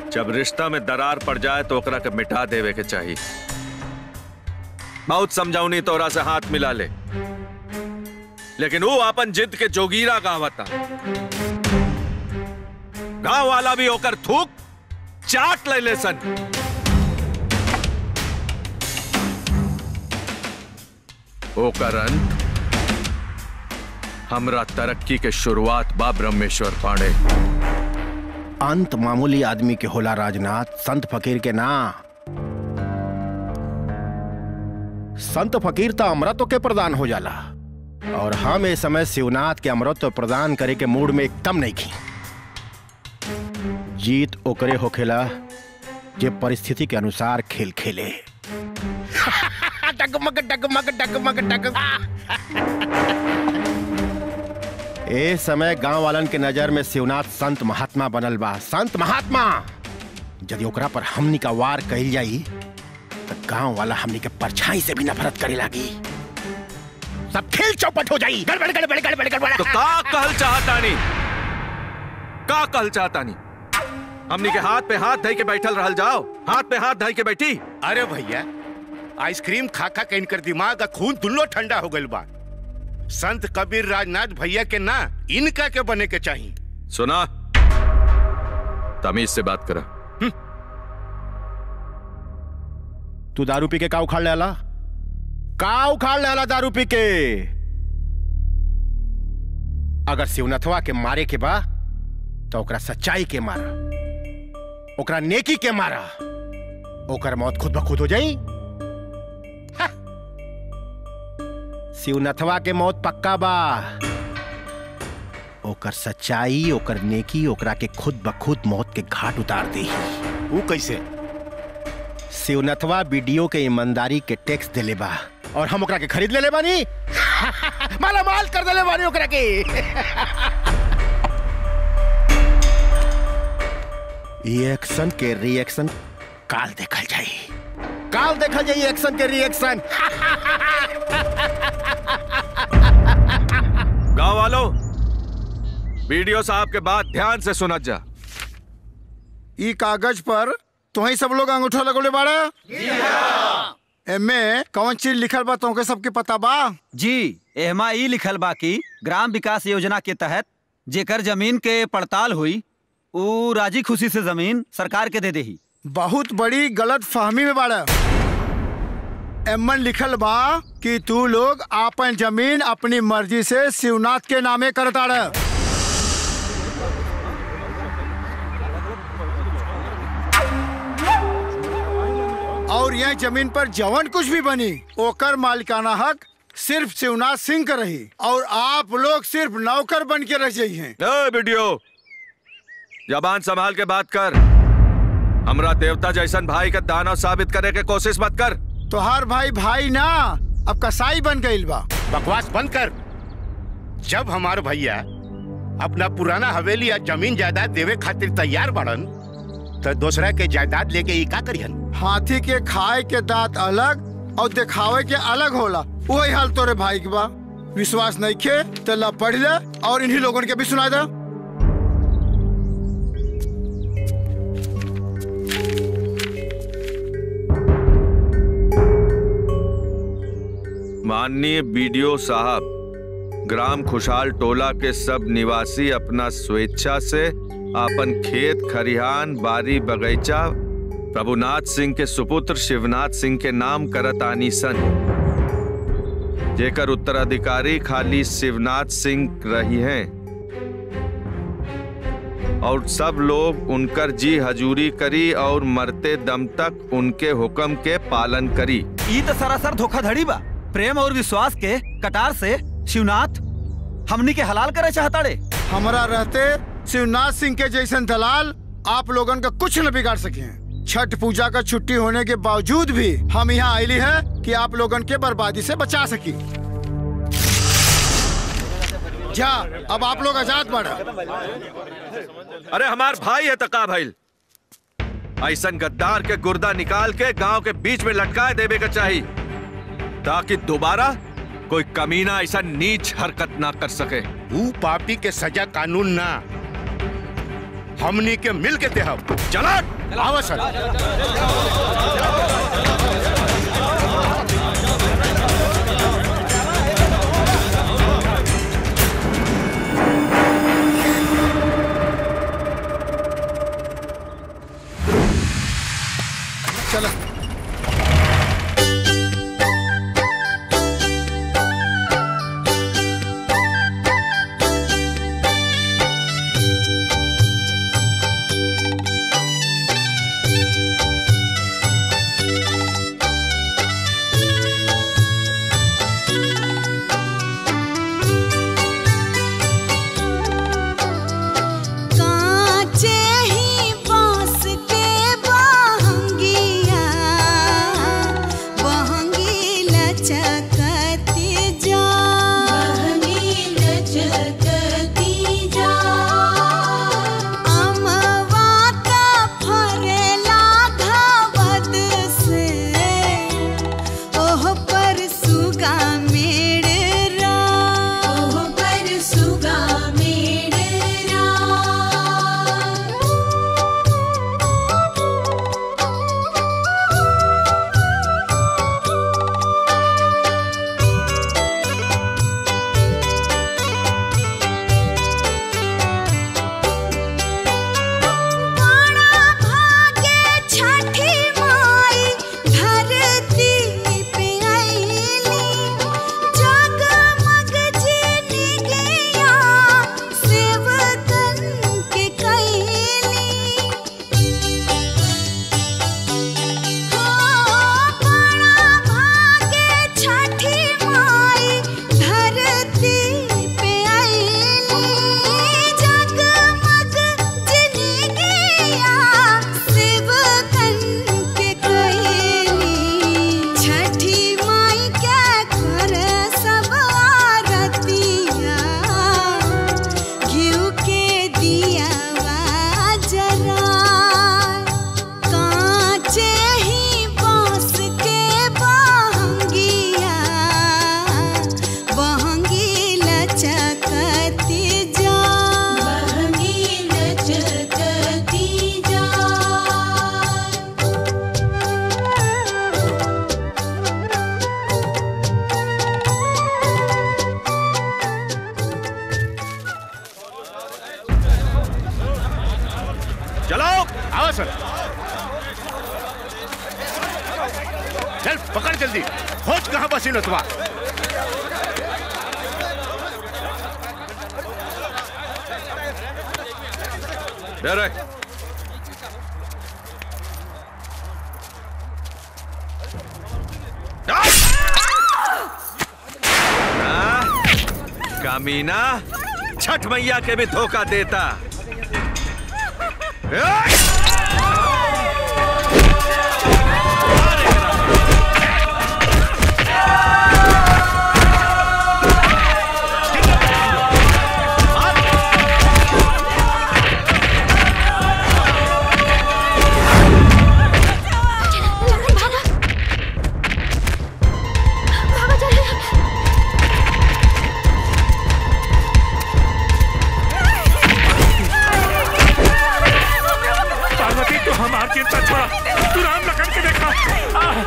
जब रिश्ता में दरार पड़ जाए तो ओकरा के मिटा देवे के चाहिए बहुत समझाऊनी तोरा से हाथ मिला ले लेकिन वो अपन जिद के जोगीरा गावता गांव वाला भी होकर थूक चाट ले ले सन ओकर अंत हमरा तरक्की के शुरुआत बा ब्रह्मेश्वर पांडे अंत मामूली आदमी के होला राजनाथ संत फकीर के ना संत फकीर तो अमृत के प्रदान हो जाला और हम इस समय शिवनाथ के अमृत प्रदान करे के मूड में एकदम नहीं खी जीत ओकरे होखेला जे परिस्थिति के अनुसार खेल खेले डगमग डगमग डगमग डगमग ए समय गांव वालन के नजर में शिवनाथ संत महात्मा बनल बा संत महात्मा यदि ओकरा पर हमनी का वार कही जाई तो गांव वाला हमनी के परछाई से भी नफरत करे लागी सब खेल चौपट हो जाई गड़बड़ गड़बड़ गड़बड़ गड़बड़ तो का कहल चाहतानी का कहल चाहतानी हमनी के हाथ पे हाथ धई के बैठल रहल जाओ हाथ पे हाथ धई के बैठी अरे भैया आइसक्रीम खा खा के इनकर दिमाग का खून दुल्लो ठंडा हो गइल बा संत कबीर राजनाथ भैया के ना इनका के बने के चाहिए सुना तमीज से बात करा तू दारू पी के का उखाड़ लेला का उखाड़ लेला दारू पी के अगर शिवनाथवा के मारे के बा तो ओकरा सच्चाई के मारा ओकरा नेकी के मारा ओकर मौत खुद ब खुद हो जाई हा। शिवनाथवा के मौत पक्का बा ओकर सच्चाई ओकर नेकी ओकरा के खुद ब खुद मौत के घाट उतार दी वो कैसे शिवनाथवा वीडियो के ईमानदारी के टैक्स देले बा और हम ओकरा के खरीद लेले बानी माला माल कर देले बानी ओकरा के ये एक्शन के रिएक्शन काल देखल जाई काल देखल जाई एक्शन के रिएक्शन गांव वालों वीडियो साहब के बाद ध्यान से सुनत जा ई कागज पर तुही सब लोग अंगूठा लगोले बाड़ा एमे कौन चीज लिखल बा तुमके सबके पता बा जी एहमा ई लिखल बा कि ग्राम विकास योजना के तहत जेकर जमीन के पड़ताल हुई ऊ राजी खुशी से जमीन सरकार के दे देही बहुत बड़ी गलत फहमी में बाड़ा एमन लिखल बा कि तू लोग आपन जमीन अपनी मर्जी से शिवनाथ के नामे करताड़ और यह जमीन पर जवन कुछ भी बनी ओकर मालिकाना हक सिर्फ शिवनाथ सिंह का रही और आप लोग सिर्फ नौकर बन के रह जाइए ए वीडियो जबान संभाल के बात कर हमरा देवता जैसन भाई का दानव साबित करे के कोशिश मत कर तोहार भाई भाई ना अब कसाई बन गईल बा बकवास बंद कर जब हमार भैया अपना पुराना हवेली या जमीन जायदाद देवे खातिर तैयार बाड़न तो दूसरा के जायदाद लेके ई का करिहन हाथी के खाए के दांत अलग और दिखावे के अलग होला वही हाल तोरे भाई के बा विश्वास नहीं खे तो ला पढ़ ले और इन्हीं लोगों के भी सुना दे माननीय बीडीओ साहब ग्राम खुशहाल टोला के सब निवासी अपना स्वेच्छा से अपन खेत खरिहान बारी बगीचा प्रभुनाथ सिंह के सुपुत्र शिवनाथ सिंह के नाम करत आनी सन जेकर उत्तराधिकारी खाली शिवनाथ सिंह रही हैं और सब लोग उनकर जी हजूरी करी और मरते दम तक उनके हुक्म के पालन करी ई तो सरासर धोखाधड़ी बा प्रेम और विश्वास के कटार से शिवनाथ हमनी के हलाल करे चाहता रे हमारा रहते शिवनाथ सिंह के जैसन दलाल आप लोगन का कुछ न बिगाड़ सके छठ पूजा का छुट्टी होने के बावजूद भी हम यहाँ आईली है कि आप लोगन के बर्बादी से बचा सकी जा अब आप लोग आजाद बढ़ा अरे हमार भाई है तका भाई ऐसन गद्दार के गुर्दा निकाल के गांव के बीच में लटकाए देवे का चाहिए ताकि दोबारा कोई कमीना ऐसा नीच हरकत ना कर सके ऊ पापी के सजा कानून ना हमनी के मिल के देहब चला आवा सर चलो कांचे ही बांस के बहंगिया बहंगी लचकती जा बहंगी लचकती जा अमवा का फरेला घवद से ओह पर सुगा मेड़रा ओह पर सुगा मेड़रा बड़ा भागे छठी माई धरती पे आईली जगमग जीनी गया सेवकन के कैली हो बड़ा भागे छठी माई धरती पे आईली जगमग जिनी गया सेवकन के कैली छठी माई क्या कर सब आरतिया घिउ के दिया जरा कांचे ही बांस के बहंगिया बहंगी लचकती जा बहंगी लचकती जा चलो आवा सर चल पकड़ जल्दी खोज कहाँ बसी नतवा अरे हाँ? कामीना छठ मैया के भी धोखा देता पार्वती तो हमार चिंता छोड़ा तू राम लखन के देखा आह!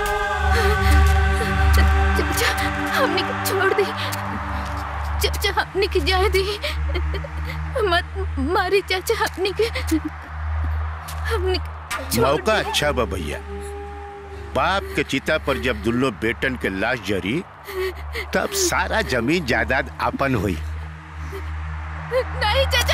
चाचा हमने के छोड़ दी चाचा हमने के जाए दी मत मारी चाचा हमने के हमने के छोड़ मौका दी। अच्छा बा भैया बाप के चिता पर जब दुल्लो बेटन के लाश जरी तब सारा जमीन जायदाद अपन हुई नहीं चाचा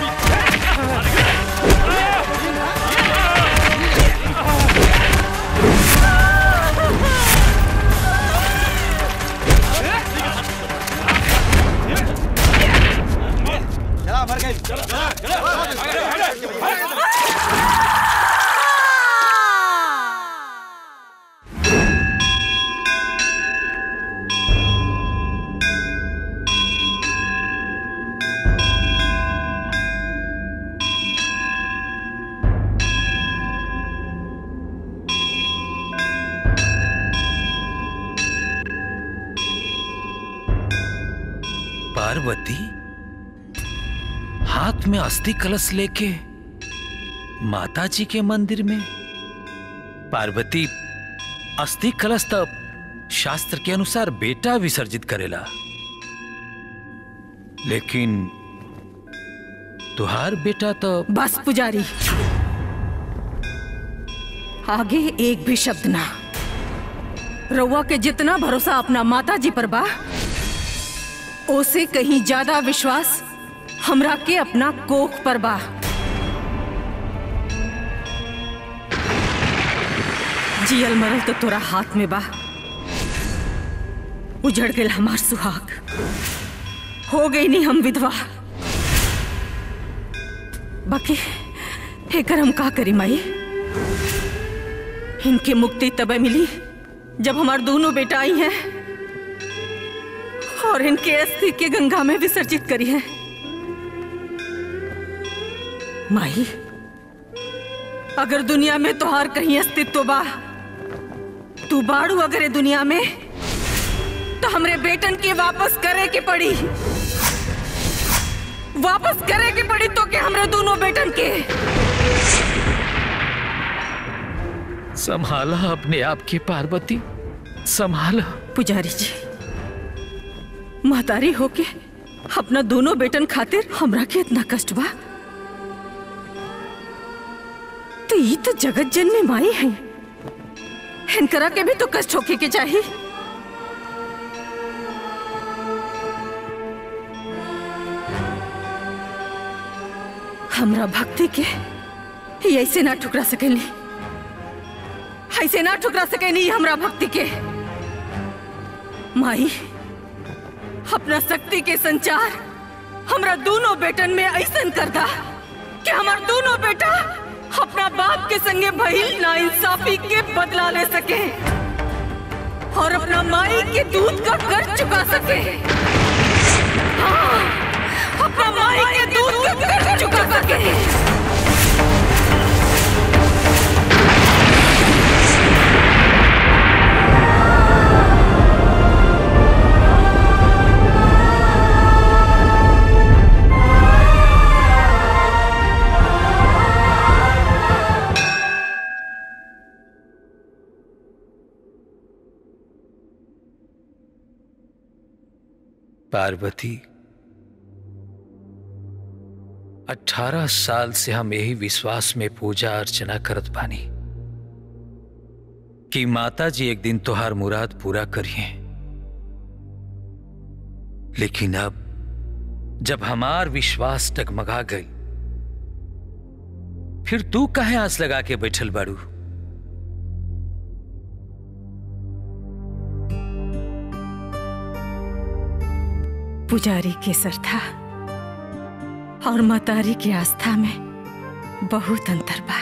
आ! पार्वती हाथ में अस्थि कलश लेके माता जी के मंदिर में पार्वती अस्थि कलश तब शास्त्र के अनुसार बेटा विसर्जित करेला लेकिन तुहार बेटा तो बस पुजारी आगे एक भी शब्द ना रउआ के जितना भरोसा अपना माता जी पर बा ओसे कहीं ज्यादा विश्वास हमरा के अपना कोख पर बा जियल मरल तो तोरा हाथ में बा उजड़ गए हमार सुहाग हो गई नहीं हम विधवा बाकी एकर हम का करी माई इनके मुक्ति तब मिली जब हमार दोनों बेटा आई हैं और इनके अस्थि के गंगा में विसर्जित करी है माई अगर दुनिया में तोहार कहीं अस्तित्व बा तू बाड़ू अगर ये दुनिया में तो हमरे बेटन के वापस करे के पड़ी वापस करे के पड़ी तो के हमरे दोनों बेटन के संभाला अपने आप के पार्वती संभाला पुजारी जी महतारी होके अपना दोनों बेटन खातिर हमरा के इतना कष्ट बा तो ये तो जगत जननी माई है इनकरा के भी तो कष्ट होके के चाहिए हमरा भक्ति के ये ऐसे ना ठुकरा सकेली ऐसे ना ठुकरा सकेली हमरा भक्ति के माई अपना शक्ति के संचार हमरा दोनों बेटन में ऐसन कर दा कि हमार दोनों बेटा अपना बाप के संगे भइल ना इंसाफी के बदला ले सके और अपना माई के दूध का कर्ज चुका सके हाँ, अपना माई के दूध का कर्ज चुका सके पार्वती अठारह साल से हम यही विश्वास में पूजा अर्चना करत बानी कि माता जी एक दिन तोहार मुराद पूरा करिए लेकिन अब जब हमार विश्वास टगमगा गई फिर तू काहे आस लगा के बैठल बाड़ू पुजारी के श्रद्धा और मतारी की आस्था में बहुत अंतर बा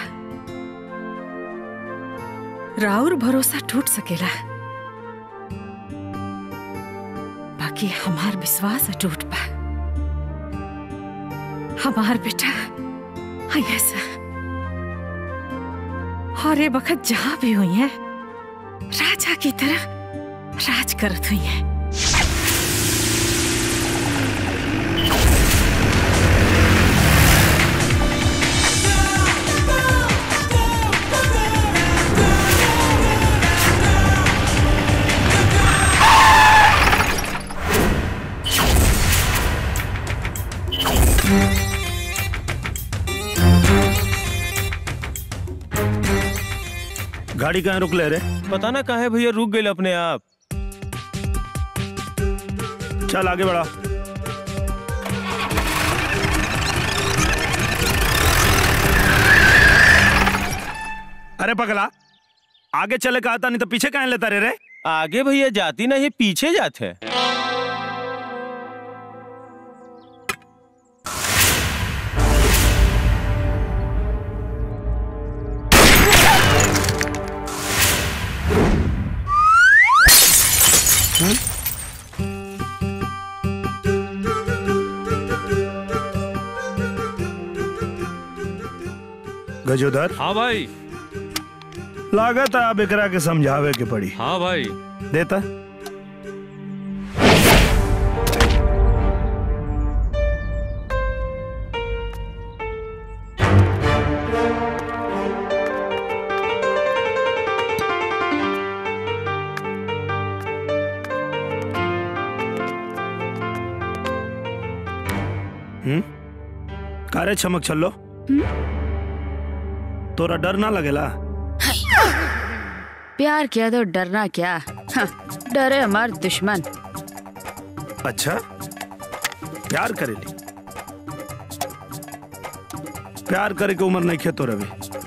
राउर भरोसा टूट सकेला बाकी हमार विश्वास अटूट बा हमार बेटा आई ऐसा और ये बखत जहां भी हुई है राजा की तरह राज करत हुई है गाड़ी कहाँ रुक ले रे पता ना कहा है भैया रुक गए अपने आप चल आगे बढ़ा अरे पगला आगे चले का आता नहीं तो पीछे कहाँ लेता रे रे आगे भैया जाती नहीं पीछे जाते गजोधर हाँ भाई लागत है अब एकरा के समझावे के पड़ी हाँ भाई देता हम्म कारे चमक छल्लो तोरा डर ना लगेला प्यार किया तो डरना क्या हाँ, डरे हमार दुश्मन अच्छा प्यार करेली प्यार करे के उम्र नहीं खेतो रवि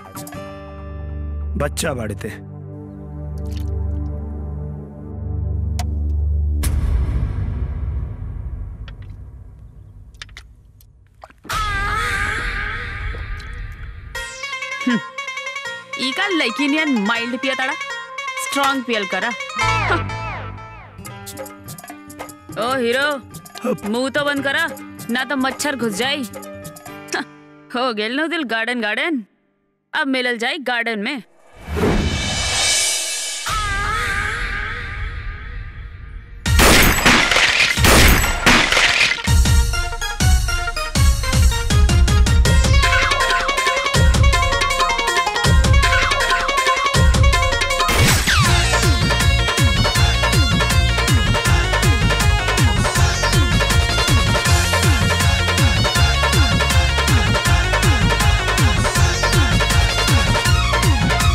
बच्चा बाड़ीते ई का लड़की नियन माइल्ड पिया ताड़ा स्ट्रांग पियल करा हाँ। ओ हीरो मुंह तो बंद करा ना तो मच्छर घुस जाई हाँ, हो गेल नो दिल गार्डन गार्डन अब मिलल जाई गार्डन में Thank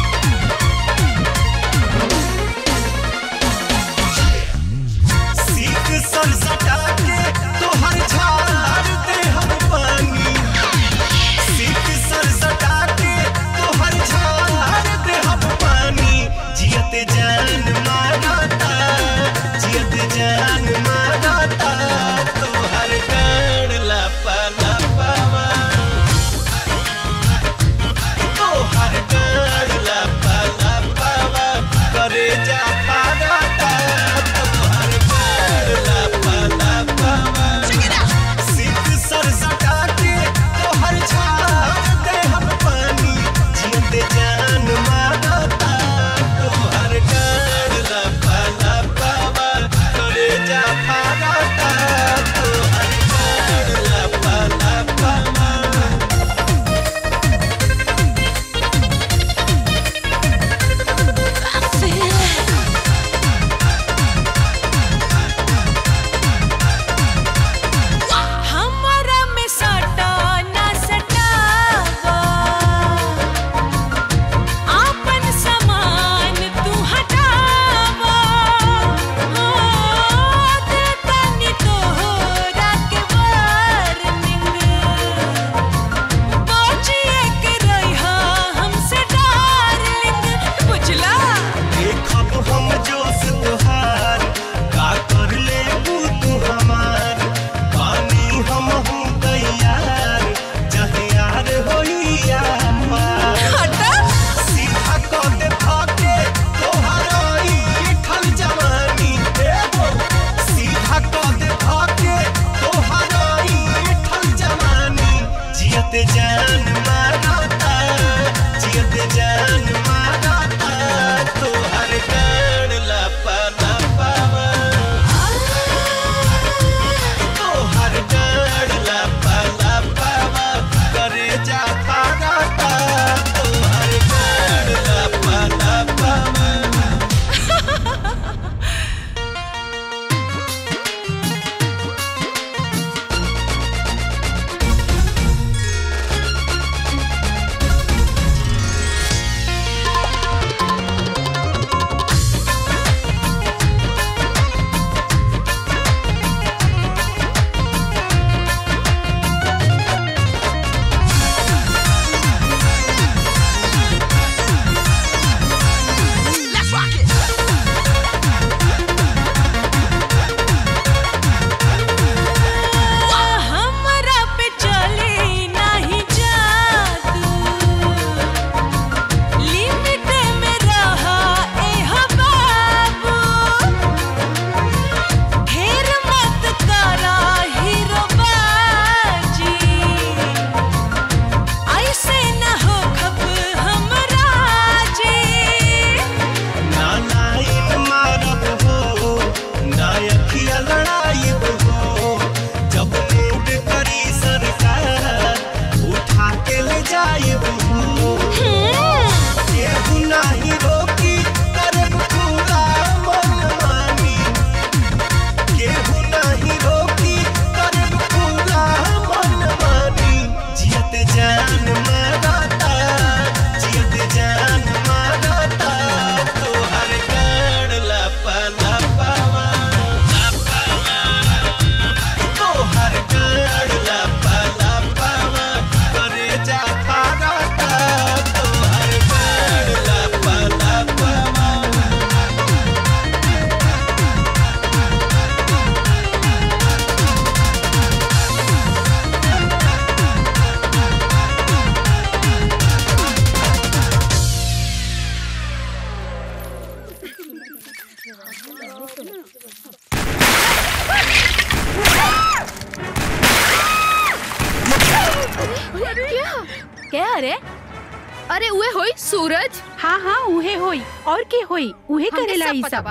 क्या क्या अरे अरे उहे होई सूरज हाँ हाँ उहे होई और के होई उहे हमके करेला सब ई पता सब बा।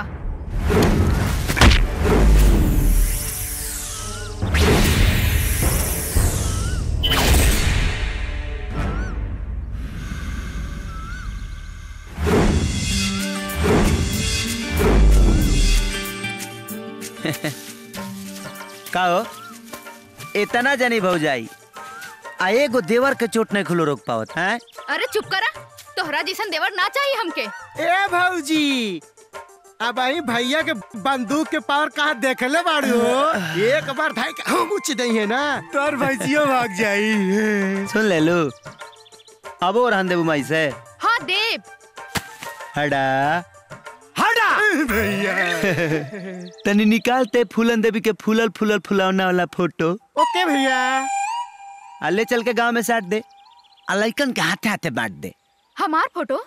का हो इतना जनी भौजाई आ एगो देवर के चोट नहीं खुलो रोक पावत हैं अरे चुप करा तोहरा जैसन देवर ना चाहिए हमके ए भौजी अब आई भैया के बंदूक के पावर कहा देखले बाड़ी हो एक बार भाई के हम उच दई है ना तोर भैजियो भाग जाई सुन ले लो अब और रहन देबू माई से हाँ देव हड़ा हटा भैया तनी निकालते फूलन देवी के फूलल फूलल फुलौना वाला फोटो ओके भैया आ ले चल के गांव में साट दे आ लइकन के हाथे हाथे बांट दे हमार फोटो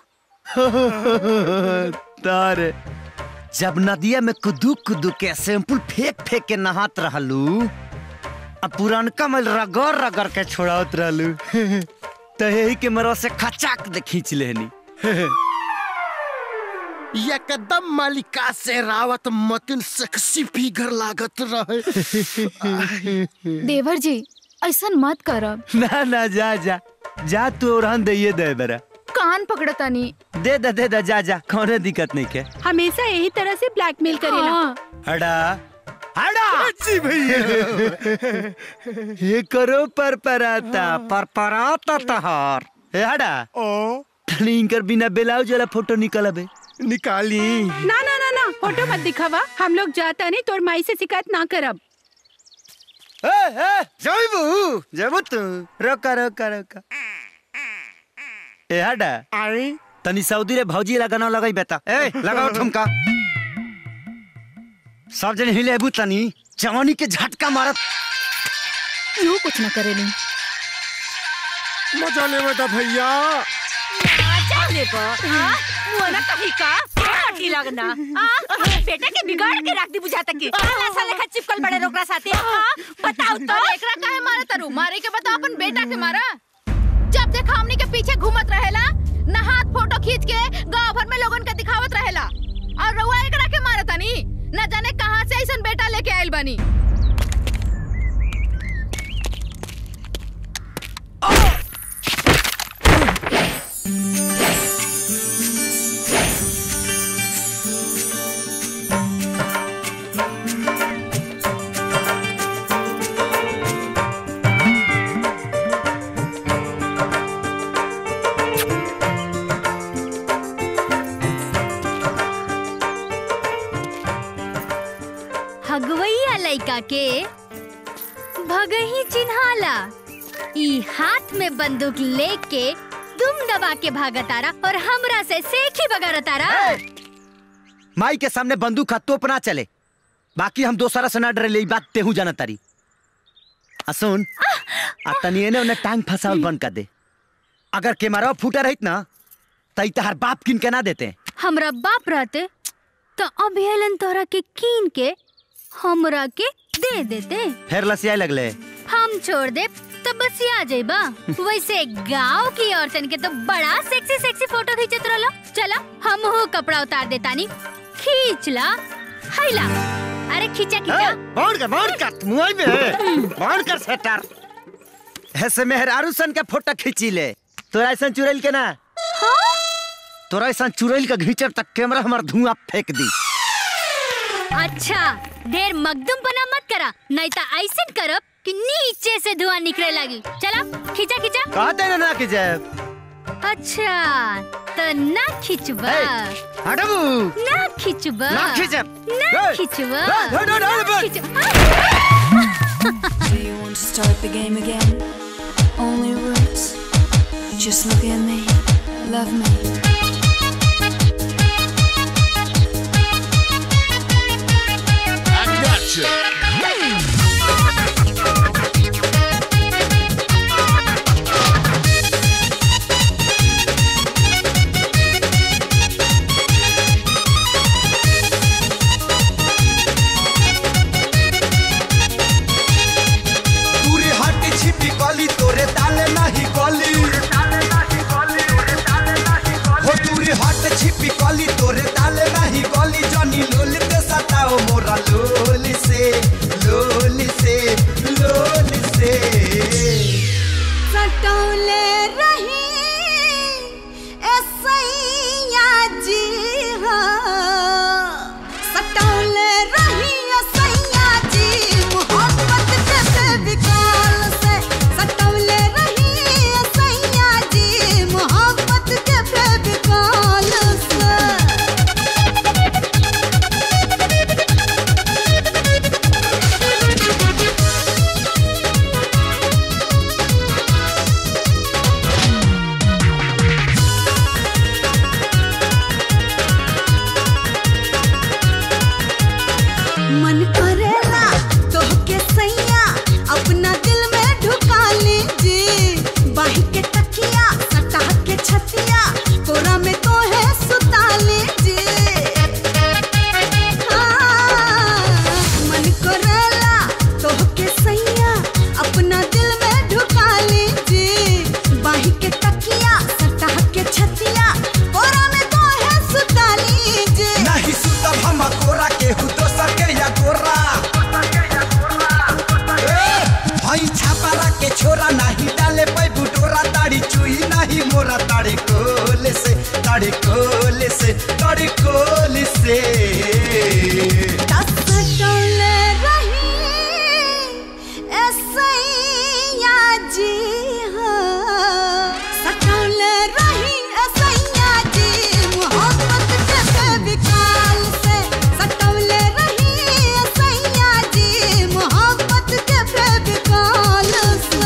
तार जब नदिया में कुदू कुदू के सैंपल फेंक फेंक के नहात रहलू आ पुरानका में रगड़ रगड़ के छोड़ावत रहलू तो यही के मरो से खचाक दे खींच लेहनी एकदम मालिका से रावत मतिन सेक्सी फिगर लागत रहे देवर जी ऐसा मत करब ना ना जा जा जा तू और दे दे बेरा कान पकड़तानी दे दे दे दे जा जा कौनो दिक्कत नहीं के हमेशा यही तरह से ब्लैकमेल करेला हड़ा हड़ा जी भैया ये करो पर पराता पर पराता तहार ए हड़ा ओ इनकर बिना ब्लाउज वाला फोटो निकलबे निकाली ना ना ना ना फोटो मत दिखावा हम लोग जाता नहीं तोर माई से शिकायत ना करब ए ए जइबू जइबू तू रोका रोका रोका ए हड़ा आई तनी सऊदी रे भौजी लगाना लगाई बेटा ए लगाओ ठुमका सब जने हिले बु तनी जवानी के झटका मारत यूं कुछ न करेली मजा ले बेटा भैया जाने पर हाँ? मुआना कहीं का पार्टी लगना हाँ? बेटा के बिगाड़ के रख दी बुझाता की साला साले खा चिपकल बड़े रोकरा साथे हाँ? बताओ तो अरे एकरा काहे मारा तारू मारे के बता अपन बेटा के मारा जब देखा हमनी के पीछे घूमत रहेला नहात फोटो खींच के गांव भर में लोगन के दिखावत रहेला और रउआ एकरा के मारा तानी न जाने कहां से ऐसन बेटा लेके आइल बानी हगवैया लइका के भगही चिन्हाला ई हाथ में बंदूक लेके दुम दबा के भागतारा और हमरा से सेखी बगारतारा माई के सामने बंदूक का तोप ना चले बाकी हम दोसरा से ना डरे ले ई बात तेहू जाना तारी आ सुन आ तनी एने ओने टांग फसावल बंद कर दे अगर केमरा फूटा रहित ना तई तहार बाप किन के ना देते हमरा बाप रहते तो अभियलन तोहरा के कीन के हमरा के दे देते फिर लसियाए लगले हम छोड़ दे तो बस आ जाइबा वैसे गांव की औरतन के तो बड़ा सेक्सी सेक्सी फोटो खींचत रहलो चला हम हो कपड़ा उतार देतानी खींच ला हैला अरे खींचा खींचा बाउंड कर बाउंड कर मुआई में बाउंड कर सेटर ऐसे मेहरारू सन के फोटो खींची ले तोरा ऐसा चुड़ैल के ना तोरा ऐसा चुड़ैल का घींचर तक कैमरा हमार धुआं फेंक दी अच्छा देर मगदुम बना मत करा नहीं तो ऐसे करब कि नीचे से धुआं निकले लगी चला खींचा खींचा कहते ना ना कि जय अच्छा तो ना खींचबा हटबू ना खींचबा ना खींचब। ना ए, खींचबा ए, ढो, ढो, ढो, ना ढो। खींचबा Do you want to start the game again? Only words. Just look at me, love me. I gotcha. बताओ मोरा लोल से लोल से लोल से सटौले रही ऐसैया जी हाँ सटौले रही ऐसैया जी मोहब्बत के बेविकाल से सटौले रही ऐसैया जी मोहब्बत के बेविकाल से मन करेला तोहके सैया अपना दिल में ढुका लीजिए बाही के तकिया सटा के छतिया कोरा में तो है सुता लीजिए हाँ, मन करेला तोहके सैया अपना दिल में ढुका लीजिए बाही के तकिया सटा के छतिया कोरा में तो है सुता लीजिए नहीं सुतब हम कोरा केहू दोसर के या गोरा ए, हई छापारा के छोरा नहीं डाले पै बुटोरा ताड़ी चुई नहीं मोरा ताड़ी कोल से ताड़ी कोल से ताड़ी कोल से सटौले रही ऐसैया जी हाँ सटौले रही ऐसैया जी मोहब्बत के बेविकाल से सटौले रही ऐसैया जी मोहब्बत के बेविकाल से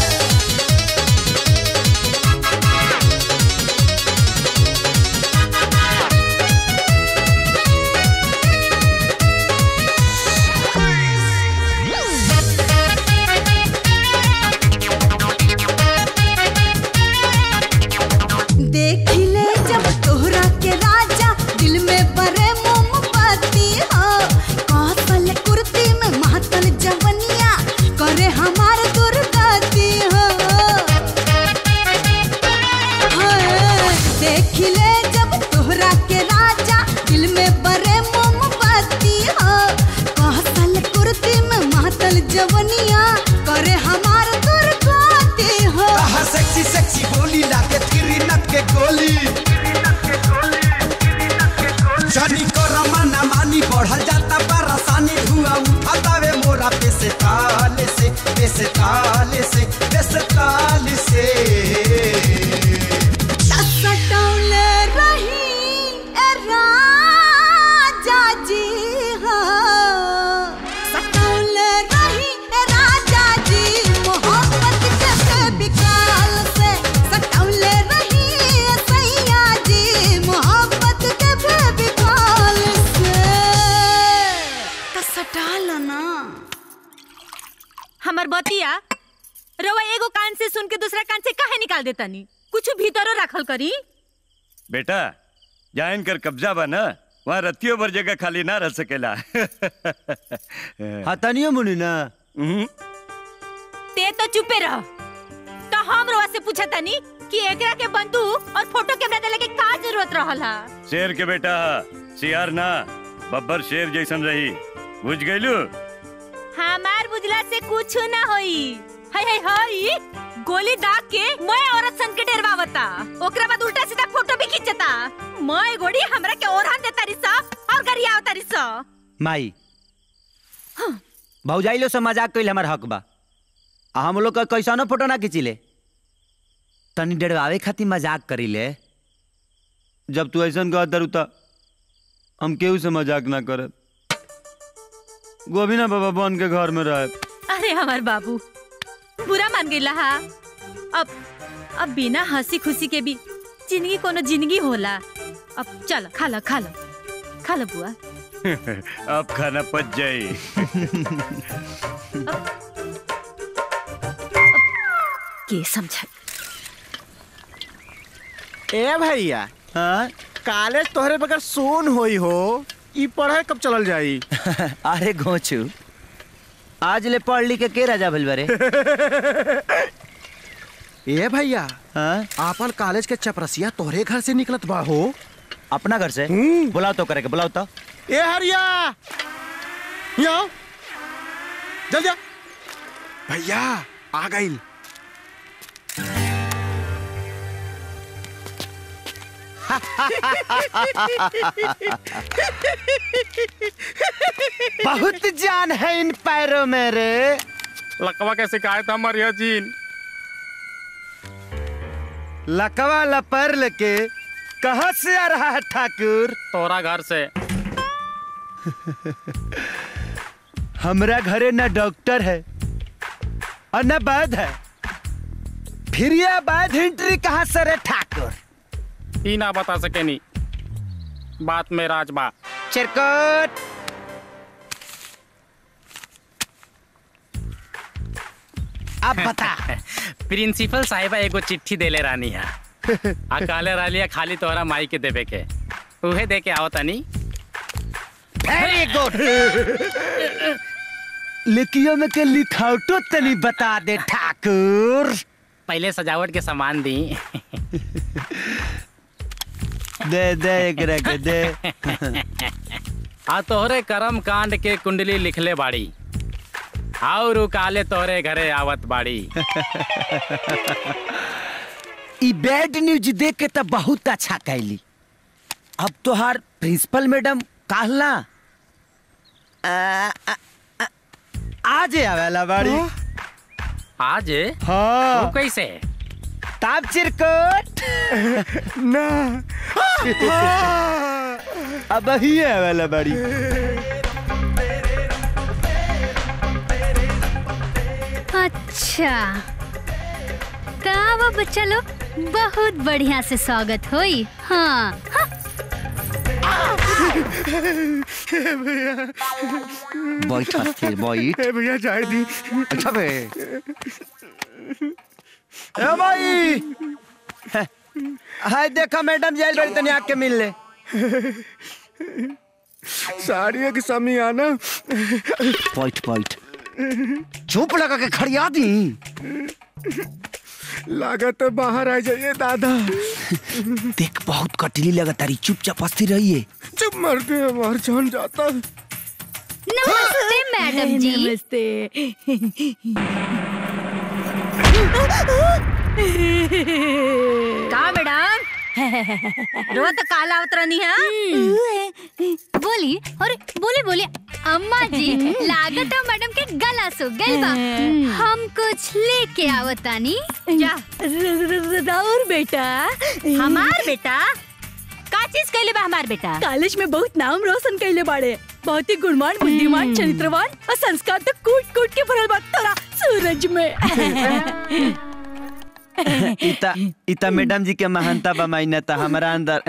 देख ले जब तोहरा के राजा दिल में बरे मोमबत्ती हो कौशल कुर्ती में महतल जवनिया करे हमार दुर्गति हो हाय, देख ले जब तोहरा के राजा दिल में बरे मोमबत्ती हो कौशल कुर्ती में महतल जवनिया करे हमार दुर्गति हो कहा सेक्सी सेक्सी बोली लाके थिरी नट के गोली जानी कर माना मानी बढ़ल जाता परेशानी धुआं उठातावे मोरा पे से ताले से पे से ताले से पे से ताले से सटौले रही ए राजा जी हाँ सटौले रही ए राजा जी मोहब्बत के बेविकाल से सटौले रही ए सैया जी मोहब्बत के बेविकाल से तो सटाल ना हमर बतिया रवा एगो कान से सुन के दूसरा कान से काहे निकाल देता नी कुछ भीतरो रखल करी बेटा जहाँ इनकर कब्जा बा ना वहाँ रतियों भर जगह खाली ना रह सकेला हतनियो मुनि ना ते तो चुपे रह तो हम रवा से पूछा तानी कि एकरा के बंदूक और फोटो कैमरा देले के का जरूरत रहल हा शेर के बेटा सियार ना बब्बर शेर जैसन रही बुझ गईलू हमार बुझला से कुछ ना होई हाय हाय हाय गोली दाग के मैं औरत सन के डरवावता ओकरा बाद उल्टा सीधा फोटो भी खींचता मैं गोड़ी हमरा के ओरहन देता रिसा और गरिया आवता रिसा माई भौजाई लो से मजाक कइल हमार हक बा आ हम लोग का कैसानो फोटो ना खींचिले तनी डरवावे खातिर मजाक करीले जब तू ऐसा कह दरू त हम केहू से मजाक ना करब गोभी ना बाबा बन के घर में रहे अरे हमार बाबू बुरा मान गईला हा अब अब बिना हंसी खुशी के भी जिंदगी कोनो जिंदगी होला अब चल खा लो खा लो खा लो बुआ अब खाना पच जाई के समझा ए भैया हाँ कॉलेज तोहरे बगैर सोन होई हो ई पढ़ाई कब चलल जाई अरे घोचू आज ले पढ़ लिख के के राजा भइल बारे ए भैया हाँ आपन कॉलेज के चपरसिया तोहरे घर से निकलत बा हो अपना घर से बुलाओ तो करे के बुलाओ तो ए हरिया यहाँ आओ। जल्दी आ भैया आ गई बहुत जान है इन पैरों में रे लकवा के शिकायत हमर यह जीन लकवा लपर लेके कहाँ से आ रहा है ठाकुर तोरा घर से हमरा घरे न डॉक्टर है और न वैद है फिर यह वैद हिंट्री कहाँ से रे ठाकुर ई ना बता सके नी बात में राज बा चिरकुट अब बता प्रिंसिपल साहिबा एगो चिट्ठी देले रानी है आ काले रालिया खाली तोहरा माई के देवे के उहे दे के आओ तनी वेरी गुड लिखियो में के लिखावटो तनी बता दे ठाकुर पहले सजावट के सामान दी दे दे एकरा के दे आ तोहरे कर्म कांड के कुंडली लिखले बाड़ी और उ काले तोहरे घरे आवत बाड़ी ई बैड न्यूज देख के तो बहुत अच्छा कैली अब तोहार प्रिंसिपल मैडम कहला आज आवेला बाड़ी आज हाँ वो कैसे ताप चिरकुट ना अब ही आवेला बाड़ी अच्छा का बच्चा लोग बहुत बढ़िया से स्वागत होई हाँ हाँ। बैठ अस्थिर बैठ ए भैया जाए दी अच्छा बे ए भाई हाय देखा मैडम जेल बड़ी तनी आके मिल ले साड़ियों की समी आना बैठ बैठ चुप लगा के खड़िया दी लागत तो बाहर आ जाइए दादा देख बहुत कटली लगा तारी चुपचाप अस्थिर रहिए चुप मरते हमार जान जाता नमस्ते मैडम जी नमस्ते का मैडम रोज तो काला उतरनी है बोली और बोले बोले अम्मा जी लागत है मैडम के गला सो गल बा हम कुछ लेके आवतानी जा राउर बेटा हमार बेटा का चीज कैले बा हमार बेटा कॉलेज में बहुत नाम रोशन कैले बाड़े बहुत ही गुणवान बुद्धिमान चरित्रवान और संस्कार तो कूट कूट के भरल बा तोरा सूरज में इता इता मैडम जी के महानता बमाइना था हमारा अंदर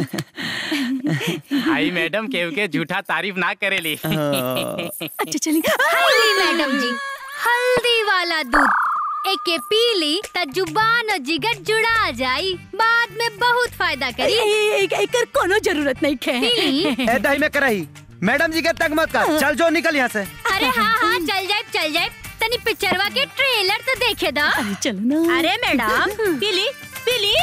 आई मैडम केव के झूठा तारीफ ना करेली अच्छा चली हल्दी मैडम जी हल्दी वाला दूध एके पी ली त जुबान और जिगर जुड़ा जाई बाद में बहुत फायदा करी एक एकर कोनो जरूरत नहीं खे पी ली ए दही में करही मैडम जी के तक मत कर चल जो निकल यहाँ से अरे हाँ हाँ चल जाए चल जाए तनी पिक्चरवा के ट्रेलर तो देखे दा चलो ना अरे मैडम पीली पीली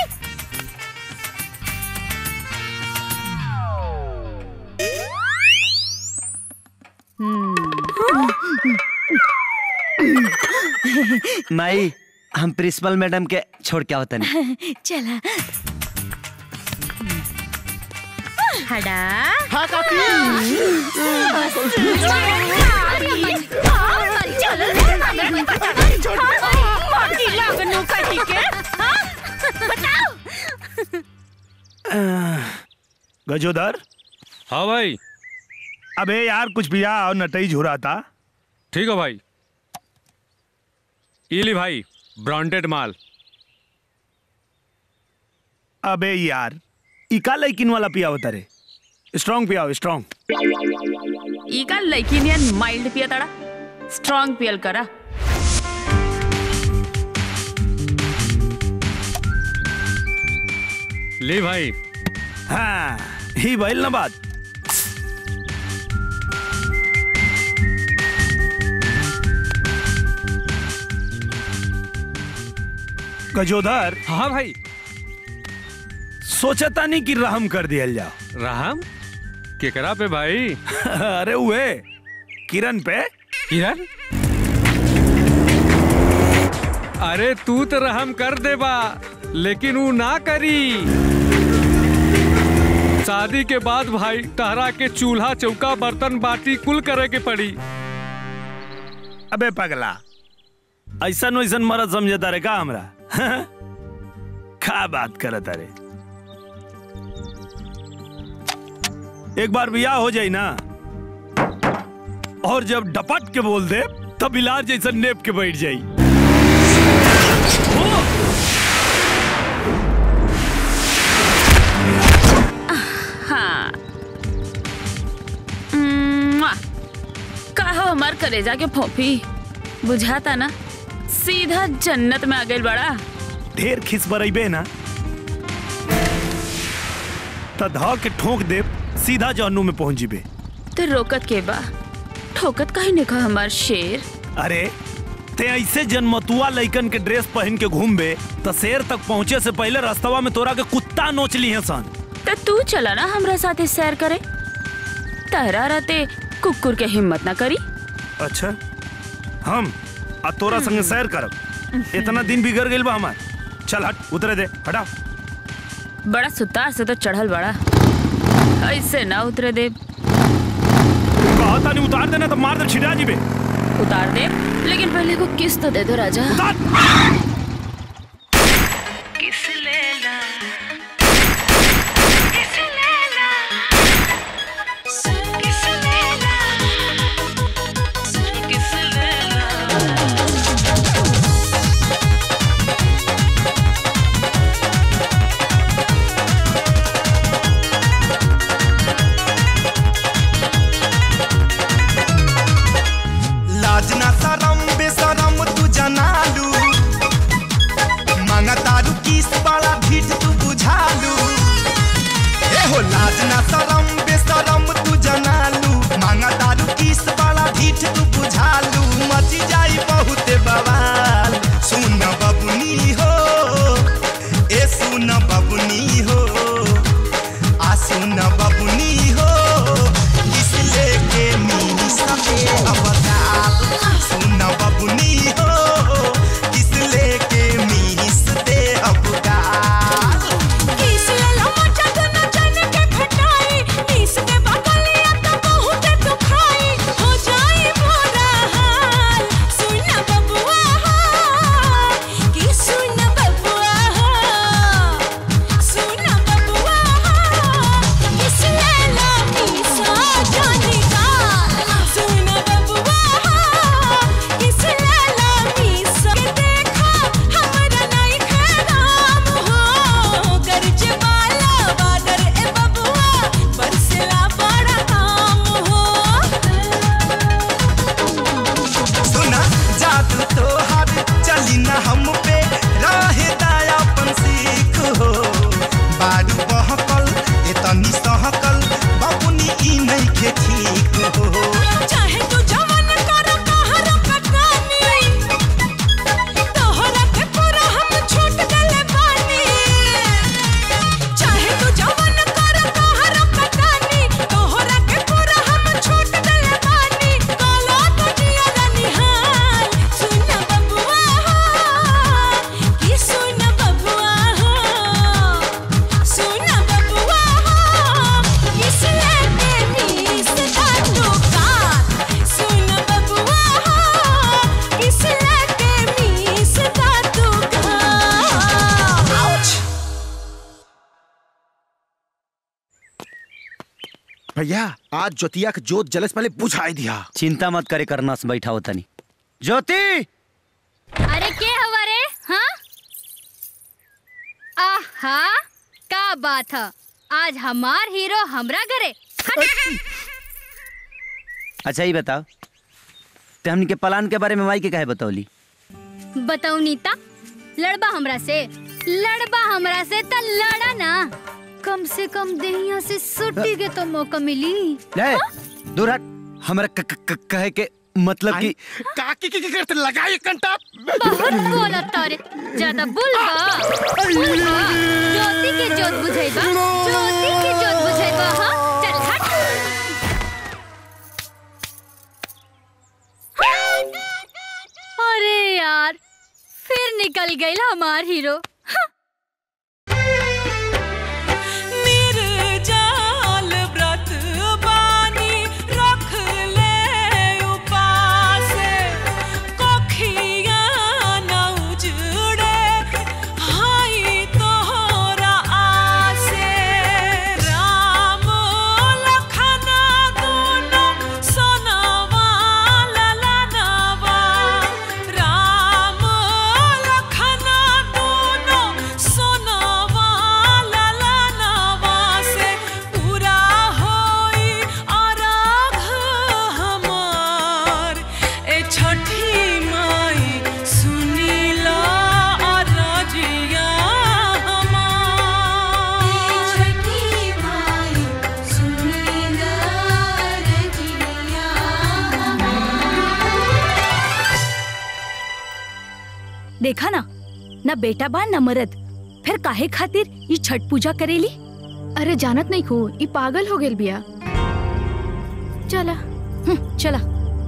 माई हम प्रिंसिपल मैडम के छोड़ के आवतन चला हड़ा हाँ गजोदर हाँ भाई अबे यार कुछ पिया और नटई झुरा था ठीक है भाई इली भाई ब्रांडेड माल अबे यार इका लैकिन वाला पिया होता रे स्ट्रांग पियाओ स्ट्रांग ಈಗ ಲೈಕಿನಿಯನ್ ಮೈಲ್ಡ್ ಪಿಯತಾಳ ಸ್ಟ್ರಾಂಗ್ ಪಿಯಲ್ ಕರ ली भाई हाँ ही भइल ना बात गजोदर हाँ भाई सोचता नहीं कि रहम कर दिया जाओ रहम केकरा पे भाई अरे हुए किरण पे किरण अरे तू तो रहम कर देबा लेकिन वो ना करी शादी के बाद भाई तहरा के चूल्हा चौका बर्तन बाटी कुल करे के पड़ी अबे पगला ऐसा वैसन मरद समझता रे का हमरा का बात करत अरे एक बार बियाह हो जाई ना और जब डपट के बोल दे तब इलाज जैसा नेप के बैठ जाई हाँ म्वा! का हो हमार कलेजा के फोफी बुझाता ना सीधा जन्नत में आ गई बड़ा ढेर खिस बरइबे ना त ध के ठोक दे सीधा जहन्नुम में पहुंच जीबे तो रोकत के बा ठोकत काहे ने कहा हमार शेर अरे ते ऐसे जन्मतुआ लइकन के ड्रेस पहन के घूमबे त शेर तक पहुंचे से पहले रास्तवा में तोरा के कुत्ता नोच ली है सन तो तू चला ना हमरा साथे सैर करे तहरा रहते कुकुर के हिम्मत ना करी अच्छा हम आ तोरा संगे सैर करब इतना दिन बिगड़ गइल बा हमार चल हट उतरे दे हटा बड़ा सुतार से तो चढ़ल बड़ा ऐसे ना उतरे दे कहता नहीं उतार देना तो मार दे छिटा जीबे उतार दे लेकिन पहले को किस तो दे दो राजा किस लेला किस लेला किस लेला किस लेला लाज ना शरम बेशरम तू जनालू मांगा तारू किस बड़ा भीट तू बुझालू ए हो लाज ना शरम बेशरम तू जनालू मांगा तारू किस बड़ा भीट तू बुझालू मची जाई बहुत बवाल सुन बबुनी हो ए सुन बबुनी हो आ सुन बबुनी हो किस लेके नी सके अवताल सुन बबुनी हो किस लेके मीस दे अवताल किस लेला मचा तो न जाने के खटाई नीस के बगलिया तो बहुत दुखाई हो जाई बुरा हाल सुन बबुआ कि सुन बबुआ सुन बबुआ किस लेला मीसा जाने का सुन बबुआ किस लेला मीसा के देखा हमरा नहीं खराम हो गर्ज वाला बादर ए बबुआ बरसला बड़ा काम हो सुना जादू तो हर चली ना हम पे रहे दयापन सीख हो बारू बहकल एतनी सहकल बबुनी ई नहीं के ठीक हो चाहे तू जवन कर कहर कटानी तोहरा के पूरा हम छूट गले बानी चाहे तू जवन कर कहर कटानी तोहरा के पूरा हम छूट गले बानी काला दुनिया रनिहाल सुन बबुआ कि सुन बबुआ सुन बबुआ किस लेके नीस का दुकान सुन बबुआ किस लेके नीस का दुकान आउच भैया आज ज्योतिया के जोत जलस पहले बुझाई दिया चिंता मत करे करना से बैठा होता नहीं ज्योति अरे के हवा रे हाँ आहा का बात है आज हमार हीरो हमरा घरे अच्छा ही बताओ ते हमनी के प्लान के बारे में माई के काहे बतौली बताऊ नीता लड़बा हमरा से लड़बा हमरा से त लड़ा ना कम से कम देहिया से सुट्टी के तो मौका मिली ले दूर हट हमरा क- क- क- कहे के मतलब कि काकी की करते लगाई कंटा बहुत बोला तारे ज्यादा बुलबा बुलबा ज्योति के जोत बुझाइबा ज्योति के जोत बुझाइबा हां चल हट निकल गई हमार हीरो निर्जाल व्रत बानी रख ले उपास कोखिया न उजड़े हाई तोहरा आसे राम लखन दोनों सोनवा ललनवा राम लखन दोनों सोनवा ललनवा से पूरा होई अरघ हमार ए छठी माई सुनीला अरजिया हमार छठी माई सुनीला अरजिया देखा ना ना बेटा बा न मरद फिर काहे खातिर ये छठ पूजा करेली अरे जानत नहीं खू ई पागल हो गेल बिया चला चला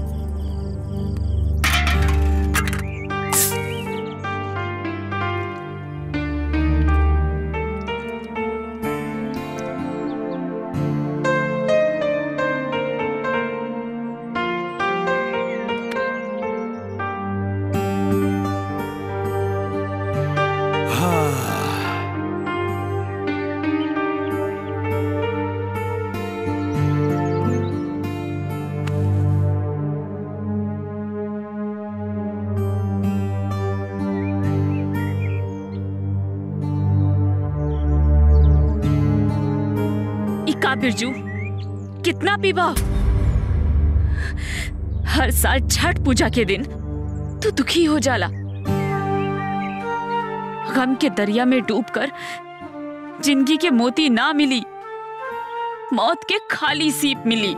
इका बिरजू कितना पीबा हर साल छठ पूजा के दिन तू दुखी हो जाला गम के दरिया में डूबकर जिंदगी के मोती ना मिली मौत के खाली सीप मिली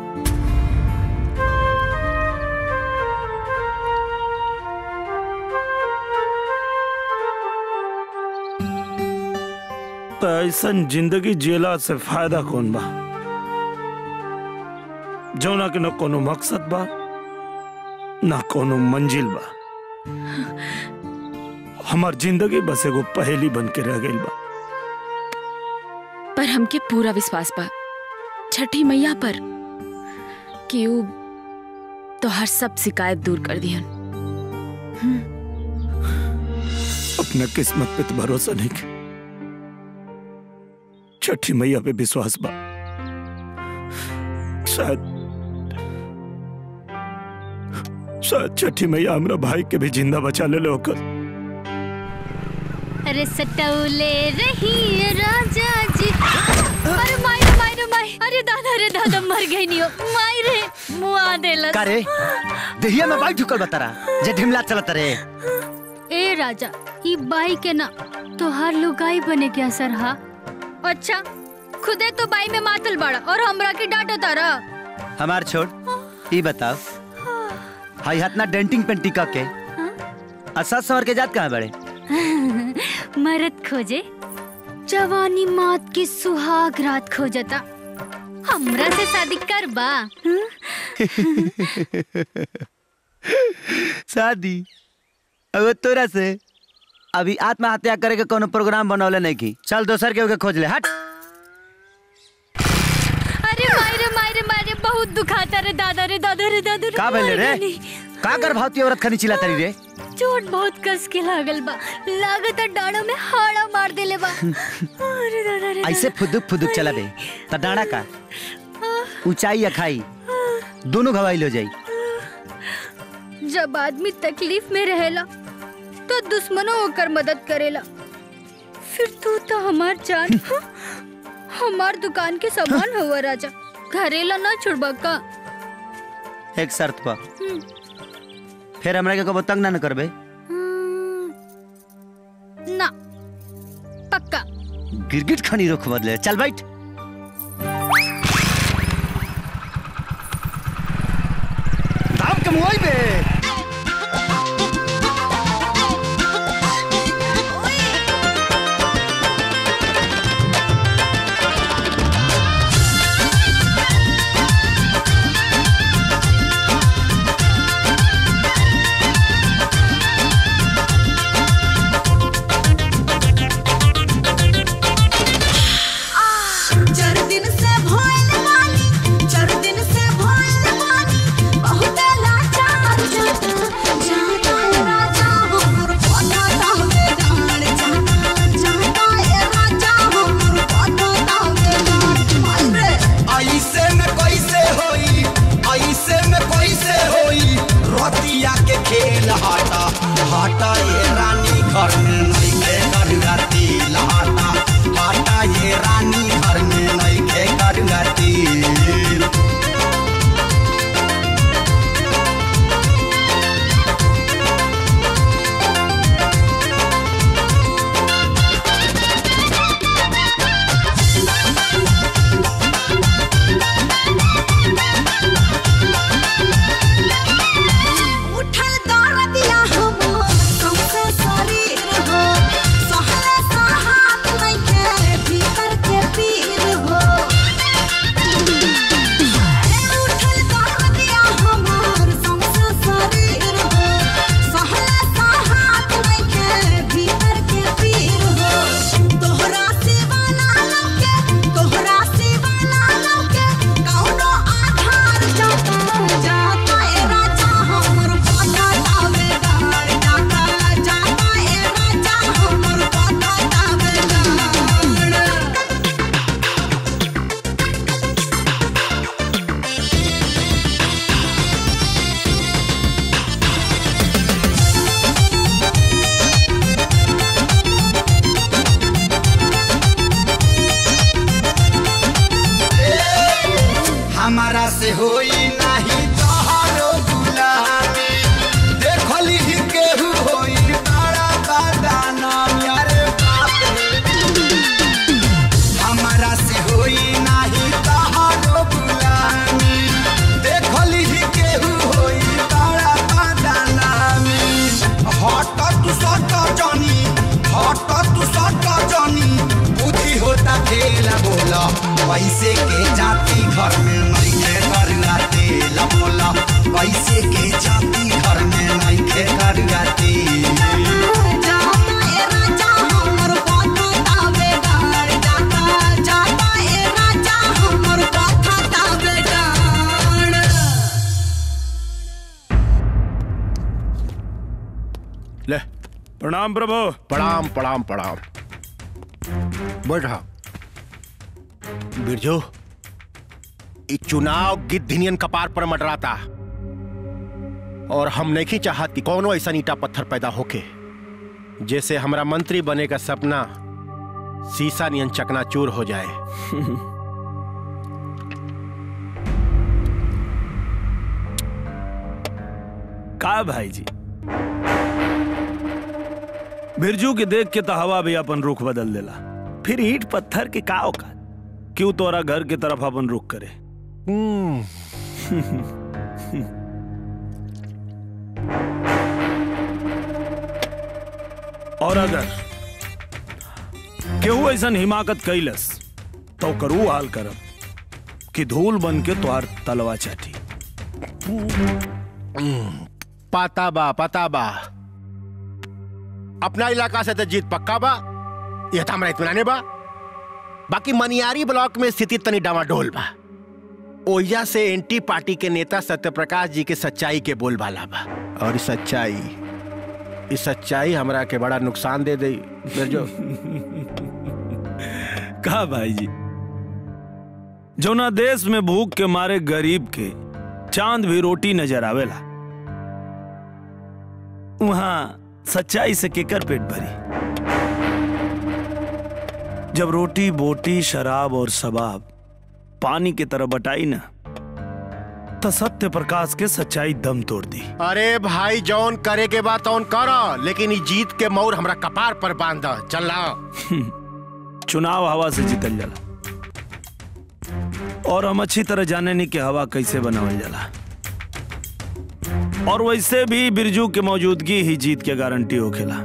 तो ऐसन जिंदगी जियला से फायदा कौन बा जौना के न कोनो मकसद बा ना कोनो मंजिल बा हमार जिंदगी बस एगो पहेली बन के रह गई बा पर हमके पूरा विश्वास बा छठी मैया पर कि ऊ तो हर सब शिकायत दूर कर दिहन अपना किस्मत पे तो भरोसा नहीं के छठी मैया पे विश्वास बा शायद शायद छठी मैया हमरा भाई के भी जिंदा बचा ले होकर अरे सटौले रही राजा जी अरे माई रे माई रे माई अरे दादा रे दादा मर गई नहीं हो माई रे मुआ देलस का रे देहिया में बाइक ठुकल बतारा जे ढिमला चलत रे ए राजा ई बाई के ना तोहार लुगाई बने के असर हा अच्छा खुदे तो बाई में मातल बड़ा और हमरा की डांटो तारा हमार छोड़ ई बताओ हाई हाथ ना डेंटिंग पेंटिंग का के असर सवर के जात कहाँ बड़े मरद खोजे जवानी मौत की सुहाग रात खोजता हमरा से शादी कर बा शादी अब तोरा से अभी आत्महत्या करे के कोनो प्रोग्राम बनौले नहीं की चल दोसर के ओके खोज ले हट अरे माई रे माई रे माई रे बहुत दुखाता रे दादा रे दादा रे दादा रे का भइले रे माई रानी। का गर्भवती औरत खनी चिल्ला तरी रे चोट बहुत कस के लागल बा लागत डाड़ो में हाड़ा मार देले बा अरे दादा रे ऐसे फुदुक फुदुक चला बे त डांडा का ऊंचाई या खाई दोनों घवाइल हो जाई जब आदमी तकलीफ में रहेला तो दुश्मनों होकर मदद करेला फिर तू तो हमार जान हमार दुकान के सामान हुआ राजा घरेला ना छुड़बा का एक शर्त पर हम्म, फिर हमरा के कबो तंग ना न करबे ना पक्का गिरगिट खनी रुख बदले चल बैठ दाम के मुआई बे हटा ये रानी घर में नइखे करुआ तेल हटा हटा ये रानी घर में नइखे करुआ तेल उठल दरदिया हमर सौंसे शरीर हो सहले सहात नइखे भीतर के पीर हो उठल दरदिया हमर सौंसे शरीर हो सहले सहात नइखे भीतर के पीर हो तोहरा सिवा ना लौके तोहरा सिवा ना लौके कौनो आधार जाता जाता ए राजा हमर पता तावे डार जाता जाता ए राजा हमर पता तावे डार हमारा से होई नाही तोहरो गुलामी देखली ही केहू होई बड़ा बदनाम यारे बाप रे हमारा से होई नाही तोहरो गुलामी देखली ही केहू होई बड़ा बदनामी हट तू सट जानी हट तू सट जानी बुद्धि होता खेला बोला पैसे के जाती घर में नइखे करुआ तेल बोला पैसे के जाती घर में नइखे करुआ तेल जाता ए राजा हमर पता तावे डार जाता जाता ए राजा हमर पता तावे डार ले प्रणाम प्रभु प्रणाम प्रणाम प्रणाम बैठा बिरजू ई चुनाव गिद्धिनियन कपार पर मडराता और हम नहीं चाहत कि कोनो ऐसा ईटा पत्थर पैदा होके जैसे हमरा मंत्री बने का सपना सीसा नियन चकनाचूर हो जाए का भाई जी बिरजू के देख के तो हवा भी अपन रुख बदल देला फिर ईट पत्थर के का औकात क्यों तोरा घर की तरफ अपन रुख करे और अगर केहू ऐसा हिमाकत कैलस तो करू हाल करब कि धूल बन के तोहार तलवा चाटी पता बा पता बा अपना इलाका से तो जीत पक्का बा यह तो हमारा इतमान बा बाकी मनियारी ब्लॉक में स्थिति तनी डामाडोल बा ओइजा से एंटी पार्टी के नेता सत्यप्रकाश जी के सच्चाई के बोलबाला बा और ई सच्चाई ई सच्चाई हमरा के बड़ा नुकसान दे दई बिरजो का भाई जी जौना देश में भूख के मारे गरीब के चांद भी रोटी नजर आवेला वहां सच्चाई से केकर पेट भरी जब रोटी बोटी शराब और शबाब पानी की तरह बटाई ना तो सत्य प्रकाश के सच्चाई दम तोड़ दी अरे भाई जौन करे के बाद तौन कर लेकिन ई जीत के मोर हमरा कपार पर बांध चल चुनाव हवा से जीतल जाला और हम अच्छी तरह जाने नहीं कि हवा कैसे बनावल जाला और वैसे भी बिरजू के मौजूदगी ही जीत के गारंटी होखेला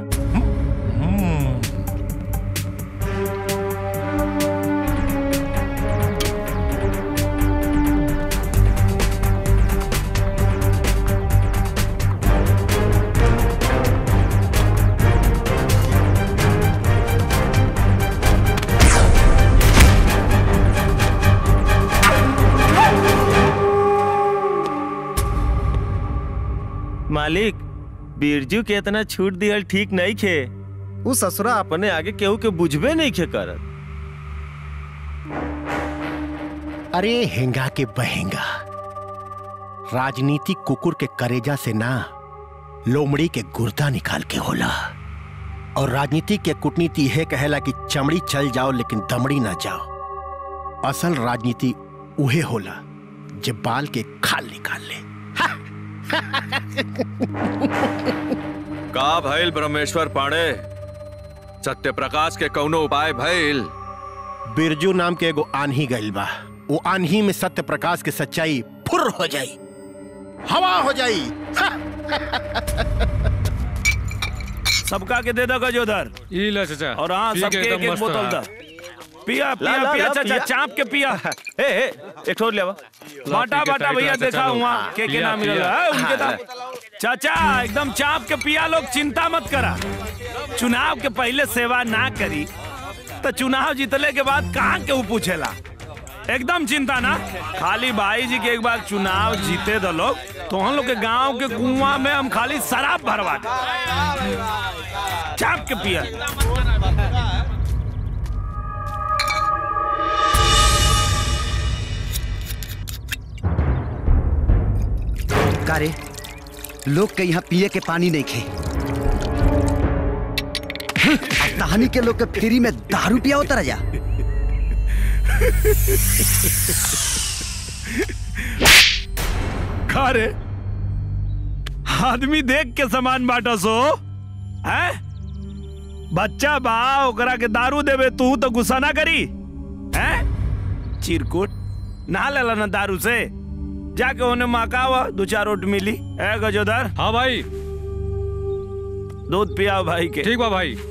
मालिक बिरजू के इतना छूट दिहल ठीक नहीं खे उ ससुरा अपने आगे केहू के बुझबे नहीं खे करत अरे हेंगा के बहेंगा राजनीतिक कुकुर के करेजा से ना लोमड़ी के गुर्दा निकाल के होला और राजनीति के कूटनीति यह कहेला कि चमड़ी चल जाओ लेकिन दमड़ी ना जाओ असल राजनीति उहे होला जे बाल के खाल निकाल ले का भइल ब्रह्मेश्वर पांडे सत्य प्रकाश के कौनो उपाय भइल बिरजू नाम के एगो आन्ही गइल बा वो आन्ही में सत्य प्रकाश के सच्चाई फुर हो जाई हवा हो जाई सबका के दे दो गजोदर ई लो चाचा और हाँ पी के सबके एक एकदम एक मस्त बोतल है। दा पिया ला, पिया ला, पिया ला, चाचा पिया। चाप के पिया ए ए एक ठोर ले बाटा के बाटा टाइट भैया रहा, देखा चाचा लोग। हुआ के के पिया, नाम मिला पिया। है उनके हाँ, नाम चाचा एकदम चाप के पिया लोग चिंता मत करा चुनाव के पहले सेवा ना करी तो चुनाव जीतले के बाद कहाँ के ऊ पूछेला एकदम चिंता ना खाली भाई जी के एक बार चुनाव जीते दो लोग तो हम लोग के गांव के कुआं में हम खाली शराब भरवा दे चाप के पिया कारे लोग के यहाँ पिए के पानी नहीं खे कहानी के लोग के फ्री में दारू पिया होता राजा खा रे आदमी देख के सामान बांटा सो है बच्चा बा ओकरा के दारू देवे तू तो गुस्सा ना करी है चिरकुट ना लेला ना दारू से जाके उन्हें मकावा दो चार रोट मिली है गजोदर हाँ भाई दूध पियाओ भाई के ठीक बा भाई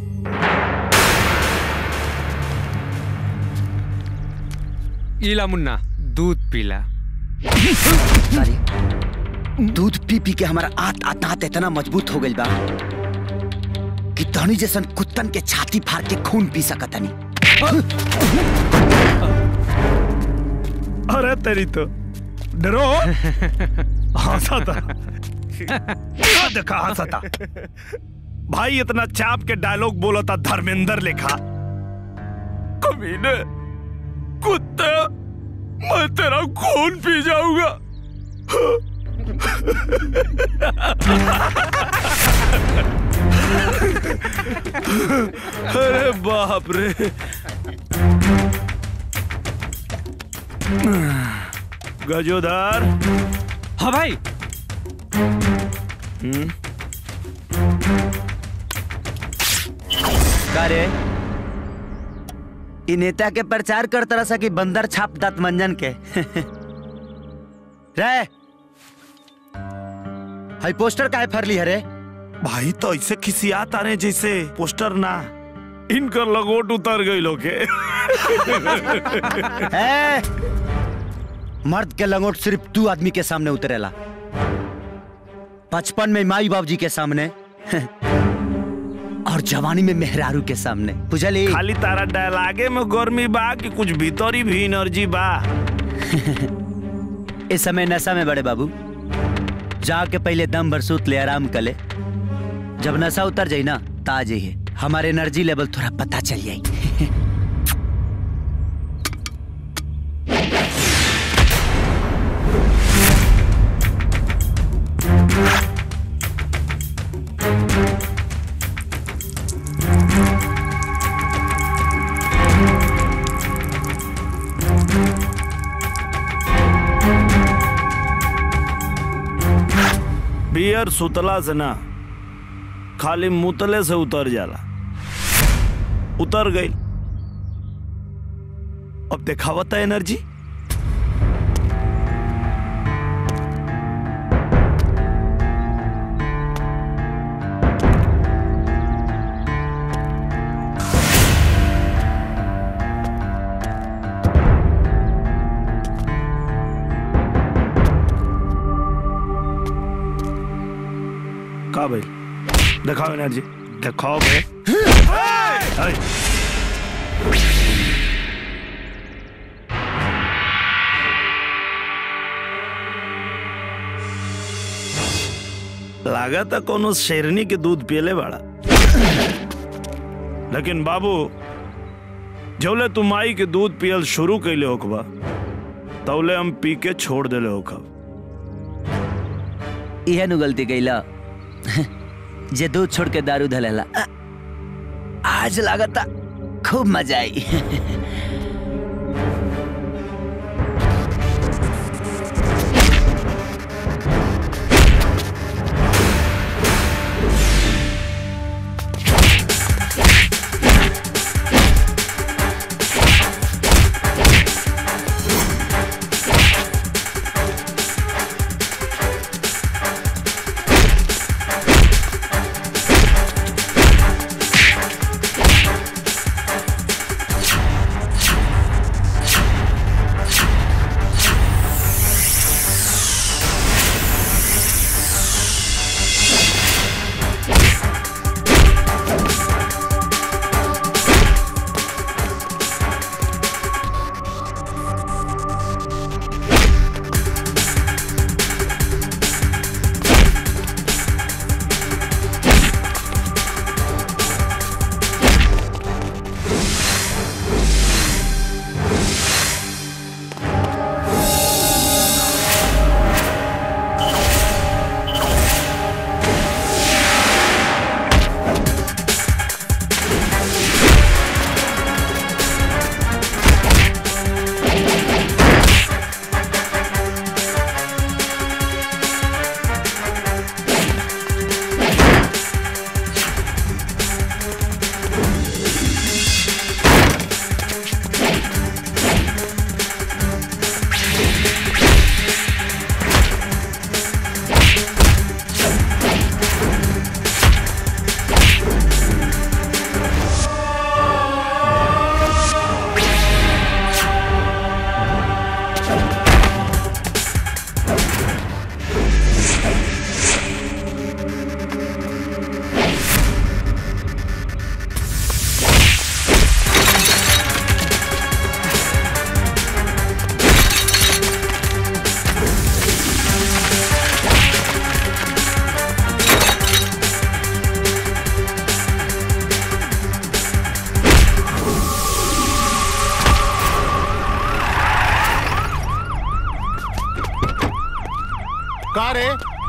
इला मुन्ना दूध पीला दूध पी पी के हमारा आत आत आत इतना मजबूत हो गई बा कि धनी जैसन कुत्तन के छाती फाड़ के खून पी सकतनी अरे तेरी तो डरो हंसा था क्या देखा हंसा था भाई इतना चाप के डायलॉग बोला था धर्मेंद्र लिखा कमीने कुत्ता मैं तेरा खून पी जाऊंगा अरे बाप रे गजोदर हाँ भाई हम्म का रे इ नेता के प्रचार कर तरह सा कि बंदर छाप दात मंजन के रे हाई पोस्टर काहे फरली है रे भाई तो ऐसे खिसियात आ रहे जैसे पोस्टर ना इनकर लगोट उतर गई लोग के ए, मर्द के लंगोट सिर्फ दू आदमी के सामने उतरेला बचपन में माई बाप जी के सामने और जवानी में मेहरारू के सामने बुझली खाली तारा डायलागे में गर्मी बा कि कुछ भीतरी भी एनर्जी बा इस समय नशा में बड़े बाबू जाके पहले दम भर सूत ले आराम कर ले जब नशा उतर जाई ना ता जाइए हमारे एनर्जी लेवल थोड़ा पता चल जाई बियर सुतला से ना खाली मुतले से उतर जाला उतर गई अब देखावता एनर्जी का भाई दिखाओ एनर्जी दिखाओ भाई हाय। लागत है कोनो शेरनी के दूध पियले बाड़ा लेकिन बाबू जौले तुम माई के दूध पियल शुरू कैले होकबा तौले हम पी के छोड़ देले होखब इहे नु गलती कैला जे दूध छोड़ के दारू धलेला अ, आज लागता खूब मजा आई का रे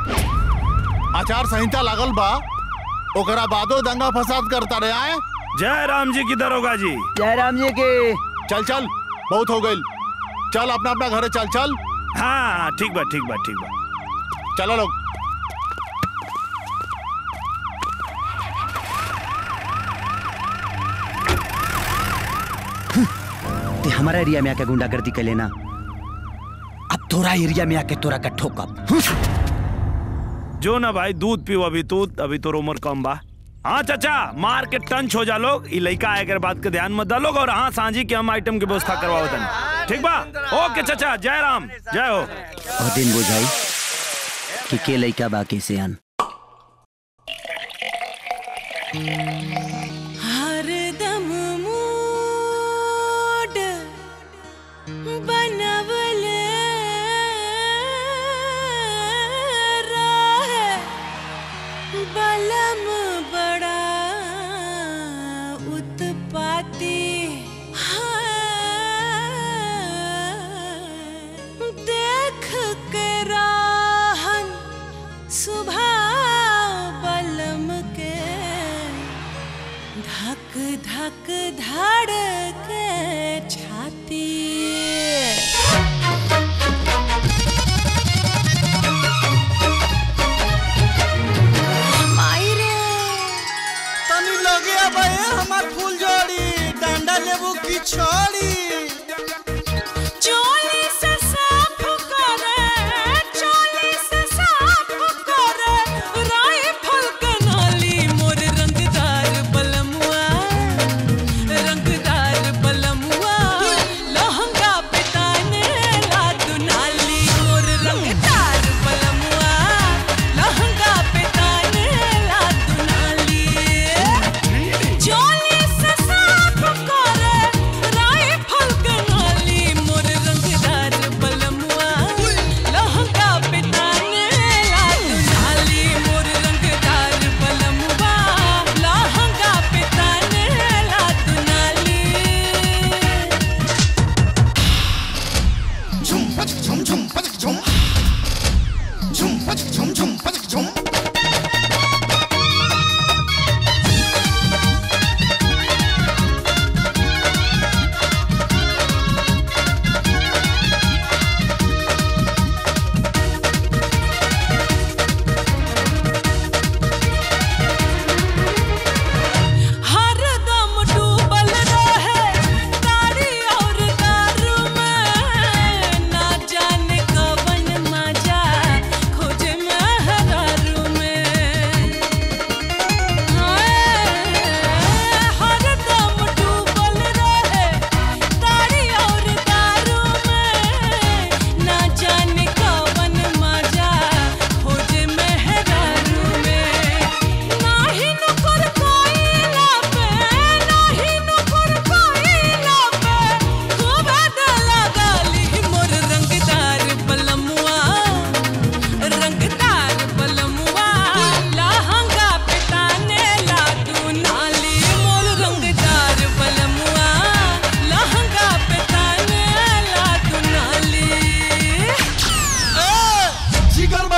आचार संहिता लागल बा ओकरा बादो दंगा फसाद करता रे आए जय राम जी की दरोगा जी जय राम जी के चल चल बहुत हो गई चल अपना अपना घरे चल चल हाँ ठीक बा ठीक बा ठीक बा चलो लोग ते हमारा एरिया में आके गुंडागर्दी कर लेना अब तोरा एरिया में आके तोरा का ठोकब जो ना भाई दूध पीओ अभी तू अभी तो उम्र कम बा हाँ चाचा मार के टंच हो जा लोग ई लड़का आए कर बात के ध्यान मत डालो और हाँ सांझी के हम आइटम की व्यवस्था करवाओ तनी ठीक बा ओके चाचा जय राम जय हो और दिन बुझाई कि के लइका बाकी से अन हरदम मूड बनवले रहे बलम बड़ा उत्पाती है। देख के राहन सुबह बलम के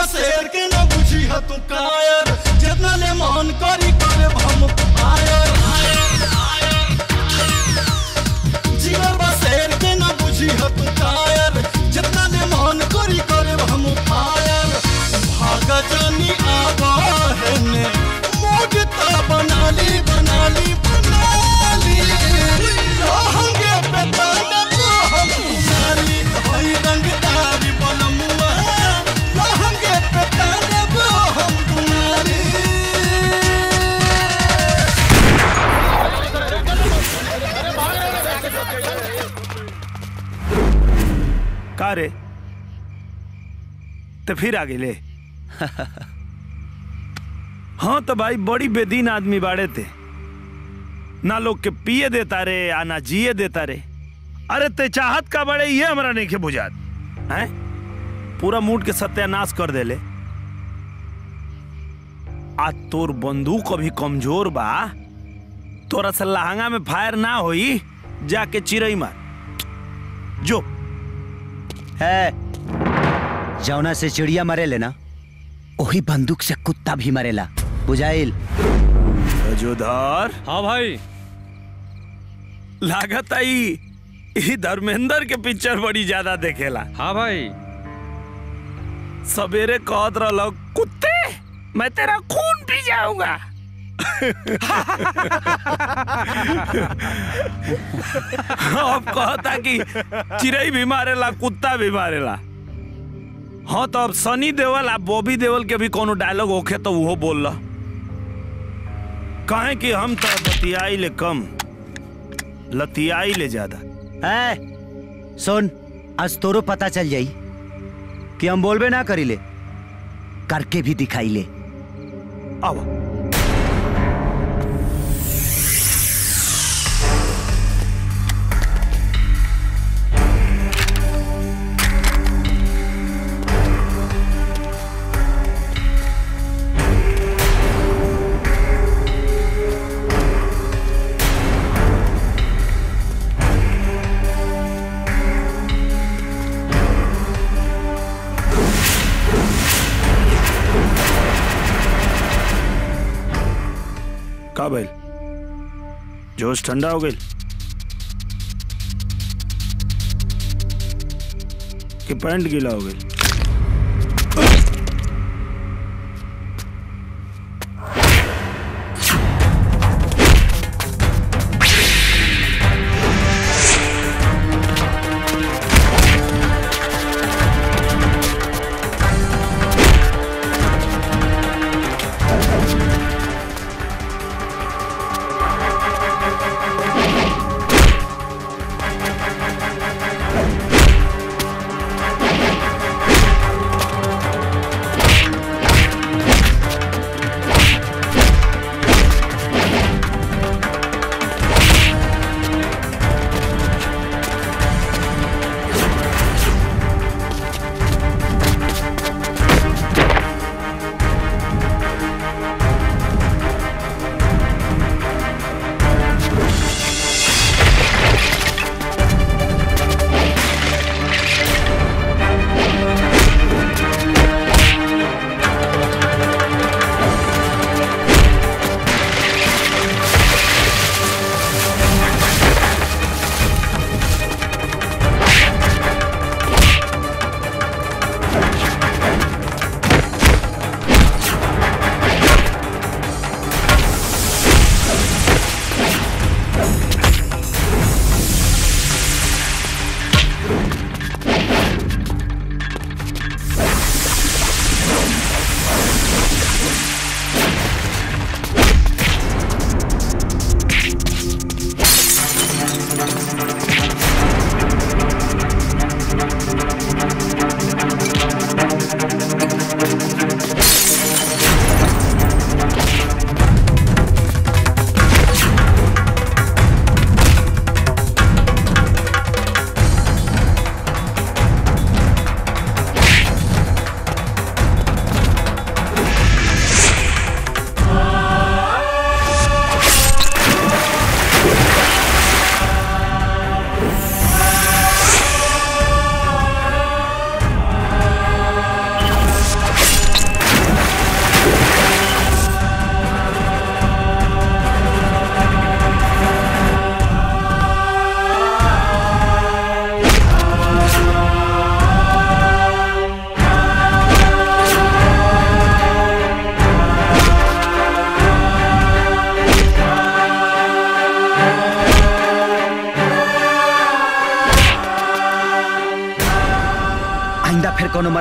बसेर के न बुझी ह तू कायर जितना ले मन करी करे हम आयर जीवर बसेर के न बुझी ह तू कायर जितना ले मन करी करे हम फायर भाग जानी आवा है ने मोगता बनाली बनाली बनाली रहंगे पे ताना तो हम नाली होई रंगदारी बलमुआ रहंगे पे ताना तो हम नाली का रे तो फिर आगे ले हाँ तो भाई बड़ी बेदीन आदमी बाड़े थे ना लोग के पिए देता रे आ ना जिए देता रे अरे ते चाहत का बड़े ये हमरा नहीं के बुझात हैं पूरा मूड के सत्यानाश कर देले आ तोर बंदूक अभी कमजोर बा तोरा से लहंगा में फायर ना होई जाके चिरई मार जो है जौना से चिड़िया मरेले ना वही बंदूक से कुत्ता भी मरेला बुझाइल जोधर हाँ भाई लागत आई ई धर्मेंद्र के पिक्चर बड़ी ज्यादा देखेला हाँ भाई सवेरे कहत रहलो कुत्ते मैं तेरा खून पी जाऊंगा अब कहता कि चिड़ई भी मारेला कुत्ता भी मारेला हाँ तो अब सनी देवल आ बॉबी देवल के भी कोनो डायलॉग होखे तो वो बोल ला कहे कि हम तो बतियाई ले कम लतियाई ले ज्यादा है सुन आज तोरो पता चल जाई कि हम बोलबे ना करी ले करके भी दिखाई ले अब का भइल जोश ठंडा हो गई कि पैंट गीला हो गई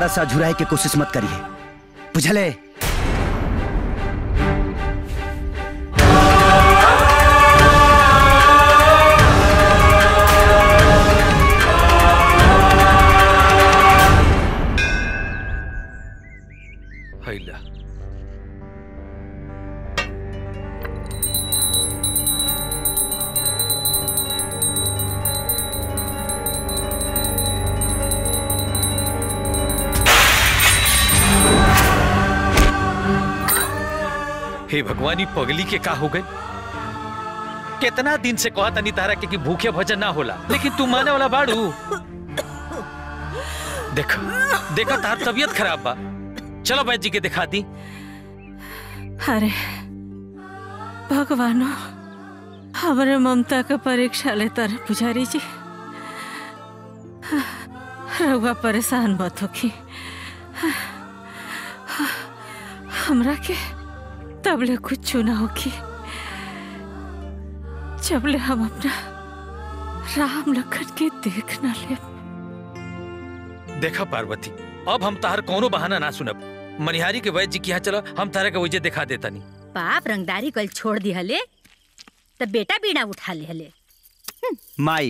दोबारा से अझुराए के कोशिश मत करिए बुझले हैला हे भगवानी पगली के का हो गए कितना दिन से कहा तनी तारा के कि भूखे भजन ना होला लेकिन तू माने वाला बाड़ू देखो देखो तार तबीयत खराब बा चलो बैद जी के दिखा दी अरे भगवानो हमारे ममता का परीक्षा लेता रहे पुजारी जी रउआ परेशान मत होखी हमरा के तबले कुछ ना होखी जबले हम अपना राम लखन के देख ना ले देखा पार्वती अब हम तार कोनो बहाना ना सुनब मनिहारी के वैद्य जी के यहाँ चलो हम तारा के वजह दिखा देता नहीं बाप रंगदारी कल छोड़ दी हले तब बेटा बीड़ा उठा ले हले माई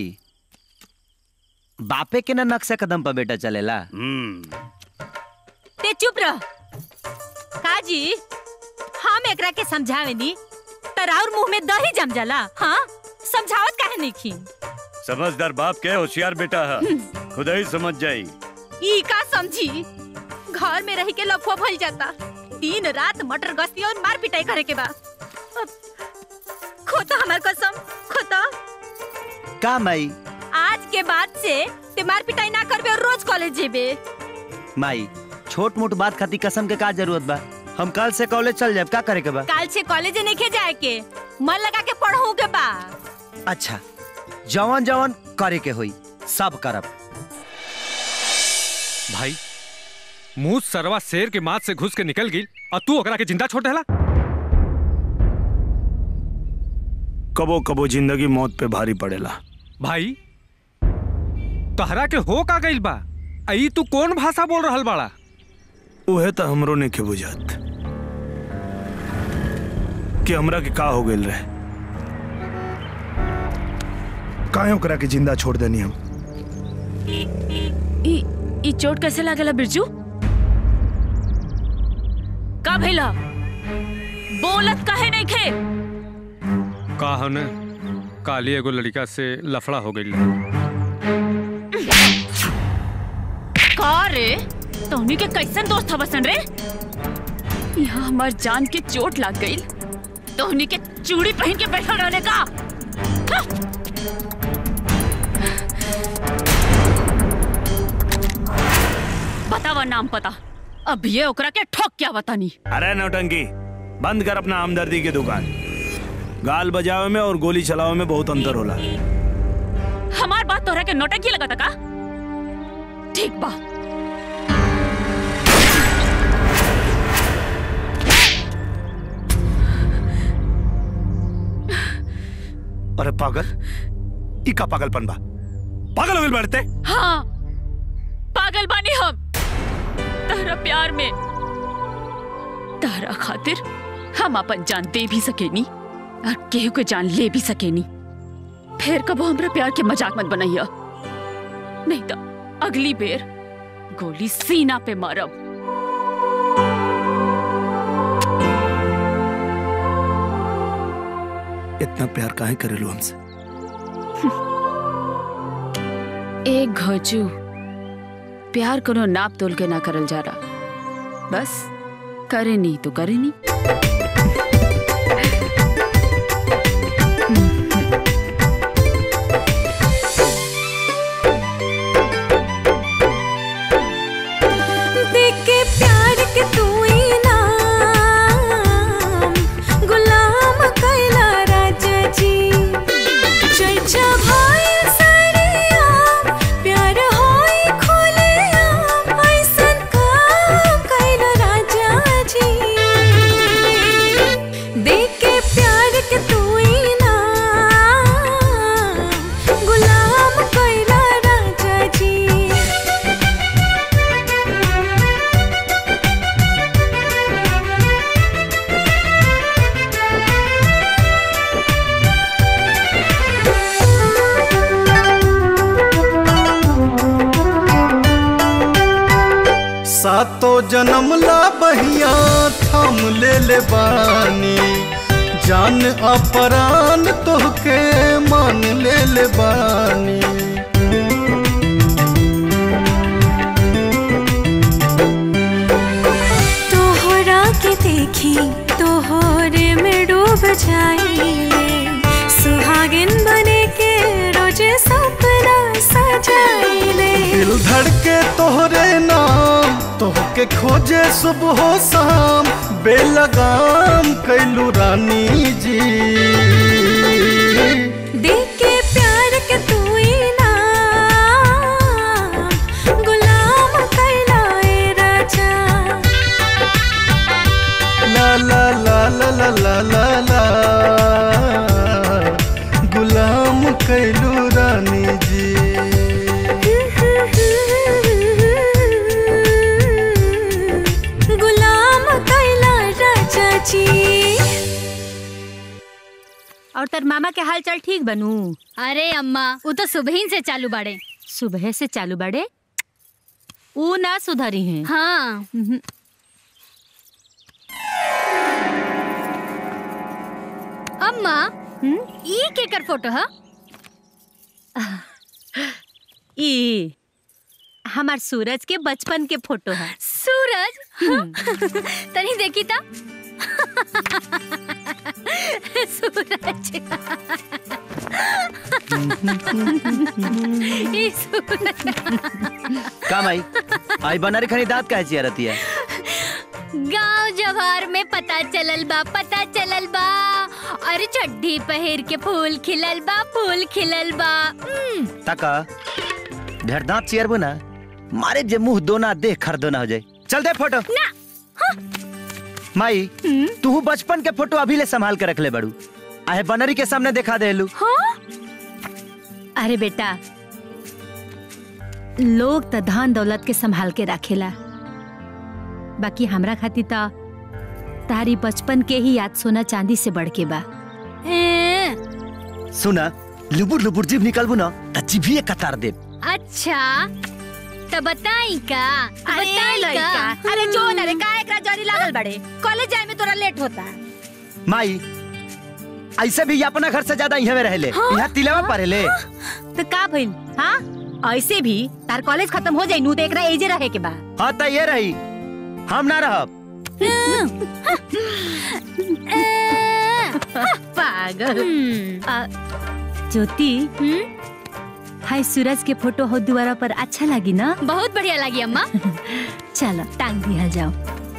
बापे के ना नक्शा कदम पर बेटा चलेला ते चुप रह काजी हम एकरा के समझावे नी तराउर मुंह में दही जम जाला हाँ समझावत काहे नहीं खी समझदार बाप के होशियार बेटा है खुद ही समझ जाई ई का समझी घर में रह के लफुआ भल जाता दिन रात मटर गश्ती और मार पिटाई करे के बा अब खोता हमार कसम खोता का माई आज के बाद से ते मार पिटाई ना करबे और रोज कॉलेज जेबे माई छोट मोट बात खाती कसम के का जरूरत बा हम कल से कॉलेज चल जाए का करे के बा काल से कॉलेज नहीं के जाए के मन लगा के पढ़ू के बा अच्छा जवन जवन करे के होई सब करब भाई मुंह सरवा शेर के माथ से घुस के निकल गई और तू ओकरा के जिंदा छोड़ देला कबो कबो जिंदगी मौत पे भारी पड़ेला भाई तहरा के हो का गइल बा आई तू कौन भाषा बोल रहल बाड़ा उहे तो हमरो ने के बुझात कि हमरा के का हो गेल रहे काहे ओकरा के जिंदा छोड़ देनी हम ई ई चोट कैसे लागेला बिरजू का भइला बोलत काहे नहीं खे का हने काली एगो लड़का से लफड़ा हो गई का रे तोहनी के कैसन दोस्त हवसन रे यहाँ हमार जान के चोट लग गई तोहनी के चूड़ी पहन के बैठल रहने का हाँ! बतावा नाम पता अब ये ओकरा के ठोक क्या बतानी अरे नौटंकी बंद कर अपना हमदर्दी की दुकान गाल बजावे में और गोली चलावे में बहुत अंतर होला हमार बात तोहरा के नोटंकी लगा का ठीक बा अरे पागल ई का पागलपन बा पागल हो गइल बाड़ते हाँ पागल बानी हम तारा प्यार में तारा खातिर हम अपन जान दे भी सकेनी और केहू के जान ले भी सकेनी फिर कबो हमरा प्यार के मजाक मत बनाइया नहीं तो अगली बेर गोली सीना पे मारब इतना प्यार काहे करेलू हमसे एक घोचू प्यार कोनो नाप तोल के ना करल जा रहा बस करे नहीं तो करे नहीं देके प्यार के तू इनाम गुलाम कैला राजा जी चर्चा भाई सरिया प्यार होई खुले ऐसन काम कैला राजा जी जन्म ला बहिया थाम ले ले बानी जान अपरान तोहके मान ले ले बानी तोहरा के देखी तोहरे में डूब जाइले सुहागिन बने के रोजे सपना सजाइले दिल धड़के तोहरे नाम तोहके खोजे सुबह शाम बेलगाम कैलू रानी जी देख के प्यार के तू ना गुलाम कैलाए राजा ला ला ला ला ला ला ला ला गुलाम कैलू रानी जी गुलाम कैला राजा जी और तर मामा के हाल चाल ठीक बनू अरे अम्मा वो तो सुबह ही से चालू बाड़े सुबह से चालू बड़े ऊ ना सुधरी हैं हाँ अम्मा ई केकर फोटो है ई हमार सूरज के बचपन के फोटो है सूरज तनी देखी था सूरज ई सूरज का माई आई बना रे खनी दांत काहे चिया रहती है गांव जवार में पता चलल बा पता चलल बा अरे चड्ढी पहिर के फूल खिलल बा फूल खिलल बा उम्म, तका ढेर दांत चियर ना मारे जे मुंह दोना देख खर दोना हो जाए चल दे फोटो ना माई तू बचपन के फोटो अभी ले संभाल के रख ले बड़ू आहे बनरी के सामने दिखा दे लू अरे बेटा लोग त धन दौलत के संभाल के रखेला बाकी हमरा खातिर त तारी बचपन के ही याद सोना चांदी से बढ़ के बा सुना लुबुर लुबुर जीभ निकलबू ना त जीभिए कतार दे अच्छा तो बताई का अरे बताई लइका, का अरे जो न रे का एकरा जरी लागल बड़े कॉलेज जाए में तोरा लेट होता माई ऐसे भी अपना घर से ज्यादा यहाँ में रहले यहाँ तिलवा पढ़ेले तो का भइल हाँ ऐसे भी तार कॉलेज खत्म हो जाई नू तो एकरा एजे रहे के बा हाँ त ये रही हम ना रहब पागल आ, ज्योति हाय सूरज के फोटो हो दुआरा पर अच्छा लगी ना बहुत बढ़िया लगी अम्मा चलो टांग दिया जाओ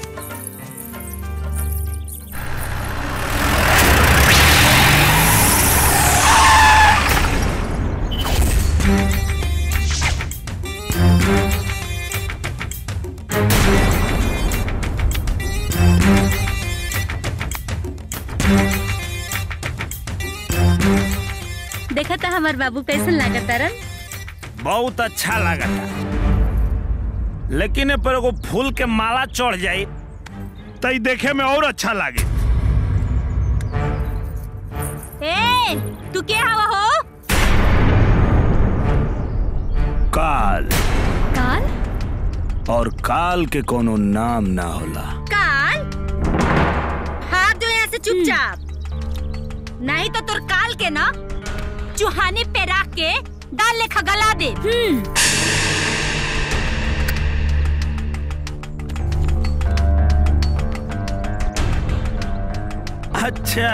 देखा था हमार बाबू कैसन लागत तारन बहुत अच्छा लागता लेकिन ए पर एगो फूल के माला चढ़ जाई तो ई देखे में और अच्छा लागे ए तू के हवा हो काल काल और काल के कोनो नाम ना होला काल हाथ जो यहाँ से चुपचाप नहीं तो तुर काल के ना चुहाने पे रख के डाल लेखा गला दे अच्छा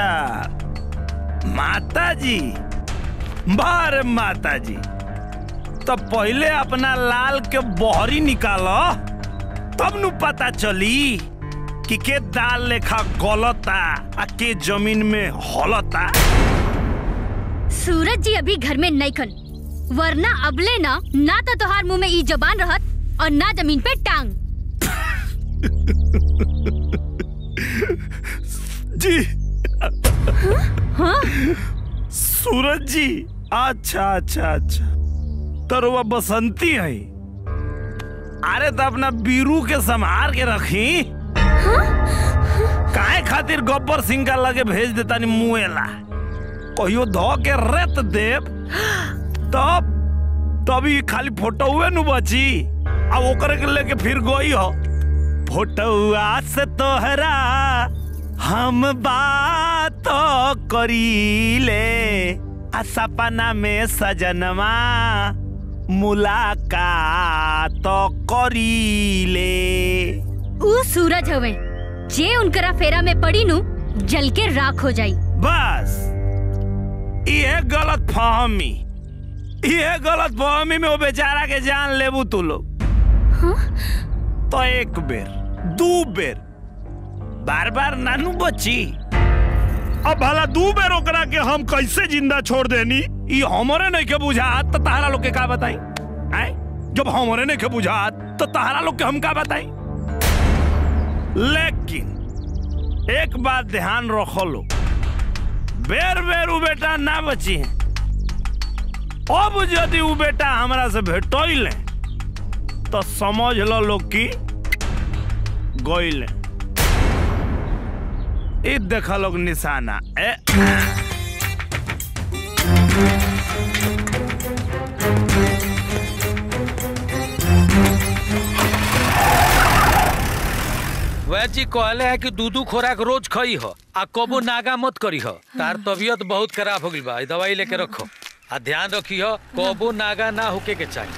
माता जी बार माता जी तो पहले अपना लाल के बहरी निकालो तब नु पता चली कि के दाल लेखा गलता आ के जमीन में हलता सूरज जी अभी घर में नहीं खन वरना अबले ना ना तो तोहार मुंह में ई जबान रहत और ना जमीन पे टांग जी सूरज जी अच्छा अच्छा अच्छा तो वह बसंती है अरे तो अपना बीरू के संभार के रखी काहे खातिर गब्बर सिंह का लगे भेज देता नी मुएला कहियो धो के रेत देव तब तभी खाली फोटो हुए नु बची अब ओकरे के लेके फिर गई हो फोटुआ से तोहरा हम बात करीले आ सपना में सजनवा मुलाकात करीले ऊ सूरज हवे जे उनकरा फेरा में पड़ी नु जल के राख हो जाई बस ये गलत फहमी ये गलत फहमी में वो बेचारा के जान लेबू तू लोग तो एक बेर दू बेर बार बार नानू बची अब भला दू बेर ओकरा के हम कैसे जिंदा छोड़ देनी ई हमरे नहीं के बुझात तो तहरा लोग के का बताई आय जब हमरे नहीं के बुझात तो तहरा लोग के हम का बताई लेकिन एक बात ध्यान रखो लो बेर बेर उ बेटा ना बची है अब यदि उ बेटा हमरा से भेटोइले तो समझ लो लोग की गोइले ई देखा लोग निशाना ए वह जी कहले है कि दूधू खोराक रोज खई हो आ कबो नागा मत करी हो तार तबीयत बहुत खराब हो गई बा ई दवाई लेके रखो आ ध्यान रखी हो कबो नागा ना होके के चाहिए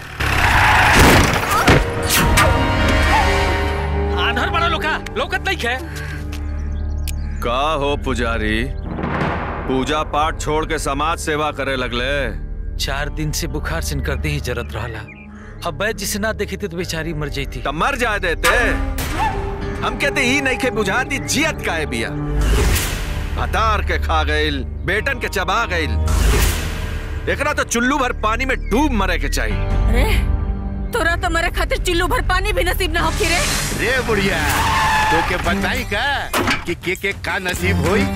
आंधर बड़ा लोका लोकत नहीं खे का हो पुजारी पूजा पाठ छोड़ के समाज सेवा करे लगले चार दिन से बुखार सिन करते ही जरत रहला अब बैद जिसे ना देखी थी तो बेचारी मर जाती तब मर जाए देते हम कहते ही नहीं के बुझाती जियत का है बिया भतार के खा गइल बेटन के चबा गइल एकरा तो चुल्लू भर पानी में डूब मरे के चाहिए अरे तोरा तो मरे खातिर चिल्लू भर पानी भी नसीब ना होखी रे रे बुढ़िया तो के बताई का कि के के का नसीब होई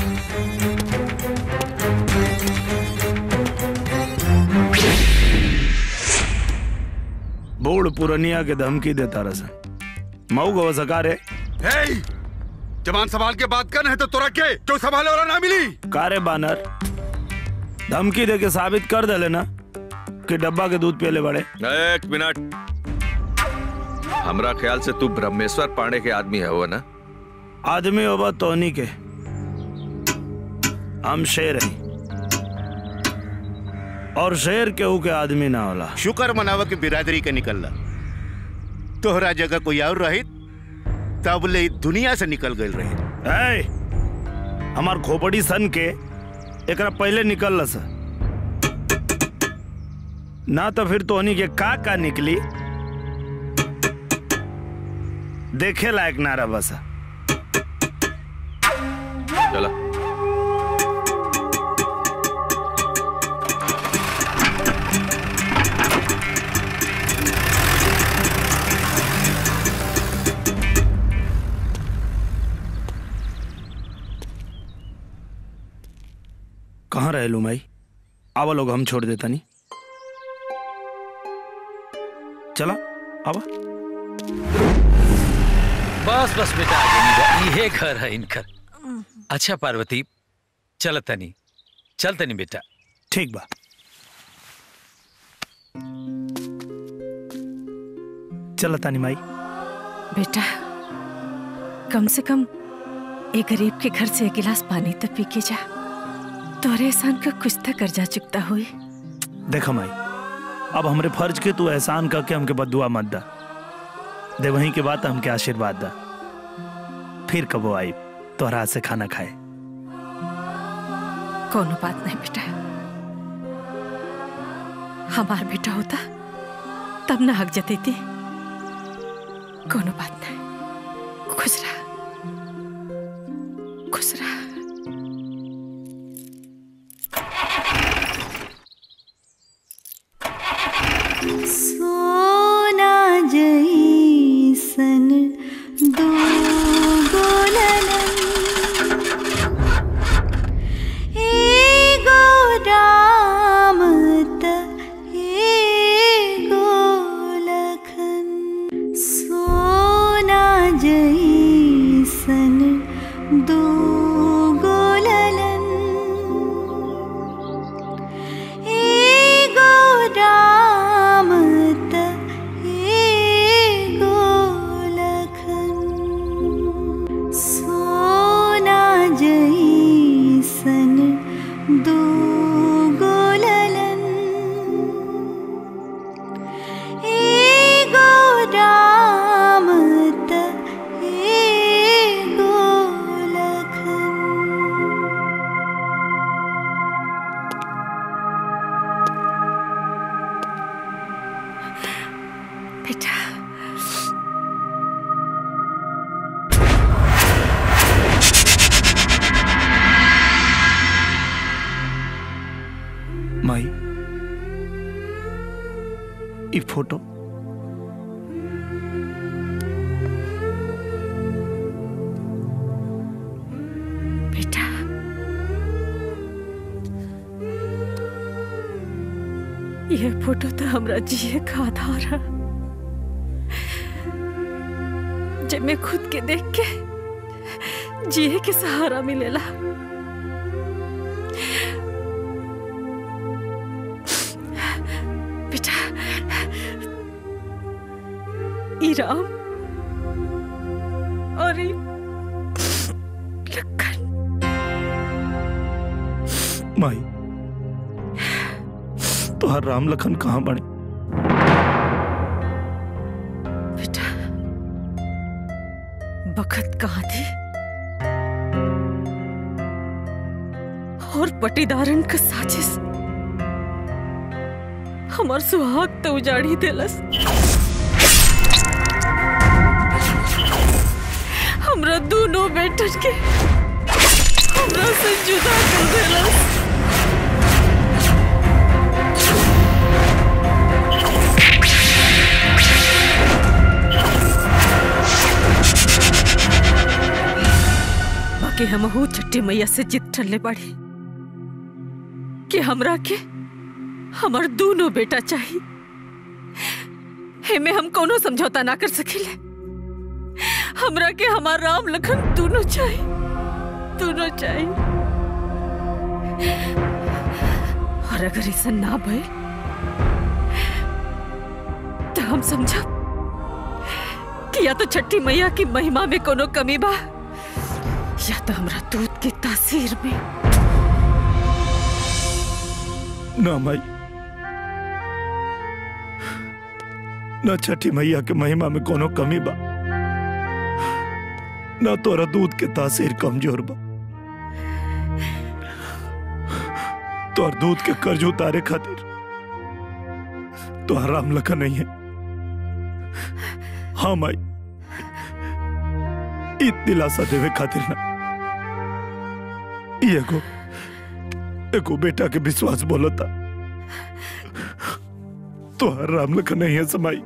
बूढ़ पुरनिया के धमकी देता रसन मऊ गो सका रे हे जवान सवाल के बात कर है तो तोरा के क्यों संभाले वाला ना मिली कारे बानर धमकी दे के साबित कर दे लेना कि डब्बा के दूध पियले बड़े एक मिनट हमरा ख्याल से तू ब्रह्मेश्वर पांडे के आदमी है वो ना आदमी होबा तोहनी के हम शेर हैं और शेर केहू के आदमी ना होला शुक्र मनावा के बिरादरी के निकलला तोहरा जगह कोई और रही तब ले दुनिया से निकल गई रही ए, हमार खोपड़ी सन के एकरा पहले निकल सा ना तो फिर तोहनी के का का निकली देखे लायक ना रहा बस चला कहाँ रहे लू माई आवा लोग हम छोड़ देता नहीं चला आवा बस बस बेटा आगे नहीं ये घर है इनकर अच्छा पार्वती चल तनी चल तनी बेटा ठीक बा चल तानी माई बेटा कम से कम एक गरीब के घर से एक गिलास पानी तो पी के जा तोरे एहसान का कुछ तो कर्जा चुकता हुई देखा माई अब हमरे फर्ज के तू एहसान करके हमके बदुआ मत दा दे वहीं के बाद हमके आशीर्वाद दा फिर कबो आई तोहरा हाथ से खाना खाए कोनो बात नहीं बेटा हमार बेटा होता तब ना हक जती थी कोनो बात नहीं खुश रहा खुश रहा सोना जैसन दो एगो राम त एगो लखन सोना माई ई फोटो बेटा ये फोटो तो हमरा जिए का आधार है जब मैं खुद के देख के जिए के सहारा मिलेला बेटा ई राम और ई माई तोहर राम लखन कहाँ बने बखत कहाँ थी और पटीदारन का साजिश हमार सुहाग तो उजाड़ी देलस हमरा दोनों बेटन के हमरा से जुदा कर देलस बाकी हमहू छठी मैया से जिद ठल्ले बाड़ी कि हमरा के हमर दोनों बेटा चाहिए हेमे हम कोनो समझौता ना कर सकेले हमरा के हमार राम लखन दोनों चाहिए दोनों चाहिए और अगर ऐसा ना भय तो हम समझा कि या तो छठी मैया की महिमा में कोनो कमी बा या तो हमरा दूध की तासीर में ना माई ना छठी मैया के महिमा में कोनो कमी बा ना तोरा दूध के तासीर कमजोर बा तोर दूध के कर्ज उतारे खातिर तो राम लखन नहीं है हाँ माई इत दिलासा देवे खातिर ना ई एगो एगो बेटा के विश्वास बोलता तो राम लखन नहीं है समाई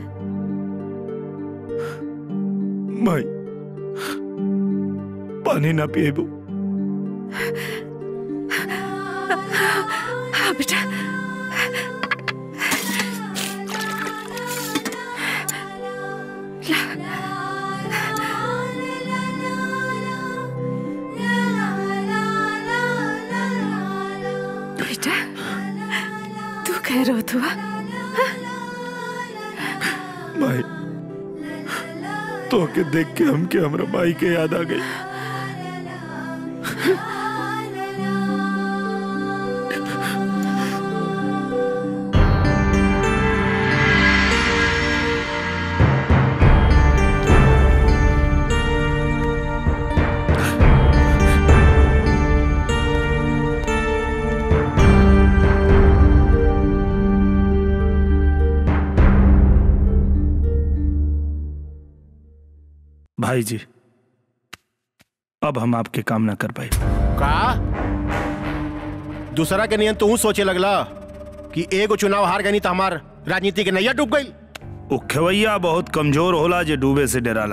माई पानी ना पिएबू हाँ बेटा बेटा तू कह रहा तू माई तो के देख के हमके हमरा माई के याद आ गई भाई जी अब हम आपके काम ना कर पाए का दूसरा के नियन तू सोचे लगला कि एगो चुनाव हार गई तो हमार राजनीति के नैया डूब गई उ खेवैया बहुत कमजोर होला जे डूबे से डराला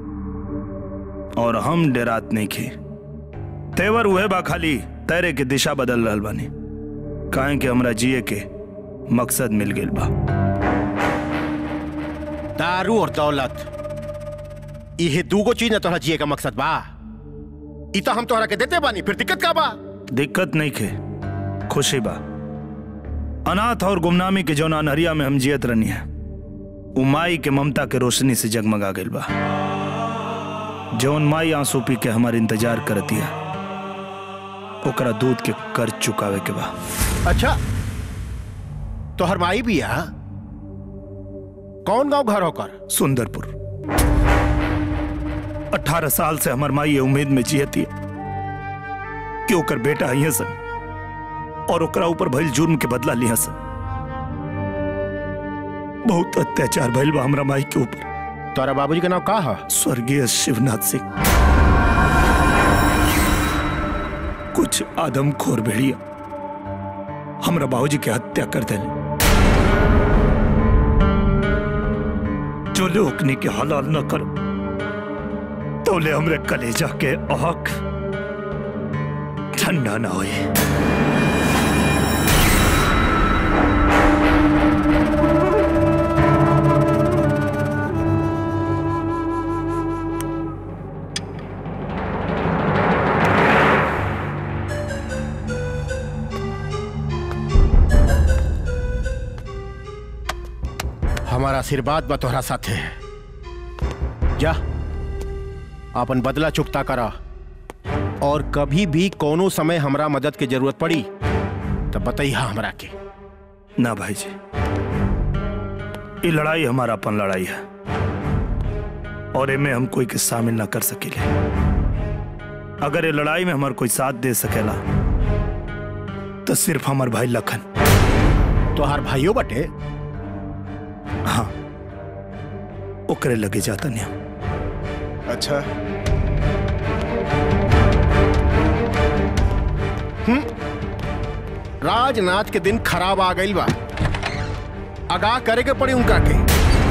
और हम डरात नहीं खे तेवर उहे बा खाली तैरे के दिशा बदल रहल बानी काहे कि हमरा जिए के मकसद मिल गेल बा दारू और दौलत इहे दूगो चीज न तोहरा जिए का मकसद बा ई तो हम तोहरा के देते बानी फिर दिक्कत का बा दिक्कत नहीं खे खुशी बा अनाथ और गुमनामी के जौन अनहरिया में हम जियत रहनी है उ माई के ममता के रोशनी से जगमगा गइल बा जौन माई आंसू पी के हमार इंतजार करती है ओकरा दूध के कर्ज चुकावे के बा अच्छा तोहर माई भी है कौन गांव घर होकर सुंदरपुर अठारह साल से हमार माई ये उम्मीद में जियती है कि ओकर बेटा आई सन और ओकरा ऊपर भइल जुर्म के बदला लिया सन बहुत अत्याचार भइल बा हमरा माई के ऊपर तोरा बाबूजी का नाम का है स्वर्गीय शिवनाथ सिंह कुछ आदमखोर भेड़िया हमरा बाबूजी के हत्या कर दिल जो लोकनी के हलाल न करो तोले हमरे कलेजा के आग ठंडा ना होए हमारा आशीर्वाद बा तोहरा साथे जा अपन बदला चुकता करा और कभी भी कोनो समय हमरा मदद की जरूरत पड़ी तो बतैया हमरा के ना भाई जी ये लड़ाई हमारा अपन लड़ाई है और एमे हम कोई के शामिल ना कर सकेले अगर ये लड़ाई में हमार कोई साथ दे सकेला तो सिर्फ हमार भाई लखन तोहार भाइयों बटे हाँ ओकरे लगे जाता नहीं अच्छा हम्म राजनाथ के दिन खराब आ गई बा आगाह करे के पड़ी उनका के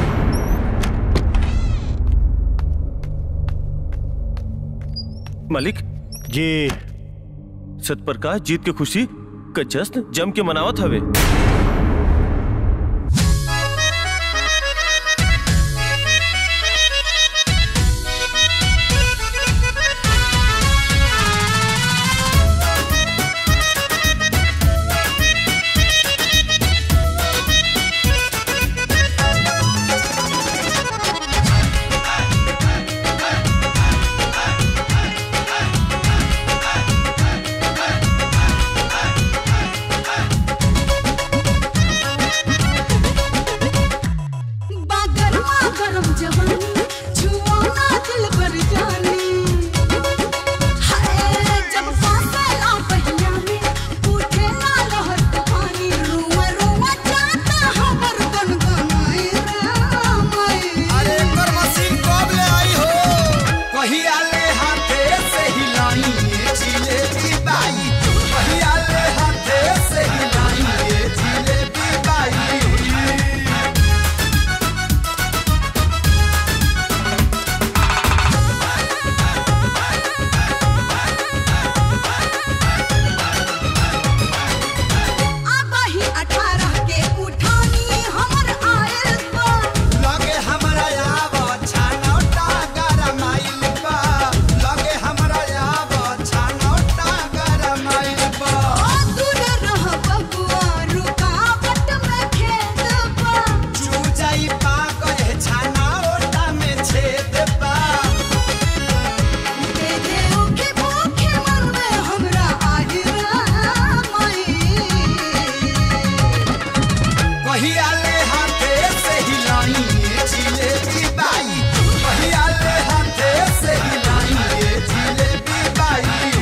मालिक जी सतप्रकाश जीत के खुशी का जश्न जम के मनावत हवे बागरमा गरम जवानी छुओ ना दिल भर जानी हाय जब फासला पहिया में उठे ना लहर तूफानी रुआ रुआ जाता हमर गनगनाई रामाई अरे कर मशीन कब ले आई हो कहिया ले हाथे से हिलाई ये जिलेबी बाई कहिया ले हाथे से हिलाई ये जिलेबी बाई आबाही अठारह के उठानी हमर आयल बा लगे हमरा आव छानौटा गरमाइल बा लगे हमरा आव छानौटा गरमाइल बा दूर रह बबुआ रुकावट में खेत बा चू जाई पा गए छानौटा में छेद बा दे दे ओके भूखे मन में हमरा आही रामाई कहिया ले हाथे से हिलाई ये जिलेबी बाई कहिया ले हाथे से हिलाई ये जिलेबी बाई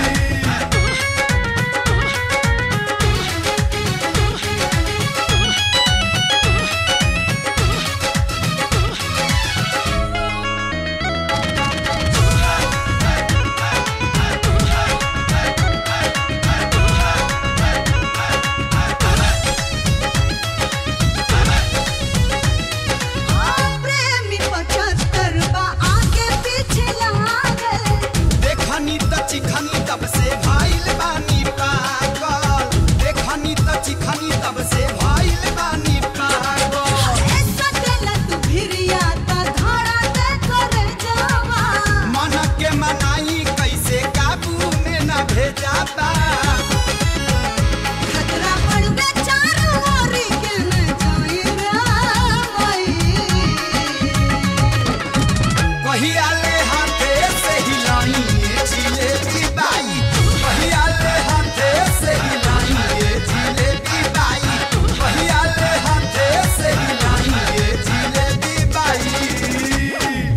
प्रेमी पचहत्तर बा आगे पीछे लागल देखनी त चिखनी तब से भाइल बानी पागल देखनी त चिखनी तब से भाइल बानी पागल सटल तू भिरिया ता धारा दे कर जावा मन के मनाई कैसे काबू में न भेजा बा खतरा पड़ गया चारों ओर के न जाई रामाई कहिया ले हाथे से हिलाई ये जिलेबी बाई कहिया ले हाथे से हिलाई ये जिलेबी बाई कहिया ले हाथे से हिलाई ये जिलेबी बाई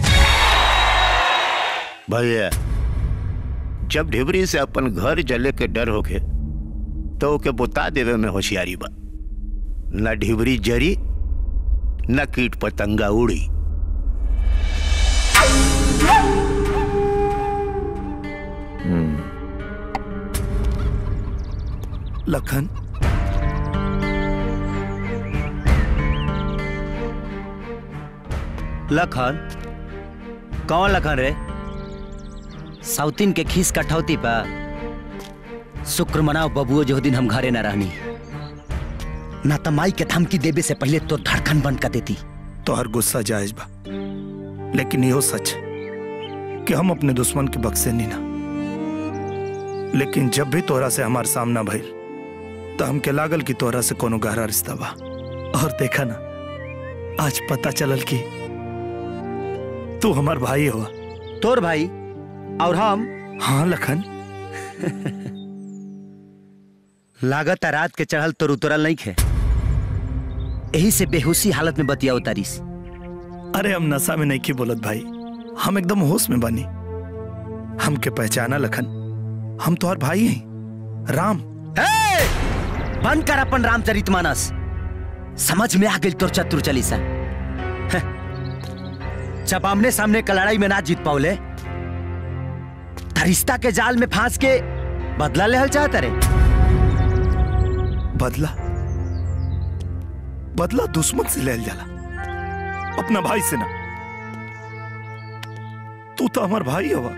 भैया जब ढिबरी से अपन घर जले के डर होके तो ओके बुता देवे में होशियारी बा न ढिबरी जरी न कीट पतंगा उड़ी लखन लखन कौन लखन रे साउथिन के खीस कठौती पर शुक्र मनाओ बबुओ जो दिन हम घरे न रहनी ना तो माई के धमकी देवे से पहले तो धड़कन बंद कर देती तो हर गुस्सा जायज बा लेकिन यो सच कि हम अपने दुश्मन के बक्से नहीं ना लेकिन जब भी तोरा से हमार सामना भइल तो हमके लागल कि तोरा से कोनो गहरा रिश्ता बा और देखा ना आज पता चलल कि तू हमार भाई हुआ तोर भाई और हम हाँ लखन लागत है रात के चढ़ल तो उतरल नहीं खे यही से बेहोशी हालत में बतिया उतारिस अरे हम नशा में नहीं की बोलत भाई हम एकदम होश में बनी हमके पहचाना लखन हम तो और भाई हैं राम हे! बंद कर अपन रामचरितमानस समझ में आ गई तोर चतुर चालीसा हैं। जब आमने सामने का लड़ाई में ना जीत पाओले त रिश्ता के जाल में फांस के बदला लेहल चाहता रे बदला बदला दुश्मन से ले जाला अपना भाई से ना तू तो हमार भाई हवा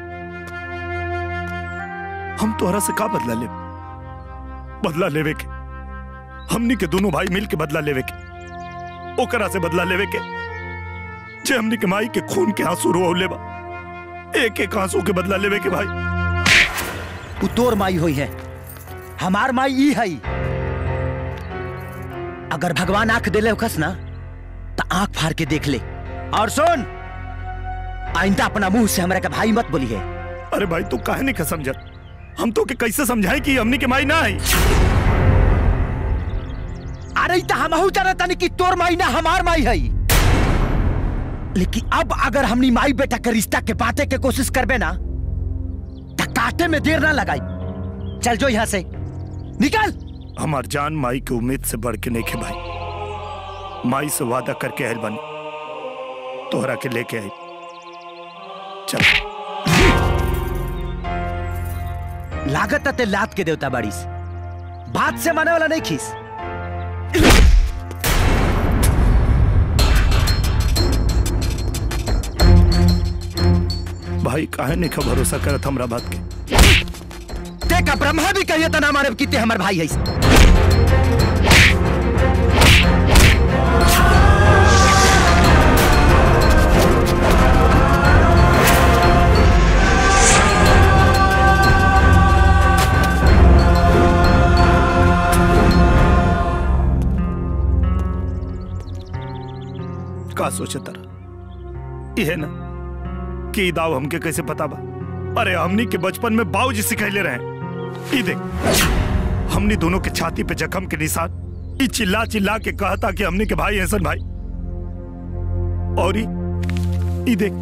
हम तोहरा से का बदला ले बदला लेवे के हमनी के दोनों भाई मिल के बदला लेवे के ओकरा से बदला लेवे के जे हमनी के माई के खून के आंसू रोले बा एक एक आंसू के बदला लेवे के भाई उ तोर माई हुई है हमार माई ई है अगर भगवान आंख देले होखस ना तो आंख फाड़ के देख ले और सुन आइंदा अपना मुंह से हमरा के भाई मत बोली है अरे भाई तू काहे नहीं का समझत हम तो के कैसे समझाए कि हमनी के माई ना आई अरे तो हम जाना तानी कि तोर माई ना हमार माई है लेकिन अब अगर हमनी माई बेटा के रिश्ता के बातें के कोशिश करबे ना तो काटे में देर ना लगाई चल जो यहाँ से निकल हमार जान माई के उम्मीद से बढ़ के नहीं खे भाई माई से वादा करके आयल बनी तोहरा के लेके आई चल लागत ते लात के देवता बाड़ीस बात से माने वाला नहीं खीस भाई काहे नहीं का भरोसा करत हमरा बात के ते का ब्रह्मा भी कहिए तना मारे किते हमर भाई है का सोचे तारा यह ना कि ई दाव हमके कैसे पता बा अरे हमनी के बचपन में बाबूजी सिखैले रहे ई देख हमनी दोनों के छाती पे जख्म के निशान ई चिल्ला चिल्ला के कहता कि हमनी के भाई हसन भाई और ई ई देख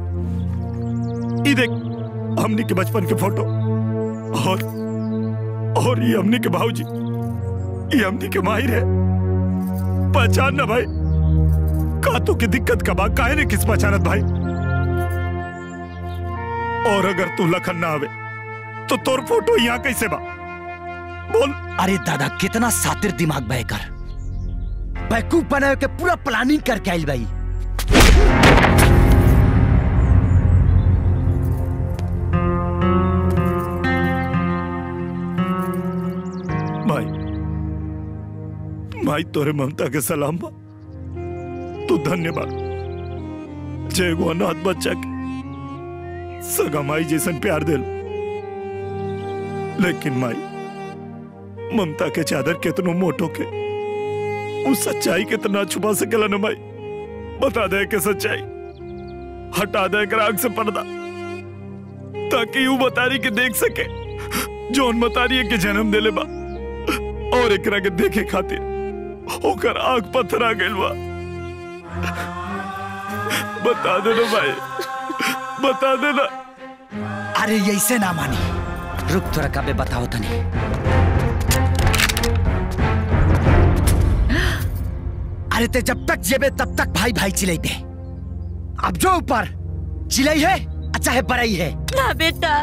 ई देख हमनी के बचपन के फोटो और और ये हमनी के भाऊजी ये हमनी के माहिर है पहचान ना भाई कातों की दिक्कत का बा काहे ने किस पहचानत भाई और अगर तू लखन ना आवे तो तोर फोटो यहाँ कैसे बा बोल अरे दादा कितना सातिर दिमाग बहकर बैकूफ बनाए के पूरा प्लानिंग करके आइल भाई भाई भाई तोरे ममता के सलाम बा तू धन्यवाद जय गो अनाथ बच्चा के सगा माई जैसन प्यार दिल लेकिन माई ममता के चादर कितनो मोटो के उस सच्चाई के तना छुपा सकेला न माई बता दे के सच्चाई हटा दे कर आग से पर्दा ताकि यू बतारी के देख सके जौन बतारी के जन्म देले बा और एकरा के देखे खातिर ओकर आग पत्थर आ गइल बा बता देना भाई बता देना अरे ऐसे ना मानी रुक थोड़ा कबे बताओ तनी अरे ते जब तक जेबे तब तक भाई भाई चिल्लाते अब जो ऊपर चिल्लाई है अच्छा है बड़ाई है ना बेटा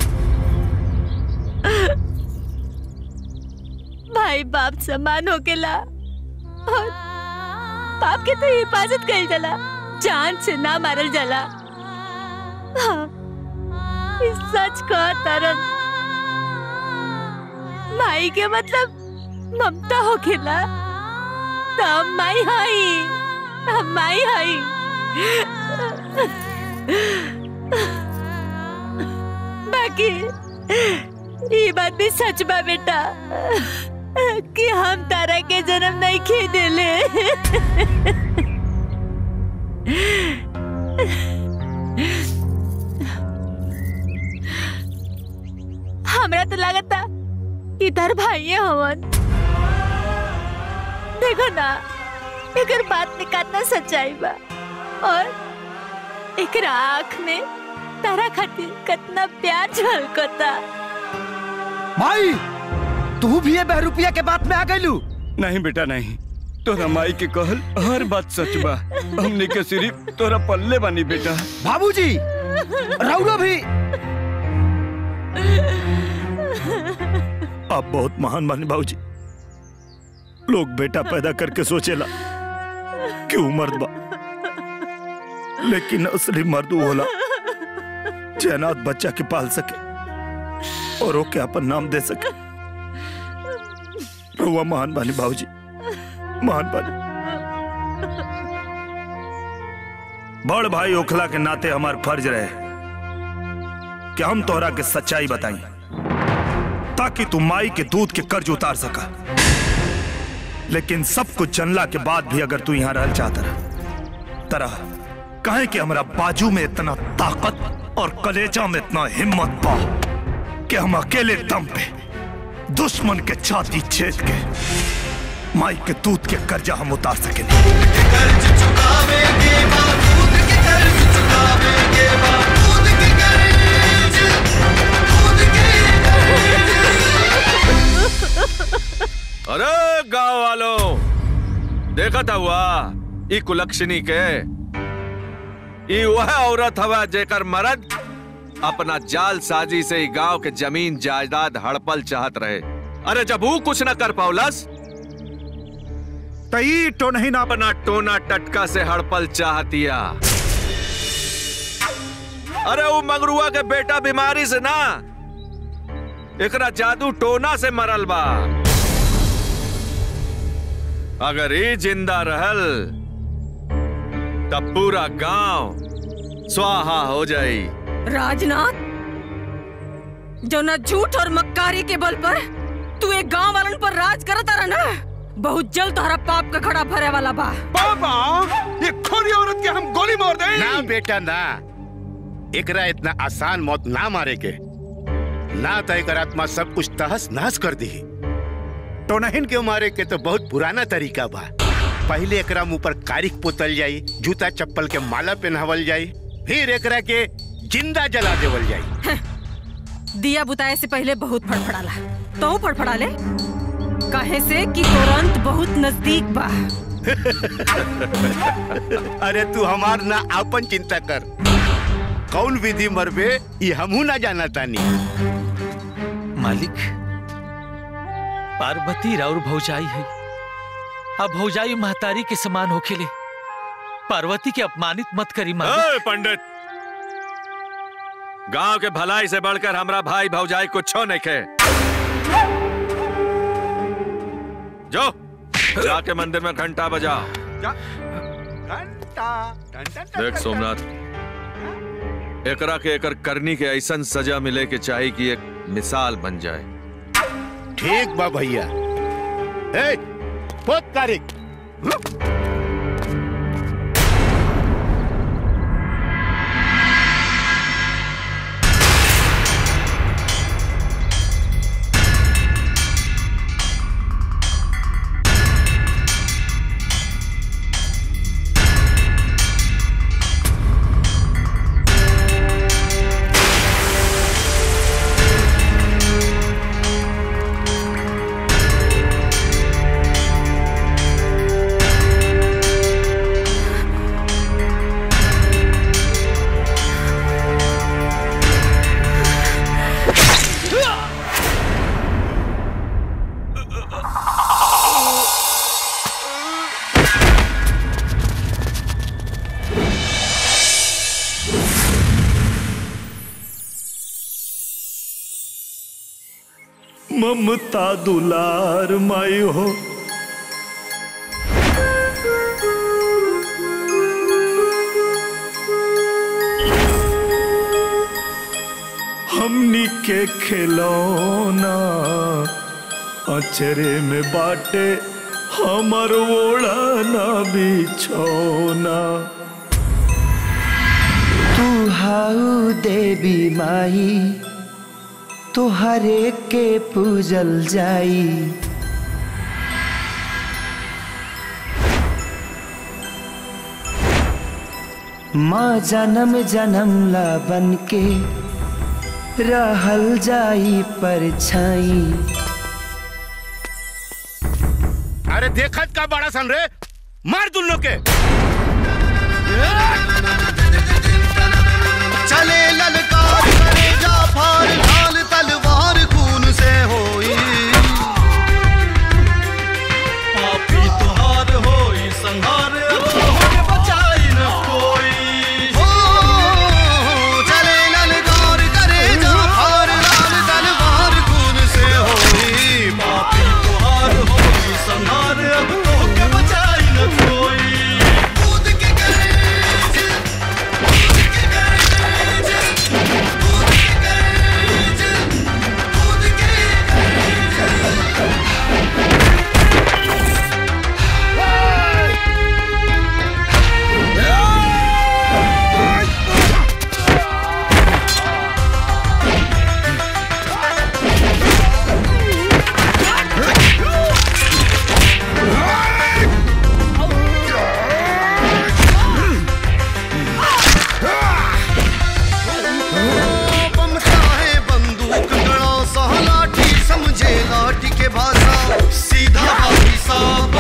भाई बाप समान होकेला और बाप के तो हिफाजत कइल जाला जान से ना मारल जाला हाँ, ई सच कह तरन माई के मतलब ममता हो खेला तो हम माई हाई हम माई हाई बाकी ये बात भी सच बा बेटा कि हम तारा के जन्म नहीं खे देले हमरा तो लगता इधर भाई हवन देखो ना एकर बात में कितना सच्चाई बा और एकरा आँख में तारा खातिर कितना प्यार झलकता माई तू भी ये बहरूपिया के बात में आ गईलू नहीं बेटा नहीं तोरा माई के कहल हर बात सच बा हमने के सिर्फ तोरा पल्ले बानी बेटा बाबूजी रउरो भी आप बहुत महान बानी बाबूजी लोग बेटा पैदा करके सोचेला कि वो मर्द बा लेकिन असली मर्द वो होला जे अनाथ बच्चा के पाल सके और ओके अपन नाम दे सके रुआ महान बानी बाबूजी महान बानी बड़ भाई ओखला के नाते हमार फर्ज रहे कि हम तोहरा के सच्चाई बताई ताकि तू माई के दूध के कर्ज उतार सका लेकिन सब कुछ जनला के बाद भी अगर तू यहां रहल चाहता रहा तरह कहे कि हमरा बाजू में इतना ताकत और कलेजा में इतना हिम्मत पा कि हम अकेले दम पे दुश्मन के छाती छेद के माई के दूध के कर्जा हम उतार सकेंगे अरे गांव वालों देखा था हुआ ई कुलक्षणी के ई वह औरत हवा जेकर मर्द अपना जाल साजी से ई गांव के जमीन जायदाद हड़पल चाहत रहे अरे जब वो कुछ न कर पाउलस तई तो नहीं ना अपना टोना टटका से हड़पल चाहतिया अरे वो मंगरुआ के बेटा बीमारी से ना एकरा जादू टोना से मरल बा अगर ये जिंदा रहल तब पूरा गांव स्वाहा हो जाई राजनाथ जो न झूठ और मक्कारी के बल पर तू एक गांव वालन पर राज करता रहा ना बहुत जल्द तुम्हारा पाप का खड़ा भरे वाला बा पापा ये खोरी औरत के हम गोली मार दे ना बेटा ना एकरा इतना आसान मौत ना मारे के ना तो एकर आत्मा सब कुछ तहस नहस कर दी टोनहिन के मारे के तो बहुत पुराना तरीका बा पहले एकरा मुंह पर कारिक पोतल जाई जूता चप्पल के माला पहनावल जाई फिर एकरा के जिंदा जला देवल जाई दिया बुताए से पहले बहुत फड़फड़ाला तो फड़फड़ा ले कहे से कि तुरंत बहुत नजदीक बा अरे तू हमार ना आपन चिंता कर कौन विधि मरबे ये हमहू ना जाना तानी मालिक पार्वती राउर भौजाई है अब भौजाई महतारी के समान होखेले पार्वती के अपमानित मत करी मालिक ए, पंडित गांव के भलाई से बढ़कर हमरा भाई भौजाई कुछ नहीं खे जो जाके मंदिर में घंटा बजा देख सोमनाथ एकरा के एकर करनी के ऐसा सजा मिले के चाहिए कि एक मिसाल बन जाए ठीक बा भैया ए, पोत कारिक Thank ममता दुलार माई हो हमनी के खिलौना अचरे में बाटे हमर ओढ़ना बिछौना तू हाउ देवी माई तोहरे के पूजल जाई माँ जन्म जन्म ला बन के रहल जाई परछाई अरे देखत का बड़ा सन रे मार तुम लोग के चले ललकार करे जाफर ढाल तलवार खून से होई पापी तुहार होई संहार अब तोहरे बचाई न कोई हो चले ललकार करे जाफर ढाल तलवार खून से होई पापी तुहार होई संहार अब तोहरे बचाई न कोई कूद के बम चाहे बंदूक गड़ा सा लाठी समझे लाठी के भाषा सीधा भाई साहब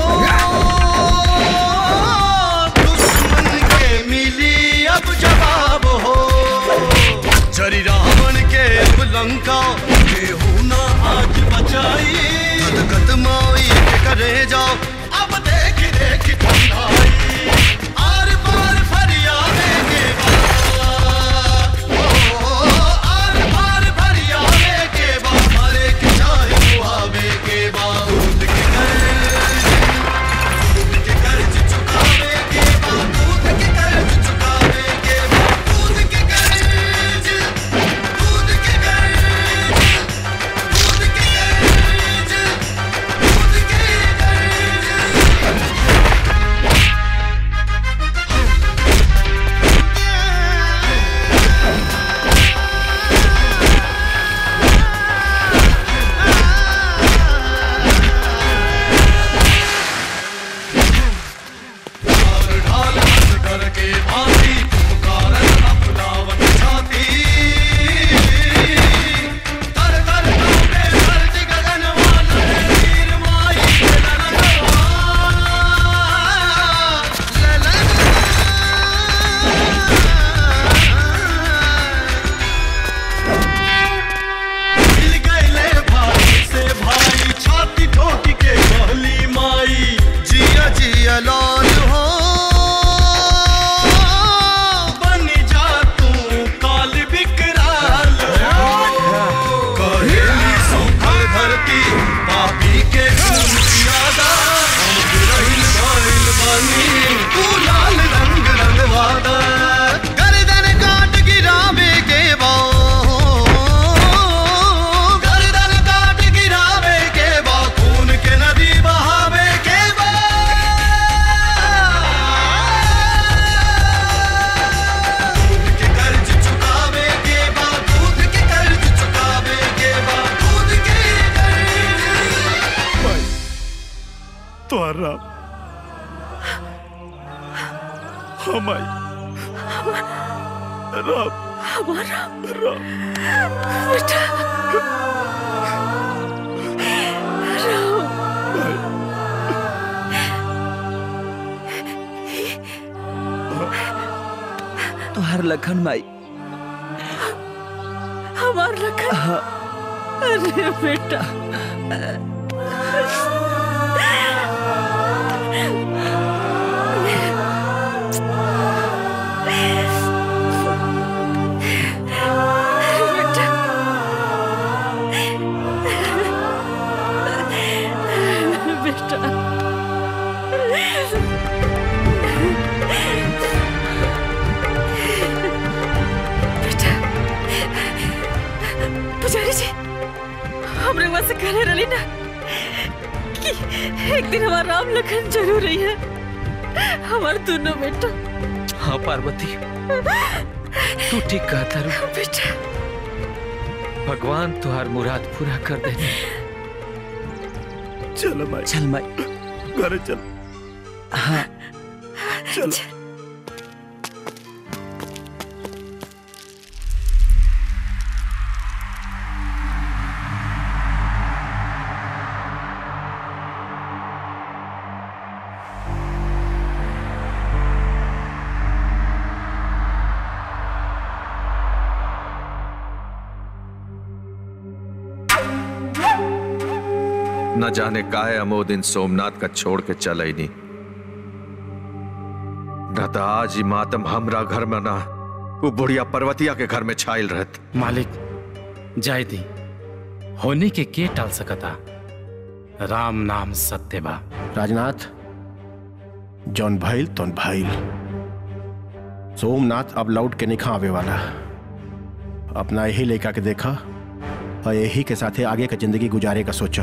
दुश्मन के मिली अब जवाब हो चरी रावण के अब लंका केहू ना आज बचाई गद गद माई के करे जाओ अब देख देख ठंडाई आर पार फरियादे के आर पार फरियादे के बा मारे के चाहे मुहावे के बा दूध के कर्ज दूध के कर्ज चुकावे के बा दूध के कर्ज चुकावे के बा दूध के कर्ज दूध के कर्ज दूध के कर्ज दूध के ढाल बंद करके भांति पुकारन अपनावत छाती तर तर कांपे धरती गगन वाला है वीर माई के ललनवा मिल गए भाई से भाई छाती ठोक के कहली माई जिया जिया लाल हो बन जा तू काल विकराल हो कहेली सूखल धरती पापी के खून पियादा हम गिरहिल गइल बानी तू लाल रंग रंगवादा गर्दन काट गिरावे के बा गर्दन काट गिरावे के बा खून के नदी बहावे के बा दूध के कर्ज चुकावे के बा दूध के कर्ज चुकावे के बा दूध के कर्ज तोहरा हमाई राम हमारा राम बेटा तोहर लखन माई हमार लखन हाँ। अरे बेटा बेटा से कहने रही ना कि एक दिन हमारा राम लखन जरूर रही है हमारे दोनों बेटा हाँ पार्वती तू ठीक कहता रू बेटा भगवान तुहार मुराद पूरा कर देने चलो माई चल माई घर चल हाँ चलो न जाने काहे अमो दिन सोमनाथ का छोड़ के चल ही नहीं न तो आज ही मातम हमरा घर में ना वो बुढ़िया पर्वतिया के घर में छाइल रहत मालिक जाय दी होने के के टाल सकता राम नाम सत्य बा राजनाथ जौन भइल तौन भइल सोमनाथ अब लौट के निखा आवे वाला अपना यही लेकर के देखा और यही के साथे आगे का जिंदगी गुजारे का सोचा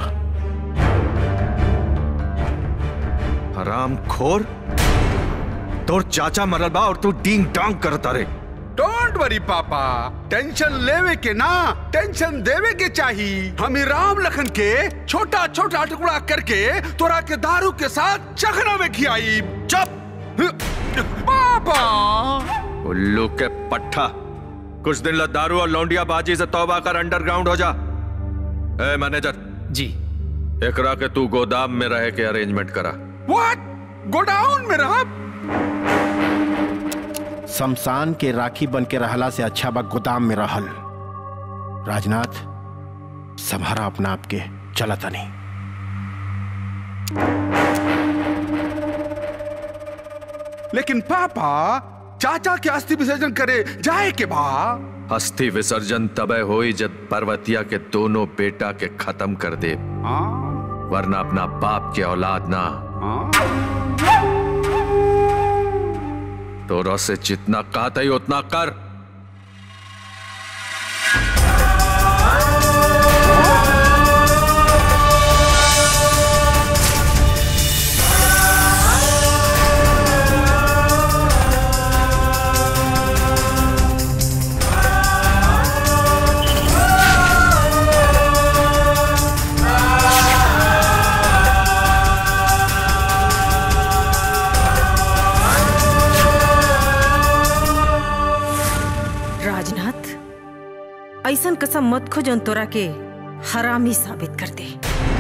हराम खोर तोर चाचा मरल बा और तू डींग डांग करता रे डोंट वरी पापा टेंशन लेवे के ना टेंशन देवे के चाही हम ही राम लखन के छोटा छोटा टुकड़ा करके तोरा के दारू के साथ चखना में खियाई चुप पापा उल्लू के पट्टा कुछ दिन ला दारू और लौंडिया बाजी से तौबा कर अंडरग्राउंड हो जा ए मैनेजर जी एकरा के तू गोदाम में रह के अरेंजमेंट करा व्हाट गोडाउन में रहा शमशान के राखी बन के रहला से अच्छा बा गोदाम में रहल राजनाथ संभारा अपना आप के चला तनी लेकिन पापा चाचा के अस्थि विसर्जन करे जाए के बा अस्थि विसर्जन तबे होई जब पर्वतिया के दोनों बेटा के खत्म कर दे वरना अपना बाप के औलाद ना तोरा से जितना कहता ही उतना कर राजनाथ ऐसन कसम मत खो जौन तोरा के हरामी साबित कर दे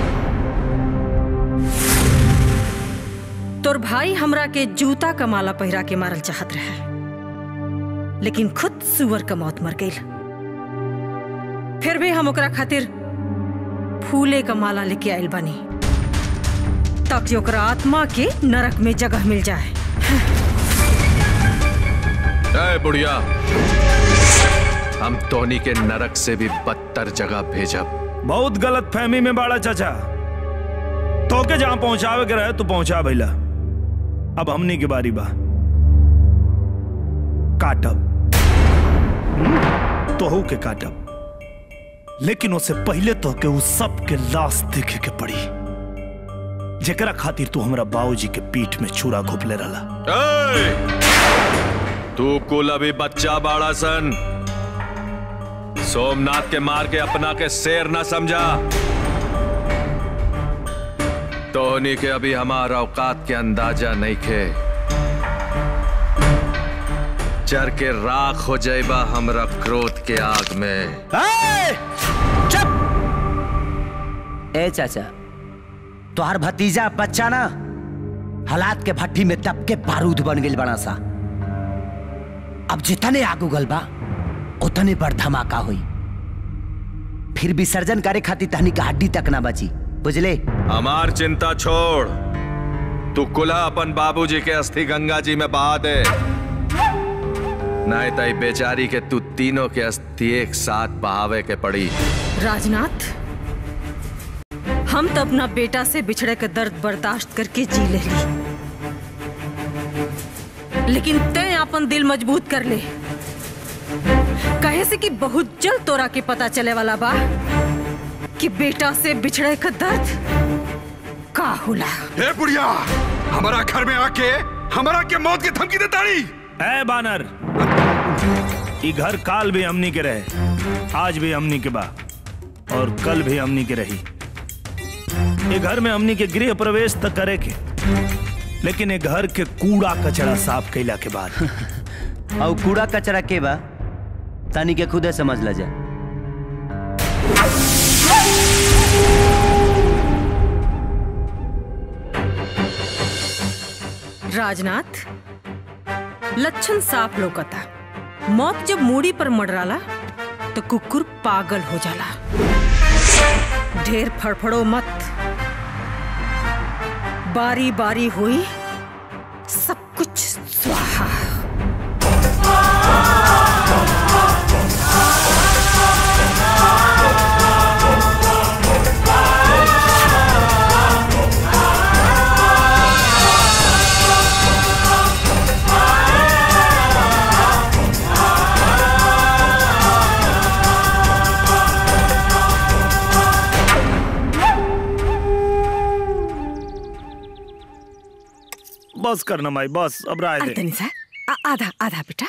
तोर भाई हमरा के जूता का माला पहिरा के मारल चाहत रहे लेकिन खुद सुअर का मौत मर गई फिर भी हम ओकरा खातिर फूले का माला लेके आयल बानी ताकि ओकरा आत्मा के नरक में जगह मिल जाए ए बुढ़िया हम टोनी के नरक से भी बदतर जगह भेजब बहुत गलत फहमी में बाड़ा चाचा तो के जहां पहुंचावे के रहे तू पहुंचा भैला अब हमनी की बारी बा काटब तोहू के काटब लेकिन उससे पहले तो के उस सब के लाश देखे के पड़ी जेकरा खातिर तू हमरा बाबूजी के पीठ में छुरा घोपले रहला ए! तू कुल अभी बच्चा बाड़ा सन सोमनाथ के मार के अपना के शेर न समझा टोनी के अभी हमारा औकात के अंदाजा नहीं खे चर के राख हो जाएबा हमरा क्रोध के आग में ए चाचा तोहर भतीजा बच्चा ना हालात के भट्टी में दब के बारूद बन गई बड़ा सा अब जितने आग उगल बा उतने बड़ धमाका हुई फिर विसर्जन करे खातिर तहनी का हड्डी तक ना बची बुझले हमार चिंता छोड़ तू कुला अपन बाबूजी के अस्थि गंगा जी में बहा दे नहीं तई बेचारी के तू तीनों के अस्थि एक साथ बहावे के पड़ी राजनाथ हम तो अपना बेटा से बिछड़े के दर्द बर्दाश्त करके जी ले ली लेकिन तय अपन दिल मजबूत कर ले कहे से कि बहुत जल्द तोरा के पता चले वाला बा कि बेटा से बिछड़े का दर्द का होला हे बुढ़िया हमारा घर में आके हमारा के मौत की धमकी देता नहीं है बानर ये घर काल भी हमनी के रहे आज भी हमनी के बा और कल भी हमनी के रही ये घर में हमनी के गृह प्रवेश तक करे के लेकिन ये घर के कूड़ा कचरा साफ कैला के बाद और कूड़ा कचरा के बा तानी के खुदे समझ ल जा राजनाथ लक्षण साफ लोकता मौत जब मूड़ी पर मडराला तो कुकुर पागल हो जाला ढेर फड़फड़ो मत बारी बारी हुई सब कुछ स्वाहा बस करना माई बस अब राय दे तनिषा आ- आधा आधा बेटा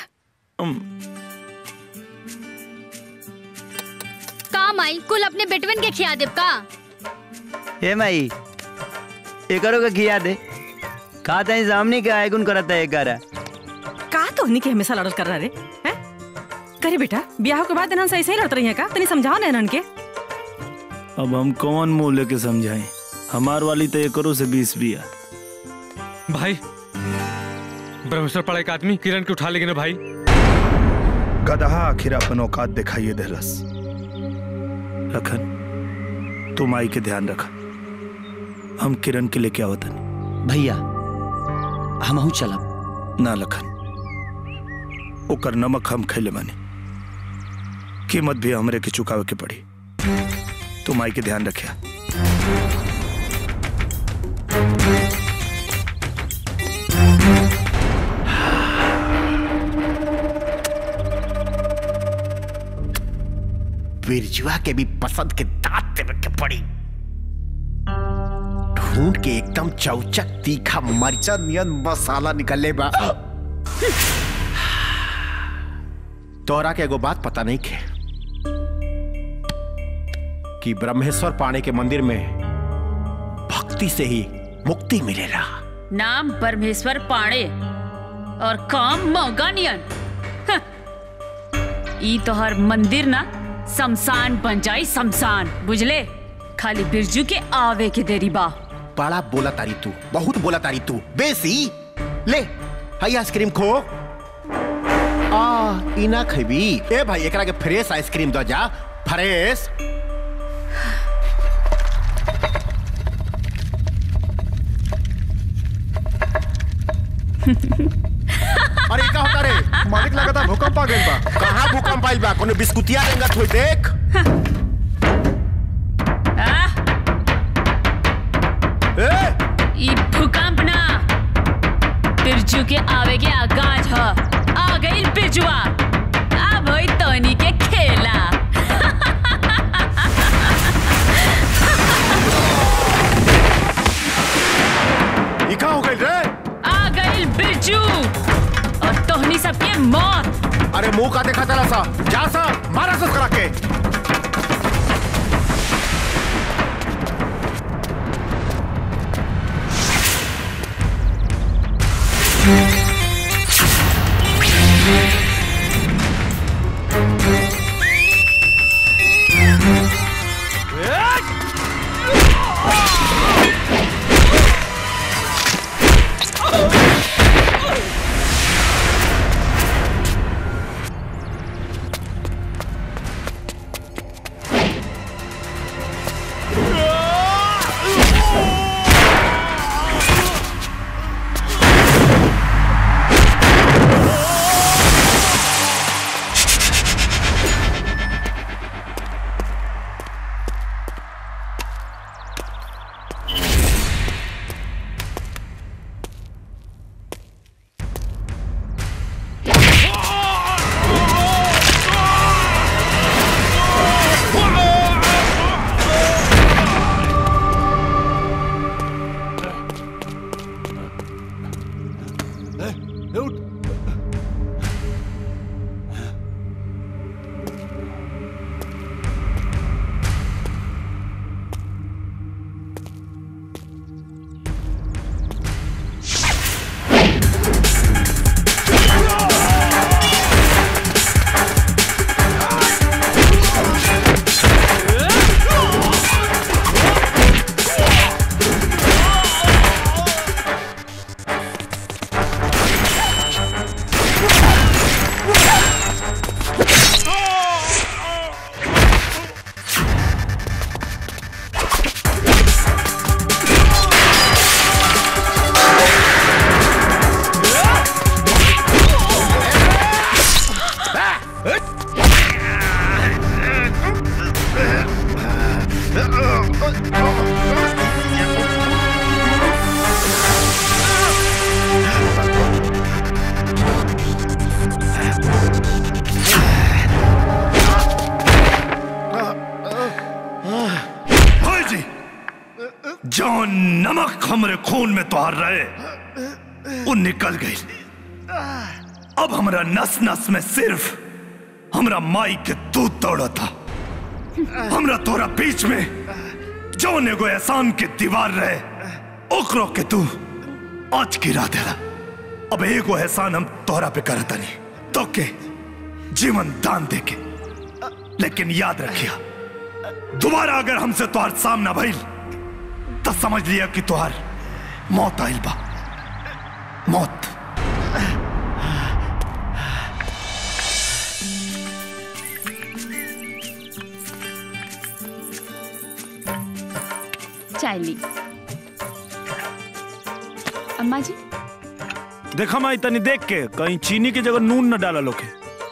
का माई कुल अपने बेटवन के खिया देब का हे माई एकरो के खिया दे का तई सामने के आयगुन करत है एकरा का तो के हमेशा लड़ल कर रहा रे हैं करे बेटा ब्याह के बाद इन्हन से ऐसे ही लड़त रही है का तनी समझाओ ना इन्हन के अब हम कौन मुंह लेके समझाएं हमार वाली तो एकरो से बीस बिया भाई ब्रह्मेश्वर पड़ा एक आदमी किरण के उठा लेगे ना भाई गदहा आखिर अपन औकात दिखाइए देहलस लखन तुम आई के ध्यान रखा हम किरण के लेके आवतन भैया हम चलब ना लखन ओकर नमक हम खैले माने कीमत भी हमरे के चुकावे के पड़ी तुम आई के ध्यान रखिया बिरजुआ के भी पसंद के दांत देवे के पड़ी ढूंढ के एकदम चौचक तीखा मरचा नियन मसाला निकले बा तोरा के एगो बात पता नहीं के कि ब्रह्मेश्वर पाणे के मंदिर में भक्ति से ही मुक्ति मिलेला नाम परमेश्वर पाणे और काम मौगानियन हं। ई तोहर मंदिर ना शमशान बन जाई शमशान बुझले खाली बिरजू के आवे के देरी बा बड़ा बोला तारी तू बहुत बोला तारी तू बेसी ले हाई आइसक्रीम खो आ इना खबी ए भाई एकरा के फ्रेश आइसक्रीम दो जा फ्रेश अरे का होता रे मालिक लगता भूकंप आ गइल बा कहां भूकंप आइल बा कोनो बिस्कुटिया रेंगत होई देख ई भूकंप ना बिरजू के आवे के आगाज ह आ गई बिरजुआ अब होई तोनी के खेला ई का हो गइल रे आ गई बिरजू और तोहनी सबके मौत अरे मुंह का देखा चला सा जा सा मारा सा करा के जो नमक हमरे खून में तोहर रहे वो निकल गई अब हमरा नस नस में सिर्फ हमरा माई के दूध दौड़ा था हमरा तोरा बीच में जो एगो एहसान के दीवार रहे ओकरो के तू आज गिरा देला अब एगो एहसान हम तोहरा पे करता नहीं तो के जीवन दान दे के लेकिन याद रखिया दोबारा अगर हमसे तोहार सामना भइल तो समझ लिया कि तोहार मौत आइल बा मौत चाय ली अम्मा जी देखा माई तनी देख के कहीं चीनी की जगह नून न डाला लोके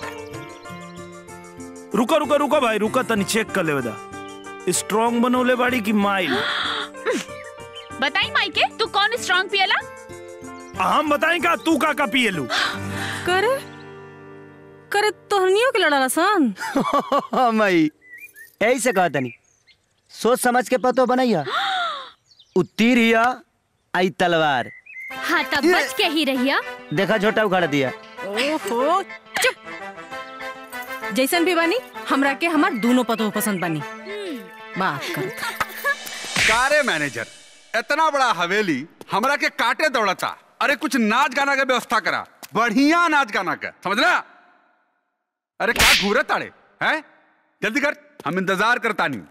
रुका रुका रुका भाई रुका तनी चेक कर ले दा स्ट्रांग बनौले बाड़ी की माइल बताई माइके तू कौन स्ट्रांग पियला हम बताएं का तू का का पिएलू करे करे तोहनियों के लड़ा सन मई यही से कहा तनी सोच समझ के पतो बनैया उत्तीर हिया आई तलवार हाँ तब बच के ही रहिया देखा छोटा उखाड़ दिया ओहो चुप जैसन भी बानी हमरा के हमार दोनों पतो पसंद बानी बात कर कारे मैनेजर इतना बड़ा हवेली हमरा के काटे दौड़ता अरे कुछ नाच गाना के व्यवस्था करा बढ़िया नाच गाना का समझ रहा अरे क्या घूरे ताड़े हैं जल्दी कर हम इंतजार करता नहीं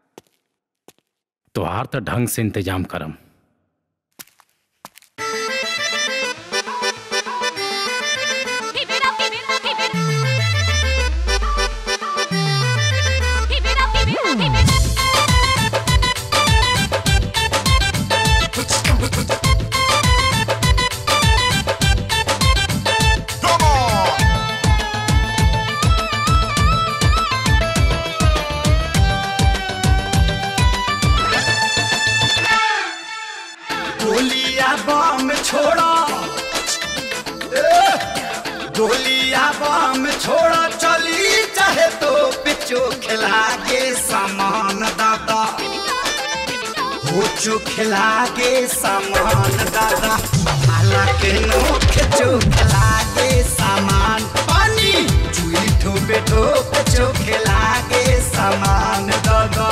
तोहार तो ढंग से इंतजाम करम गोलिया बम छोड़ा ए, गोलिया बम छोड़ा चली चाहे तो पिचो खिला के सामान दादा हो चो खिला के सामान दादा हालांकि नोख चो खिला के सामान पानी चुई ठोपे ठोप चो खिला के सामान दादा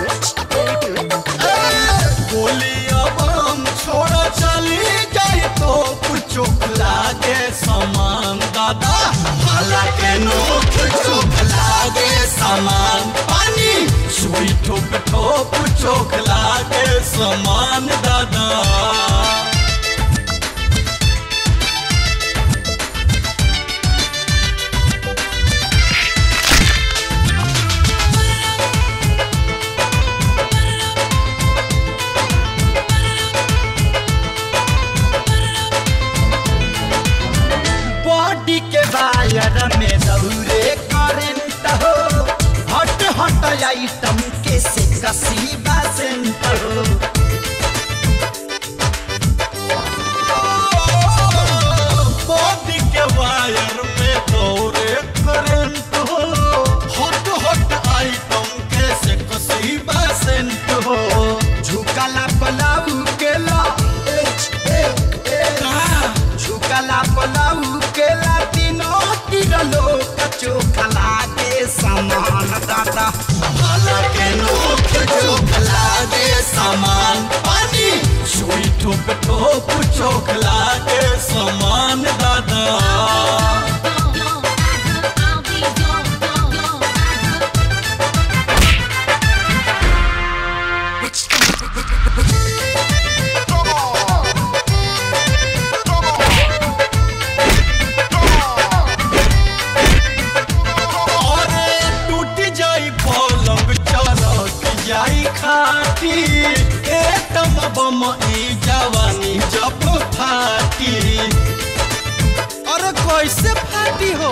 गोलियां बम छोड़ा चली जाए तो कुछ लागे सामान दादा हालांकि नोक चोक लागे सामान पानी सुई ठोप ठोप चोक लागे सामान दादा बॉडी के वायर में दौरे करंट हो हट हट आइटम के से कसी बसंत हो बॉडी के वायर में दौरे करंट हो हट हट आइटम के से कसी बसंत हो झुकला पलाऊ के ला ए, ए, ए, झुकला पलाऊ के ला तीनों तिरलो कचो खला के समान दादा भला के नोक चोखला के समान पानी सुई ठोप ठोप चोखला के समान दादा अरे टूट जाई पलंग चलक जाई खाटी ए तम बम ई जवानी जब फाटी अरे कैसे फाटी हो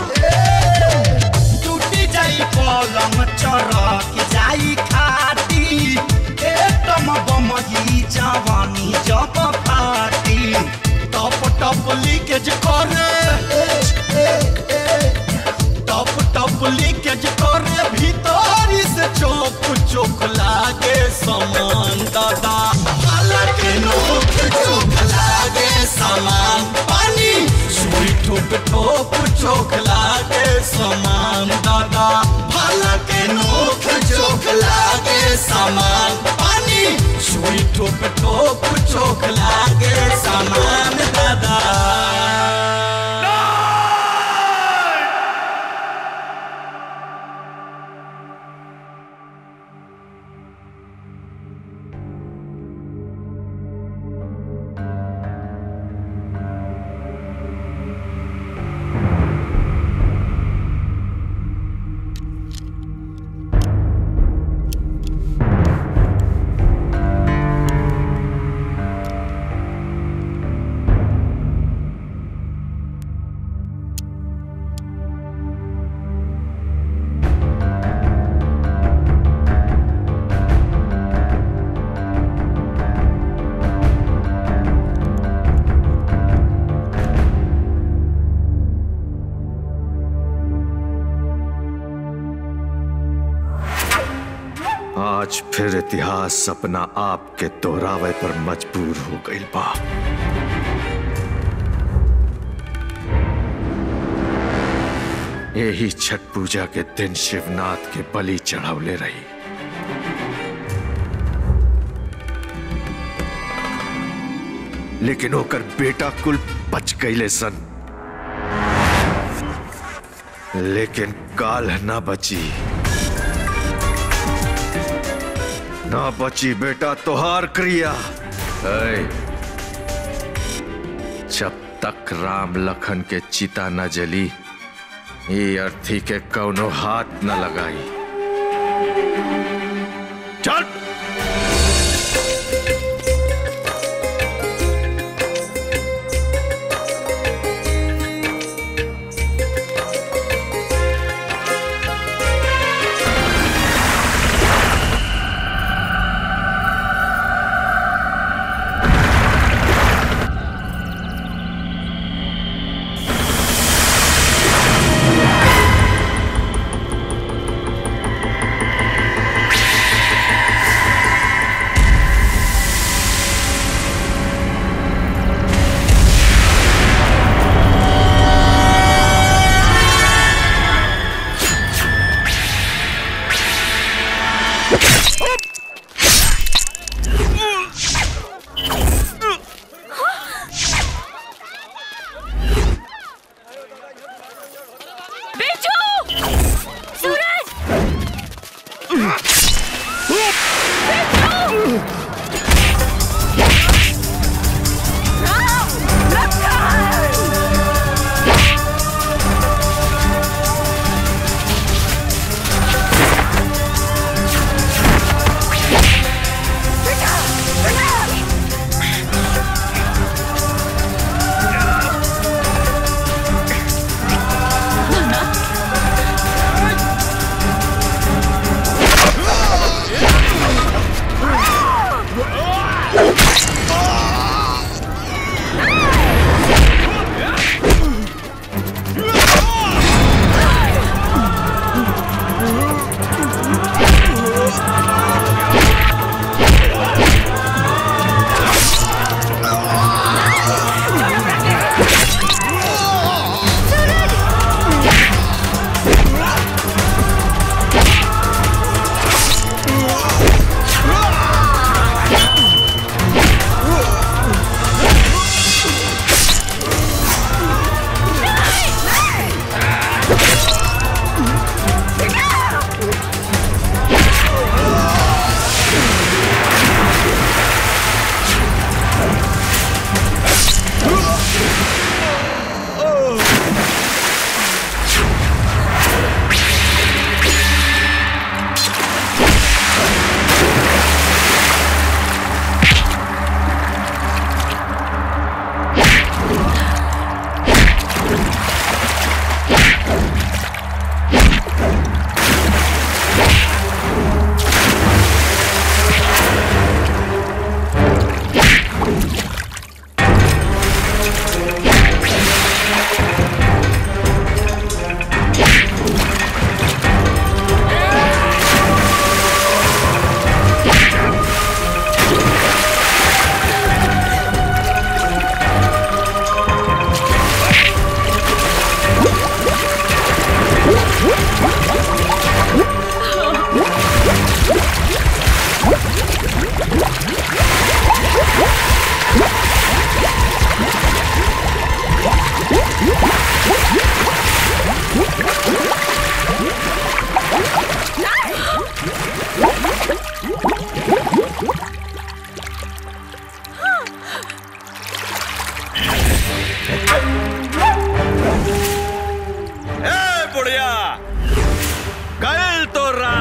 टूट जाई पलंग चरक जाई खाटी ए तम बम ई जवानी जब फाटी टप टप लीकेज करे टप टप लीकेज करे भीतर से चौक चौक लागे समान दादा भाला के नोक चौक लागे समान पानी सुई ठोक ठोक चौक लागे समान दादा भाला के नोक चौक लागे समान पानी सुई ठोक ठोक चौक लागे समान दादा आज फिर इतिहास अपना आप के दोहरावे पर मजबूर हो गई बा यही छठ पूजा के दिन शिवनाथ के बलि चढ़ावले रही लेकिन ओकर बेटा कुल बच गईले सन लेकिन काल ना बची ना बची बेटा तोहार क्रिया ऐ, जब तक राम लखन के चिता न जली ये अर्थी के कौनो हाथ न लगाई चल बिरजू सूरज Ah!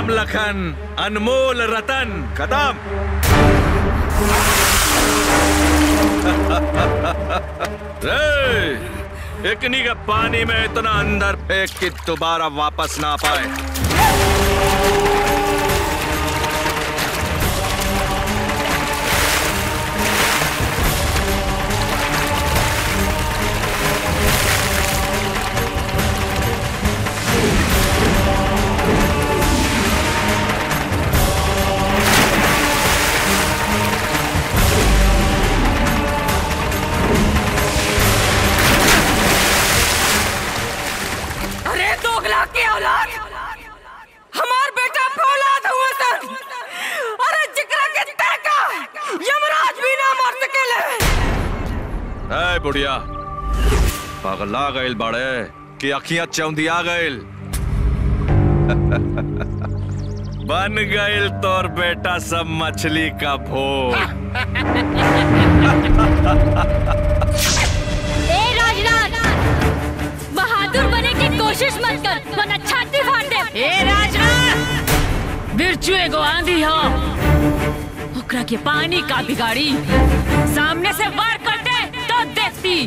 राम लखन अनमोल रतन खत्म रे एकनी के पानी में इतना अंदर फेंक कि दोबारा वापस ना पाए अरे दोगला के औलाद हमार बेटा फौलाद हुए सन अरे जिकरा के तड़का यमराज भी ना मार सकेले ए बुढ़िया पगला गइल बड़े कि अखियां चौंधिया गइल बन गइल तोर बेटा सब मछली का भोग ए राजनाथ बहादुर बने की कोशिश मत कर वरना छाती फाड़ दे ए राजनाथ बिरजू एगो आंधी हो ओकरा के पानी का बिगाड़ी सामने से वार करते तो देखती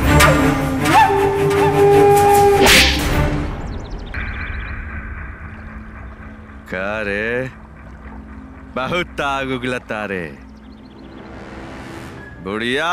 का रे बहुत आग उगलता रे बुढ़िया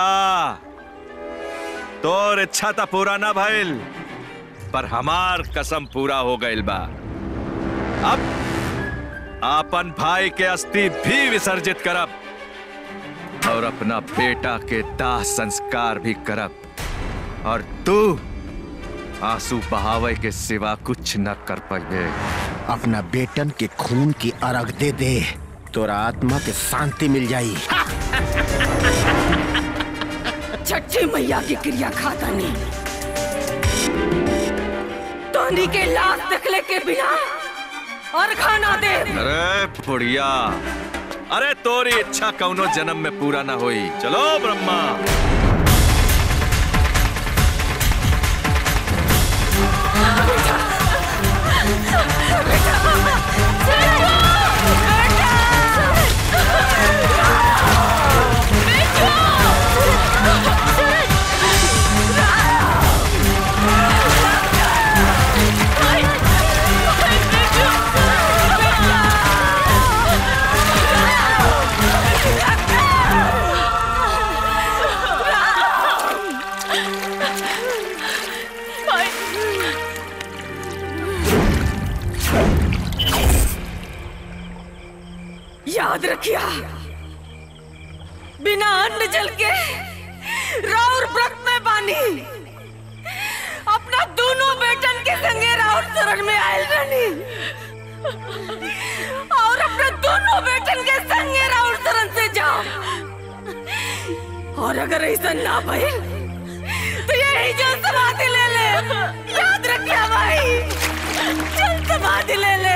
तोर इच्छा तो पूरा ना भइल पर हमार कसम पूरा हो गइल बा अब आपन भाई के अस्थि भी विसर्जित करब और अपना बेटा के दाह संस्कार भी करब और तू आंसू बहावे के सिवा कुछ न कर पाए अपना बेटन के खून की अर्घ दे दे तोरा आत्मा के शांति मिल जाई छठी मैया की क्रिया खाता नहीं तोनी के लाश देखले के बिना और खाना दे अरे बुढ़िया अरे तोरी इच्छा कौनो जन्म में पूरा ना हुई चलो ब्रह्मा याद रखिया बिना अन्न जल के राउर व्रत में बानी अपना दोनों बेटन के संगे राउर शरण में आयल रहनी और अपने दोनों बेटन के संगे राउर शरण से जाओ और अगर ऐसा ना भइल तो यही जो समाधि ले ले याद रखिया भाई चल समाधि ले ले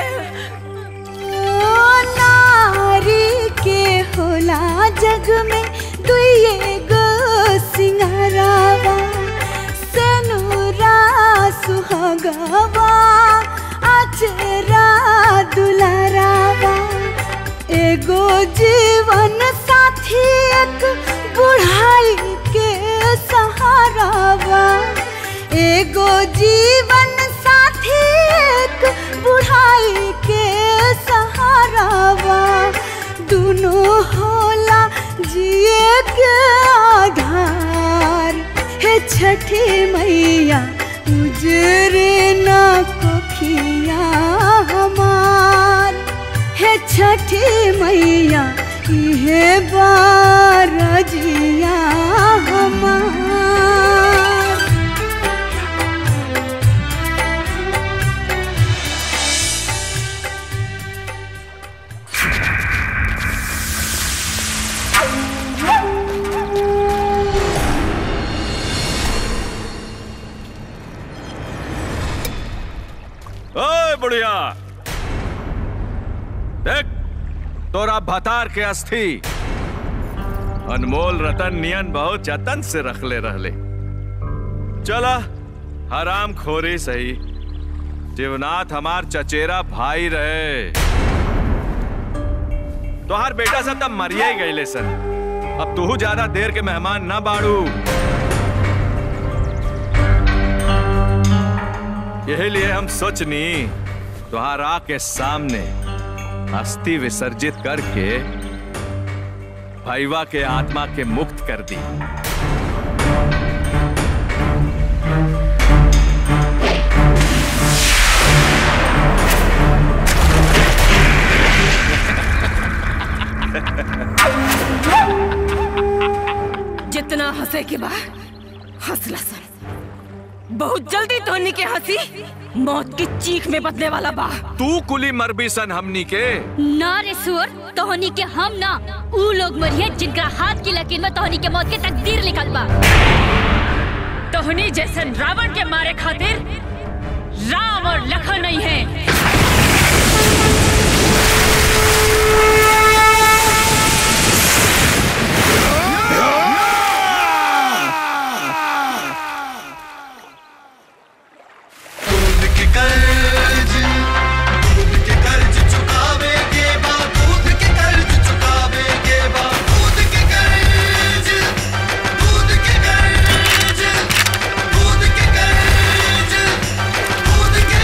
ओ नारी के होला जग में दुइये गो सिंगारावा सेनुरा सुहागवा अचरा दुलारावा एगो जीवन साथी एक बुढ़ाई के सहारावा एगो जीवन साथी एक बुढ़ाई के सहारावा दोनों होला जिए के आधार हे छठी मैया उजरे ना कोखिया हमार हे छठी मैया इहे बारजिया हमार ओए बुढ़िया देख तोरा भतार के अस्थि अनमोल रतन नियन बहुत जतन से रखले रहले चला हराम खोरी सही शिवनाथ हमार चचेरा भाई रहे तोहार बेटा सब तब मरिए ही गईले सर अब तू ज्यादा देर के मेहमान ना बाड़ू यही लिए हम सोचनी तुहारा के सामने अस्थि विसर्जित करके भैवा के आत्मा के मुक्त कर दी जितना हंसे के बाद हंसला सन बहुत जल्दी तोहनी के हंसी मौत की चीख में बदले वाला बा तू कुली मरबी सन हमनी के ना रे सुअर तोहनी के हम ना ऊ लोग मरिए जिनका हाथ की लकीर में तोहनी के मौत के तकदीर लिखल बा तोहनी जैसन रावण के मारे खातिर राम और लखन नहीं है दूध के कर्ज दूध के कर्ज चुकावे के बाद दूध के कर्ज चुकावे के बाद दूध के कर्ज दूध के कर्ज दूध के कर्ज दूध के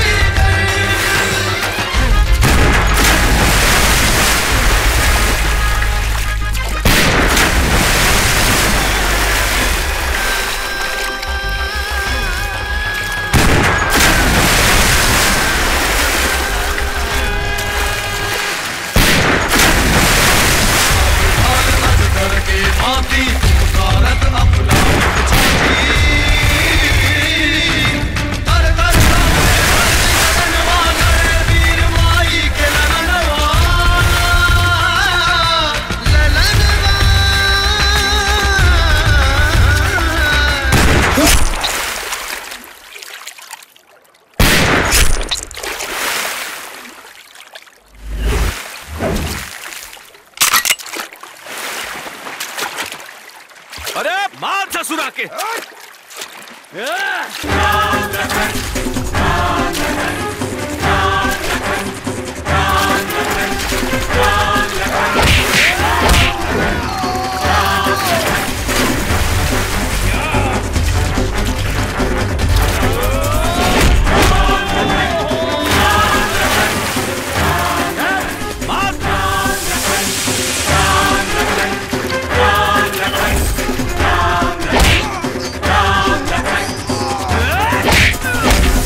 के भांति पुकारत अपना छाती कर कर लड़नवा लड़े वीर माई के लड़नवा अरे मार ससुरा के मार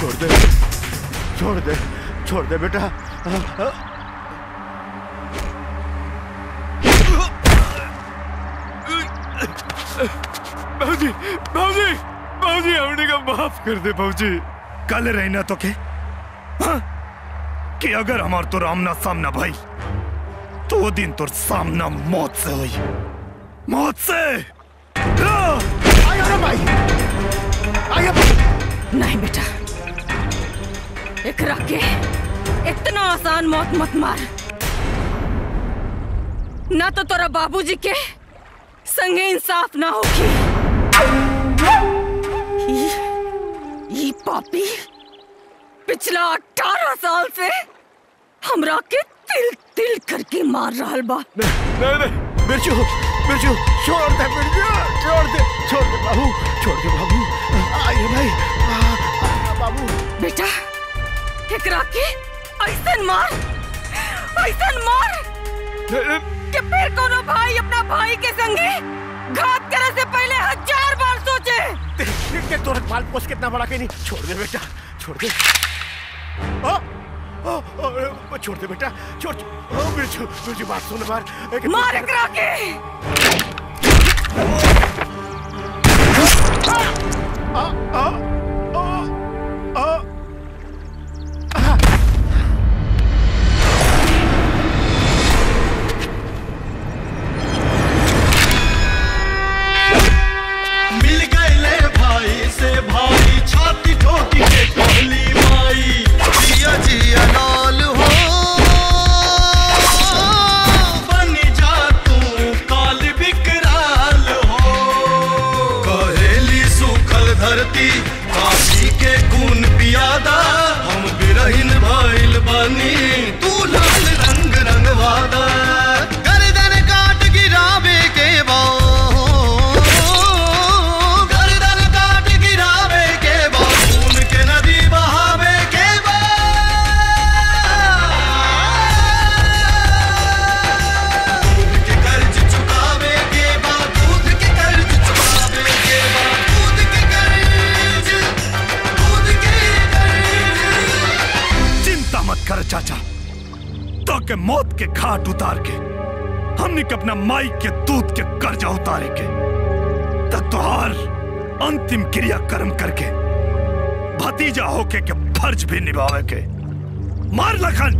छोड़ दे छोड़ दे छोड़ दे बेटा बाबूजी बाबूजी बाबूजी हमने का माफ कर दे बाबूजी कल रहना तो के हाँ? कि अगर हमार तो आमना सामना भाई तो वो दिन तो सामना मौत से हुई मौत से आयो ना भाई आयो नहीं बेटा एकरा के इतना आसान मौत मत मार ना तो तोरा बाबूजी के संगे इंसाफ ना होगी ई- ई पापी पिछला अठारह साल से हमरा के तिल तिल करके मार रहा बा नहीं नहीं बिरजू बिरजू छोड़ दे बिरजू छोड़ दे छोड़ दे बाबू छोड़ दे बाबू आइए भाई आ, आ, बाबू बेटा एकरा के ऐसन मार ऐसन मार कि फिर कोनो भाई अपना भाई के संगे घात करे से पहले हजार बार सोचे देख के तोरा पाल पोस कितना बड़ा के नहीं छोड़ दे बेटा छोड़ दे आ, आ, आ, छोड़ दे बेटा छोड़ ओ, बिरजू बिरजू बात सुन मार एक- मार एकरा के आ, आ, आ, आ, मिल गए ले भाई से भाई छाती ठोकी के कहली माई जिया जिया लाल हो बन जा तू काल विकराल हो कहेली सूखल धरती काशी के खून पियादा हम बिरहिन भइल बनी तू लाल रंग रंगवादा गर्दन काट गिरावे के बा गर्दन काट गिरावे के बा खून के नदी बहावे के बा दूध के कर्ज चुकावे के बा दूध के कर्ज चुकावे के बा दूध के कर्ज दूध के कर्ज चिंता मत कर चाचा तो के मौत के घाट उतार के हमने के अपना माई के दूध के कर्जा उतारे के तक तुहार अंतिम क्रिया कर्म करके भतीजा होके के फर्ज भी निभावे के मार लखन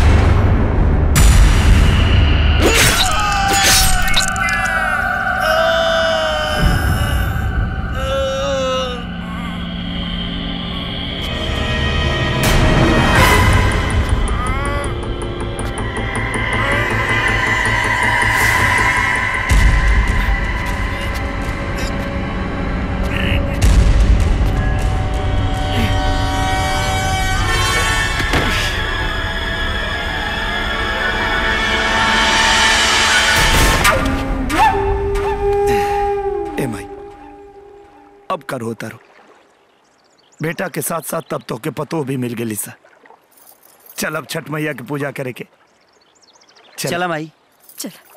ए माई अब करो उतारो बेटा के साथ साथ तब तो के पतो भी मिल गई सा चल अब छठ मैया की पूजा करे के चला माई चल